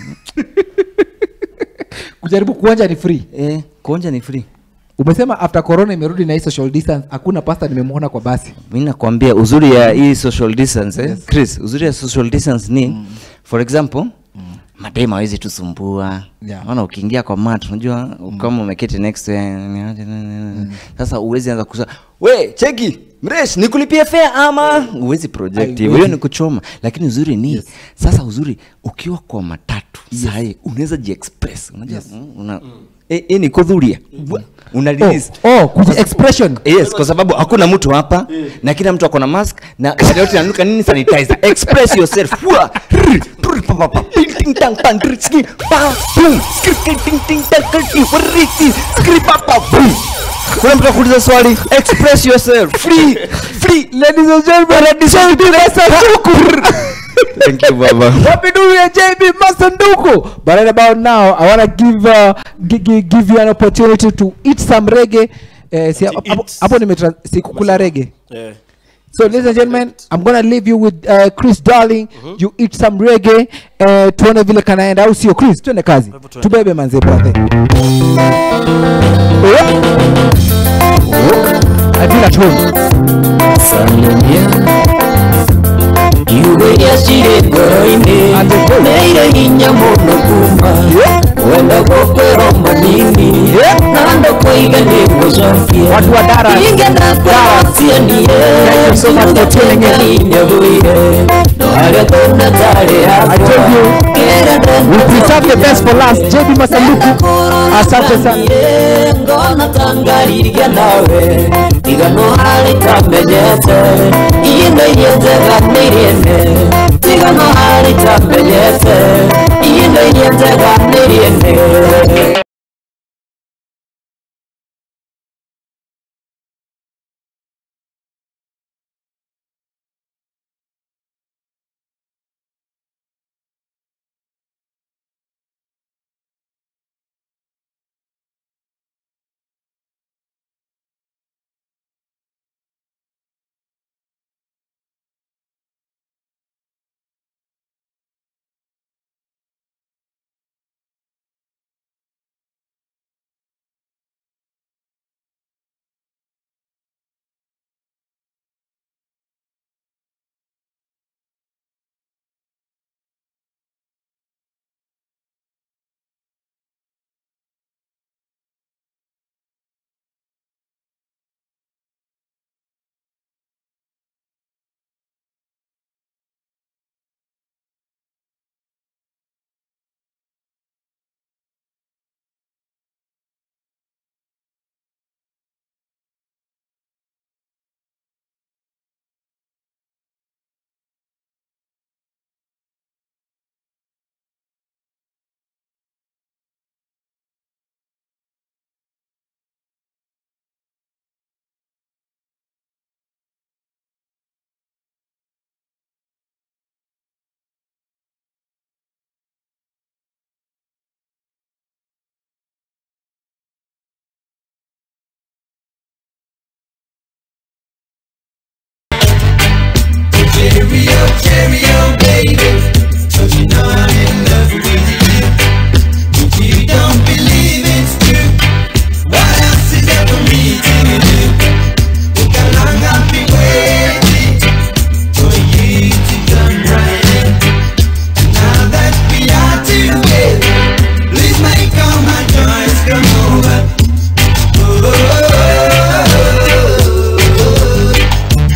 kujaribu kuonja ni free eh, kuonja ni free umesema after corona imerudi na hii social distance hakuna pasta nimemwona kwa basi mi nakwambia uzuri ya hii social distance eh? chris uzuri ya social distance ni for example madem hawezi tusumbua Yeah. maana ukiingia kwa mat unajua kama umeketi next to yeye, ni aje, ni- ni- ni. sasa uwezi anza kusema we cheki mresh nikulipie fare ama uwezi project hivyo hiyo ni kuchoma lakini uzuri ni sasa uzuri ukiwa kwa matatu sahi unaweza jiexpress unajua mm, una Eh, eh, ni kudhuria una release oh kuji expression yes kwa sababu hakuna mtu hapa na kila mtu ako na mask na gari yote inanuka nini sanitizer express yourself Fua. Rrr, prr, pa, pa, pa, ting, ting, tang, pang, rrr, ski, pa, boom, skri, ki, ting, ting, tang, ki, ki, warri, ki, skri, pa, pa, boom. kuna mtu akuuliza swali express yourself free free ladies and gentlemen ladies and gentlemen thank you baba What we do here, JB Masanduku. But right about now, I want to give, uh, gi- gi- give you an opportunity to eat some reggae. Eh, si, hapo- hapo- hapo nimetra- sikukula reggae. Eh. So, ladies and gentlemen, I'm gonna leave you with uh, Chris Darling. You eat some reggae. Uh, tuone vile kanaenda au sio Chris? Tuende kazi. Tubebe manze brother. I feel at home. iwe yacire ngoro-inĩ nĩire hinya mũno kuma wenda gũkwĩrwo manini na ndũkũiga nĩ gũcokia ingĩenda kũratianie ciugatinyahinya wũire no harĩa tũna tarĩ hakwa We preserve the best for last. JB Masanduku. Asante sana. ngona tangariria nawe igano harĩ tamenyete indo iria njega nĩ irĩene tiga mahali tapenyete iyinde yentega niriende Cheerio, cheerio, baby. Don't you know I'm in love with you? If you don't believe it's true, what else is there for me to do? Look how long I've been waiting for you to come right in. Now that we are together, please make all my joys come over. Oh, oh, oh, oh.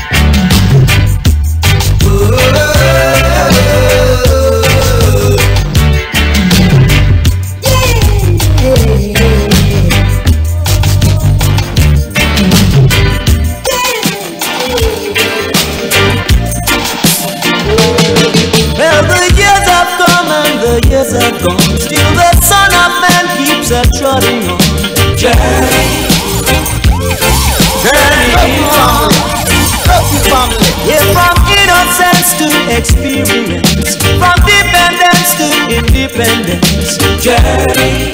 Well, the years have come and the years have gone. Still, the Son of Man keeps a trotting on. Journey, journey on. Yeah, from innocence to experience, from dependence to independence. Journey,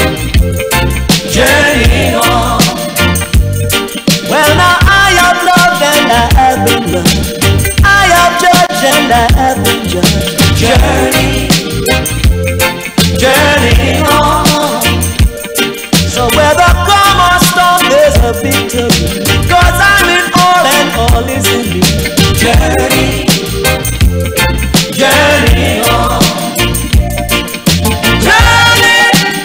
journey on. Well, now I have loved and I have been loved. I have judged and I have been judged. Journey, journey on. So whether come or storm, there's a victory. Cause I'm in all and all is in me. Journey, journey on. Journey,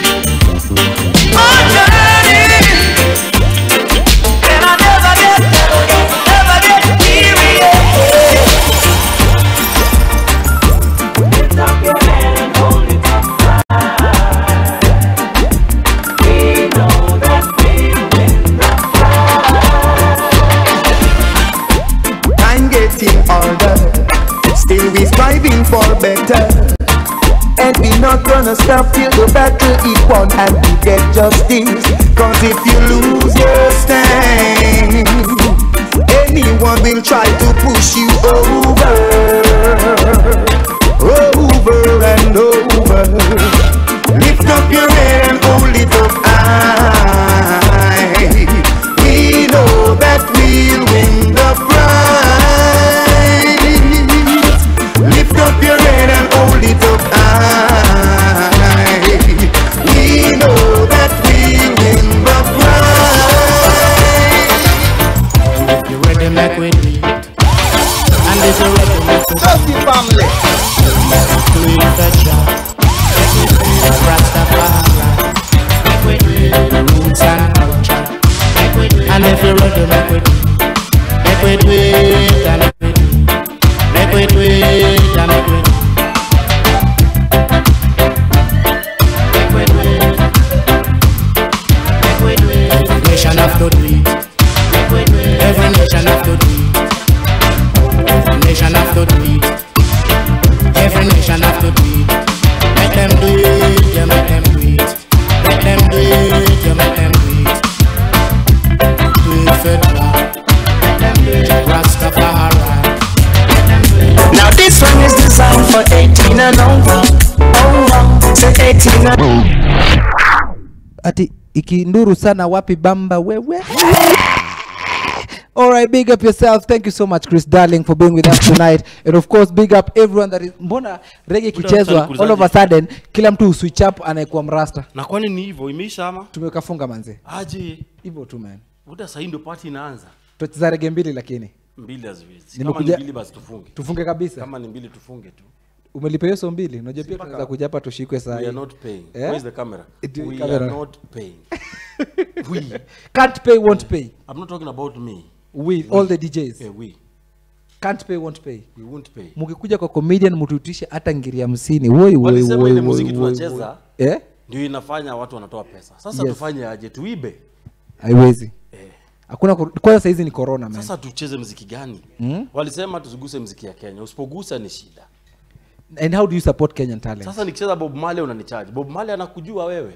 oh journey. And I never get, never get weary. Lift up your hand and hold it up high. We know that we win the Time getting older, still we striving for better. And we not gonna stop till the battle is won and we get justice. Cause if you lose your stand, anyone will try to push you over, over and over. Lift up your head and hold it up high. We know that we'll win the prize. Lift up your head and hold it up high. We know that we'll win the prize. If you're ready, make we do it. And if you're ready, make we do it. family. Do it the job. Make we do it Rastafari. Make we do it the roots and culture. Make we do it. And if you're ready, make we do it. Make we do it and make we do it. Make we do it and make we do it. Make we do it. Make we do it. Every nation have to do it. Make we do it. Every nation have to do it. Every nation have to do it. ati ikinduru sana wapi bamba wewe All right, big up yourself. Thank you so much, Chris Darling, for being with us tonight. And of course, big up everyone that is. Mbona reggae ikichezwa all of a sudden kila mtu uswitch up anaikuwa mrasta. na kwani ni hivyo imeisha ama Tumekafunga manze. aje Hivyo tu man. muda sahii ndio pati inaanza Tutacheza reggae mbili lakini. mbili haziwezi Nimekuja- kama ni mbili basi tufunge Tufunge kabisa. kama ni mbili tufunge tu Umelipa hiyo so mbili. Unajua pia Mpaka- tunaweza kuja hapa tushikwe saa we are hii. not paying Eh? where is the camera Ndio hii we camera. are not paying we Can't pay, won't pay. i'm not talking about me We, all the DJs. yeah, we Can't pay, won't pay. we won't pay Mkikuja kwa comedian mtuitishe hata ngiri hamsini. Woi woi walisema woi. ile woi, muziki woi, tunacheza woi. Eh? ndio inafanya watu wanatoa pesa sasa Yes. tufanye aje tuibe Haiwezi. Hakuna kor- kwanza saa hizi ni corona man. sasa tucheze mziki gani Mm? walisema tusiguse mziki ya kenya usipogusa ni shida And how do you support Kenyan talent? sasa nikicheza bob male unanichaji bob male anakujua wewe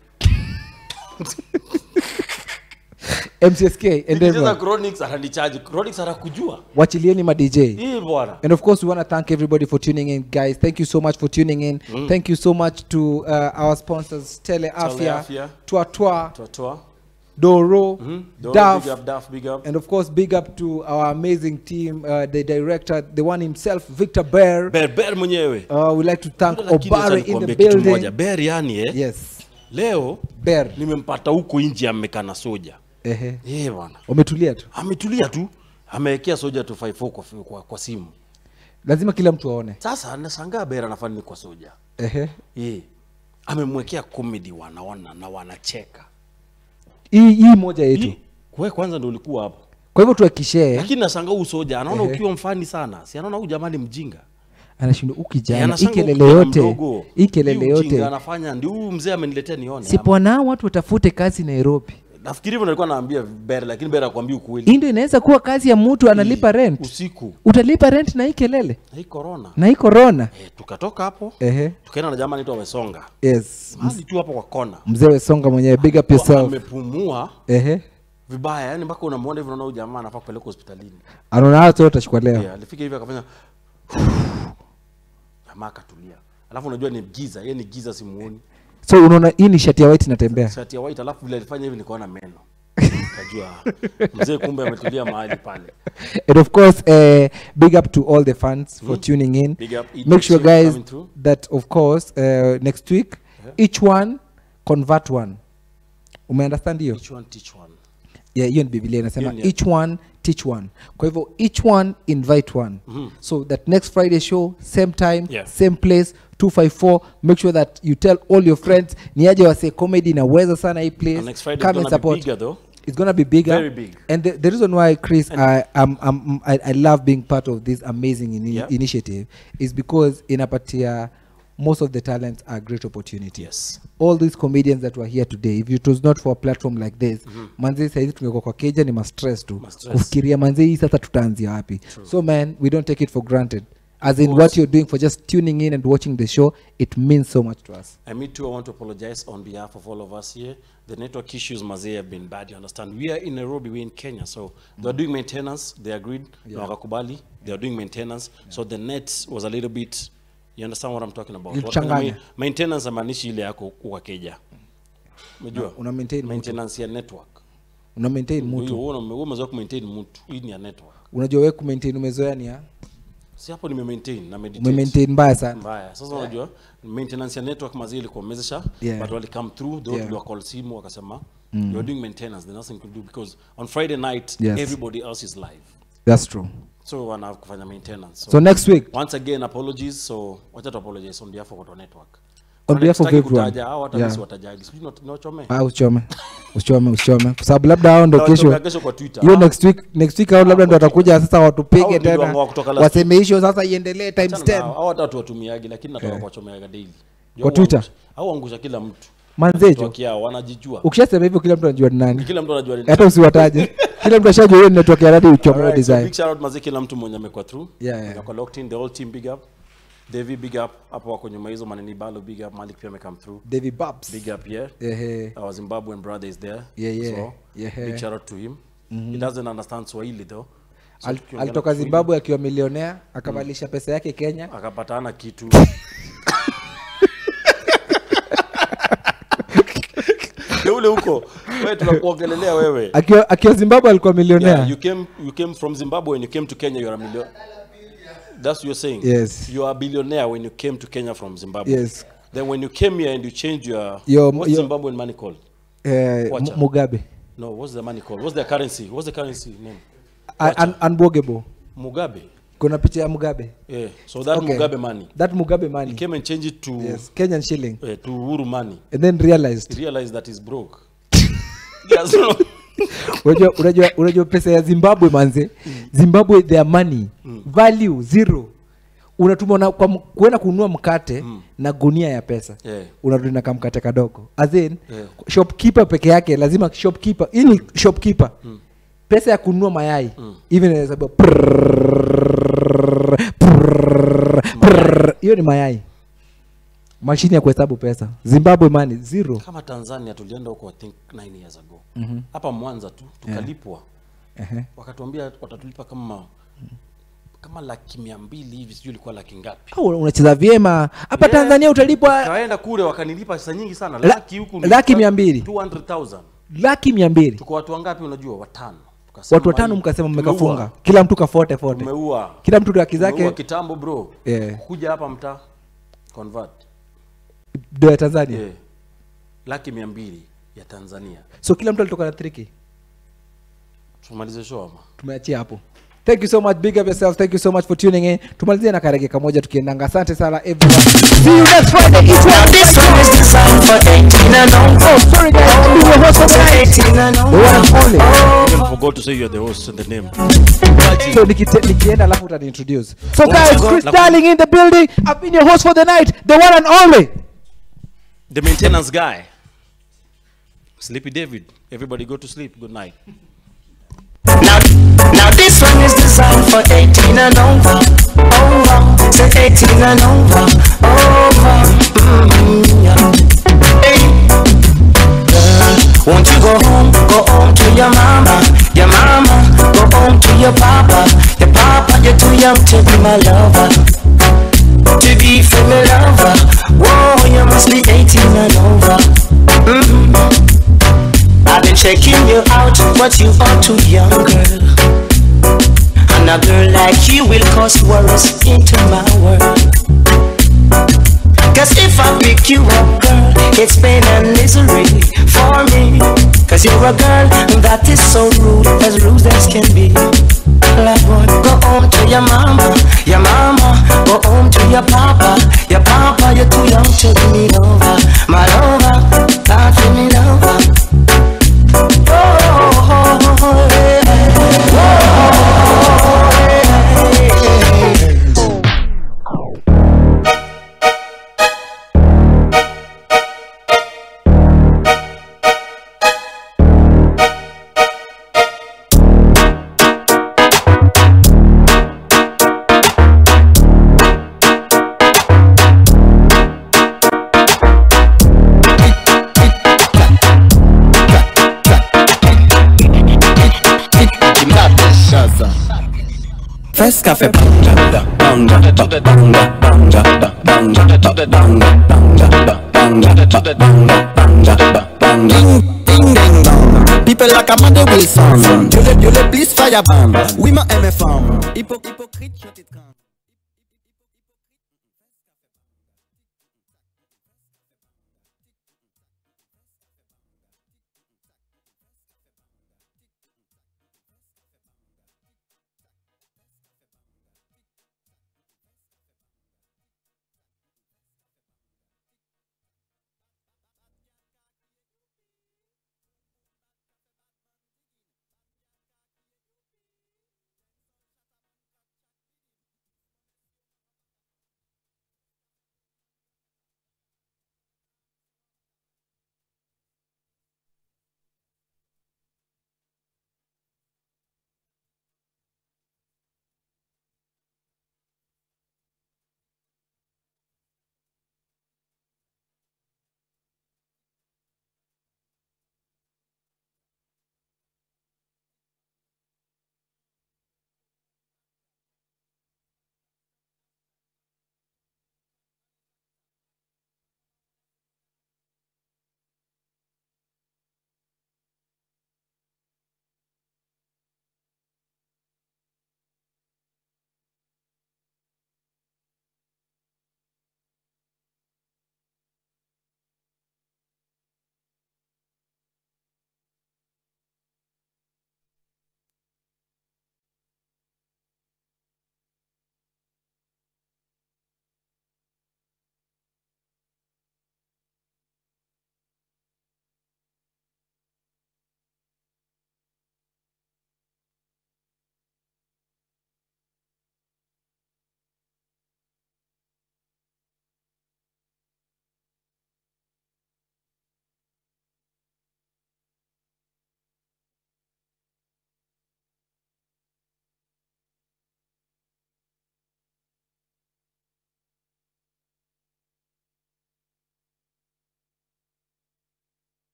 MCSK and nikicheza everyone. chronics ananichaji chronics anakujua Wachilieni ma DJ. hii bwana And of course, we want to thank everybody for tuning in, guys. Thank you so much for tuning in. Mm. Thank you so much to uh, our sponsors, Tele Afya, Afya. Twa Twa, Twatwa. Doro, Mhm. Doro, Duff, big up, Duff, big up. and of course, big up to our amazing team, uh, the director, the one himself, Victor Bear. Bear, Bear mwenyewe Uh, we like to thank Lakini acha Obare in nikwambie the kitu moja building. Bear yani eh? Yes. leo Bear. nimempata huko nje amekaa na soja Ehe. yeah, bwana Wametulia tu. ametulia tu amewekea soja 254 kwa, kwa, kwa simu Lazima kila mtu aone. sasa nashangaa Bear anafanya nini kwa soja Ehe. yeah. amemwekea comedy wanaona na wanacheka Hii hii moja yetu. wewe kwanza ndio ulikuwa hapo Kwa hivyo tuakishee. lakini nashangaa huyu soja anaona Ehe. ukiwa mfani sana si anaona huyu jamani mjinga Anashindwa Eh, ukijana, hii anashangaa huyu kelele kijana yote, mdogo, hii kelele hii ujinga yote. anafanya ndio huyu mzee ameniletea nione Sipona watu watafute kazi Nairobi. nafikiri hivyo nilikuwa naambia Bear lakini Bear akwambia ukweli Hii ndio inaweza kuwa kazi ya mtu analipa rent. usiku Utalipa rent na hii kelele na hii corona na hii corona. eh, tukatoka hapo Ehe. tukaenda na jamaa anaitwa Wesonga Yes. mahali tu hapo kwa kona Mzee Wesonga mwenyewe, big up yourself. amepumua Ehe. vibaya yani mpaka unamuona hivi unaona huyu jamaa anafaa kupeleka hospitalini Anaona watu wote utachukua leo. yeah, alifika hivi akafanya jamaa akatulia alafu unajua ni giza yeye ni giza simuoni So unaona hii ni shati ya white inatembea. shati ya white alafu vile alifanya hivi nikaona meno kajua mzee kumbe ametulia mahali pale And of course, uh, big up to all the fans for Mhm. tuning in. Big up, each Make sure, episode guys, coming through. that of course uh, next week each one convert one. Umeunderstand hiyo? each one teach one Yeah, hiyo ni Biblia inasema Hiyo ni- each one teach one. Kwa hivyo each one invite one. Mhm. So that next Friday show, same time, Yeah. same place, 254. Make sure that you tell all your friends niaje wase comedy inaweza sana hii place. And next Friday Come is and gonna be support. bigger though. It's gonna be bigger. Very big. And the, the reason why, Chris, I, I'm, I'm, I, I love being part of this amazing ini Yeah. initiative is because inapatia most of the talents are great opportunity. Yes. All these comedians that were here today, if it was not for a platform like this, Mhm. manzi saizi tungekuwa kwa keja ni mastress tu Ma-stress. kufikiria manzi hii sasa tutaanzia wapi so man we don't take it for granted as in course. what you're doing for just tuning in and watching the show it means so much to us And me too, I want to apologize on behalf of all of us here. The network issues, Mazee, have been bad, you understand. We are in Nairobi, we're in Kenya, so they're doing maintenance, they agreed, Yeah. na wakakubali, they are doing maintenance, so the net was a little bit, you understand what I'm talking about. Ilichanganya. Wakafanya ma- Maintenance amaanishi ile yako kwa keja. Umejua? una maintain mtu. Maintenance ya network. una maintain Huyo, mtu wewe una- wewe umezoea kumaintain mtu, hii ni ya network. unajua we kumaintain umezoea ni ya Si hapo nime maintain na meditate. Umemaintain mbaya sana. Mbaya. Sasa unajua maintenance ya network mazee ilikuwa imezesha Yeah. but wali come through though Yeah. tuliwa call simu wakasema Mm. you're doing maintenance there's nothing to do because on Friday night Yes. everybody else is live. that's true So wana kufanya maintenance. So next week- Once again apologies so wacha tu apologize on behalf of watu wa network. On Kuna behalf of sitaki everyone. kutaja, hao hata Yeah. yeah. watajali. Sijui ni- ni wachome. Ah, usichome usichome usichome kwa sababu labda hao ndo Na kesho wachome kesho kwa Twitter. hiyo Ah. next week next week hao labda ndo watakuja sasa Hao watupige ndio tena wangu kutoka last waseme hiyo sasa iendelee times Achana na 10 hao, hao hata watu watumiagi lakini nataka Eh. kuwachomeaga daily. Kwa Twitter? Au angusha kila mtu. Manzejo. Network yao wanajijua. ukishasema hivyo kila mtu anajua ni nani Kila mtu anajua ni hata nani. usiwataje kila mtu ashajua hiyo network ya radio uchomeo Alright, so design big shout out mazee kila mtu mwenye amekuwa through. Yeah, yeah. Amekuwa locked in the whole team big up. Davy big up hapo wako nyuma hizo maneni balo big up Malik pia amecome through. Davy Babs. Big up yeah. Ehe. Our Zimbabwean brother is there. Yeah, yeah. So, Yeah. big shout out to him. Mhm. He doesn't understand Swahili though. So Al- tukiongea alitoka na Kiswahili, zimbabwe akiwa milionea akabadilisha pesa yake kenya akapatana kitu twende huko wewe tunakuongelelea wewe akiwa akiwa zimbabwe alikuwa milionea Yeah, you came you came from Zimbabwe when you came to Kenya you're a million That's what you're saying. Yes. You are a billionaire when you came to Kenya from Zimbabwe. Yes. Then when you came here and you changed your, Your- what's your- Zimbabwean money called? eh, Wacha. Mu- mugabe No, what's the money called? What's the currency? What's the currency name? Un- un- unbogable Mugabe. kuna picha ya mugabe Yeah. So that Okay. Mugabe money. that mugabe money He came and changed it to yes kenyan shilling uh, to Uhuru money. and then realized He realized that he's broke. yes, no. unajua unajua unajua pesa ya zimbabwe manze zimbabwe their money value zero unatuma na, kwa m- kuenda kununua mkate na gunia ya pesa Yeah. unarudi na kamkate kadogo as in Yeah. shopkeeper peke yake lazima shopkeeper hii ni shopkeeper pesa ya kununua mayai even inahesabiwa prrrr, prrrr, prrrr. hiyo ni mayai mashine ya kuhesabu pesa zimbabwe money zero Kama Tanzania tulienda huko I think 9 years ago. Mhm. Hapa Mwanza tu tukalipwa. Ehe. Wakatuambia watatulipa kama kama laki mia mbili hivi sijui ilikuwa laki ngapi. Au unacheza vyema hapa Yeah. tanzania utalipwa Kaenda kule wakanilipa pesa nyingi sana. La- Laki huku laki nilikuwa mia mbili. 200,000. laki mia mbili Tuko watu wangapi unajua? Watano. Tukasema watu watano hii, mkasema tumeua. mmekafunga kila mtu kafote fote Tumeua. kila mtu haki Tumeua zake kitambo bro. Yeah. Kuja hapa mtaa convert. do ya tanzania Yeah. Laki mia mbili ya Tanzania. so kila mtu alitoka na triki Tumalize show ama? tumeachia hapo thank you so much big up yourself thank you so much for tuning in tumalizie na karege kamoja tukiendanga asante sana everyone see you next friday It's Now this one is designed for 18 and over. oh sorry guys I'm your host for the night 18 and the one and only Even forgot to say you're the host and the name. so nikite- nikienda alafu utaniintroduce so Oh, guys God. chris darling in the building i've been your host for the night the one and only The maintenance guy. Sleepy David. Everybody go to sleep. Good night. Now, now this one is designed for 18 and over. Over. Say 18 and over. Over. Mm, yeah. Hey. Girl, won't you go home? Go home to your mama. Your mama. Go home to your papa. Your papa, you're too young to be my lover. To be for me lover. Whoa, you must be 18 and over. Mm. I've been checking you out, but you are too young, girl. And a girl like you will cause worries into my world. Cause if I pick you up, girl, it's pain and misery for me. Cause you're a girl that is so rude, as rude as can be. Like what? Go home to your mama, your mama. Go home to your papa, your papa. You're too young to be over, my lover. Can't give me over. First cafe banga da banga da banga banga da banga da banga banga da banga da banga banga da banga Ding ding dong People like Amanda Wilson Dieu le Dieu le please fire bam Oui ma aime femme Hypo- Hypocrite je t'étrangle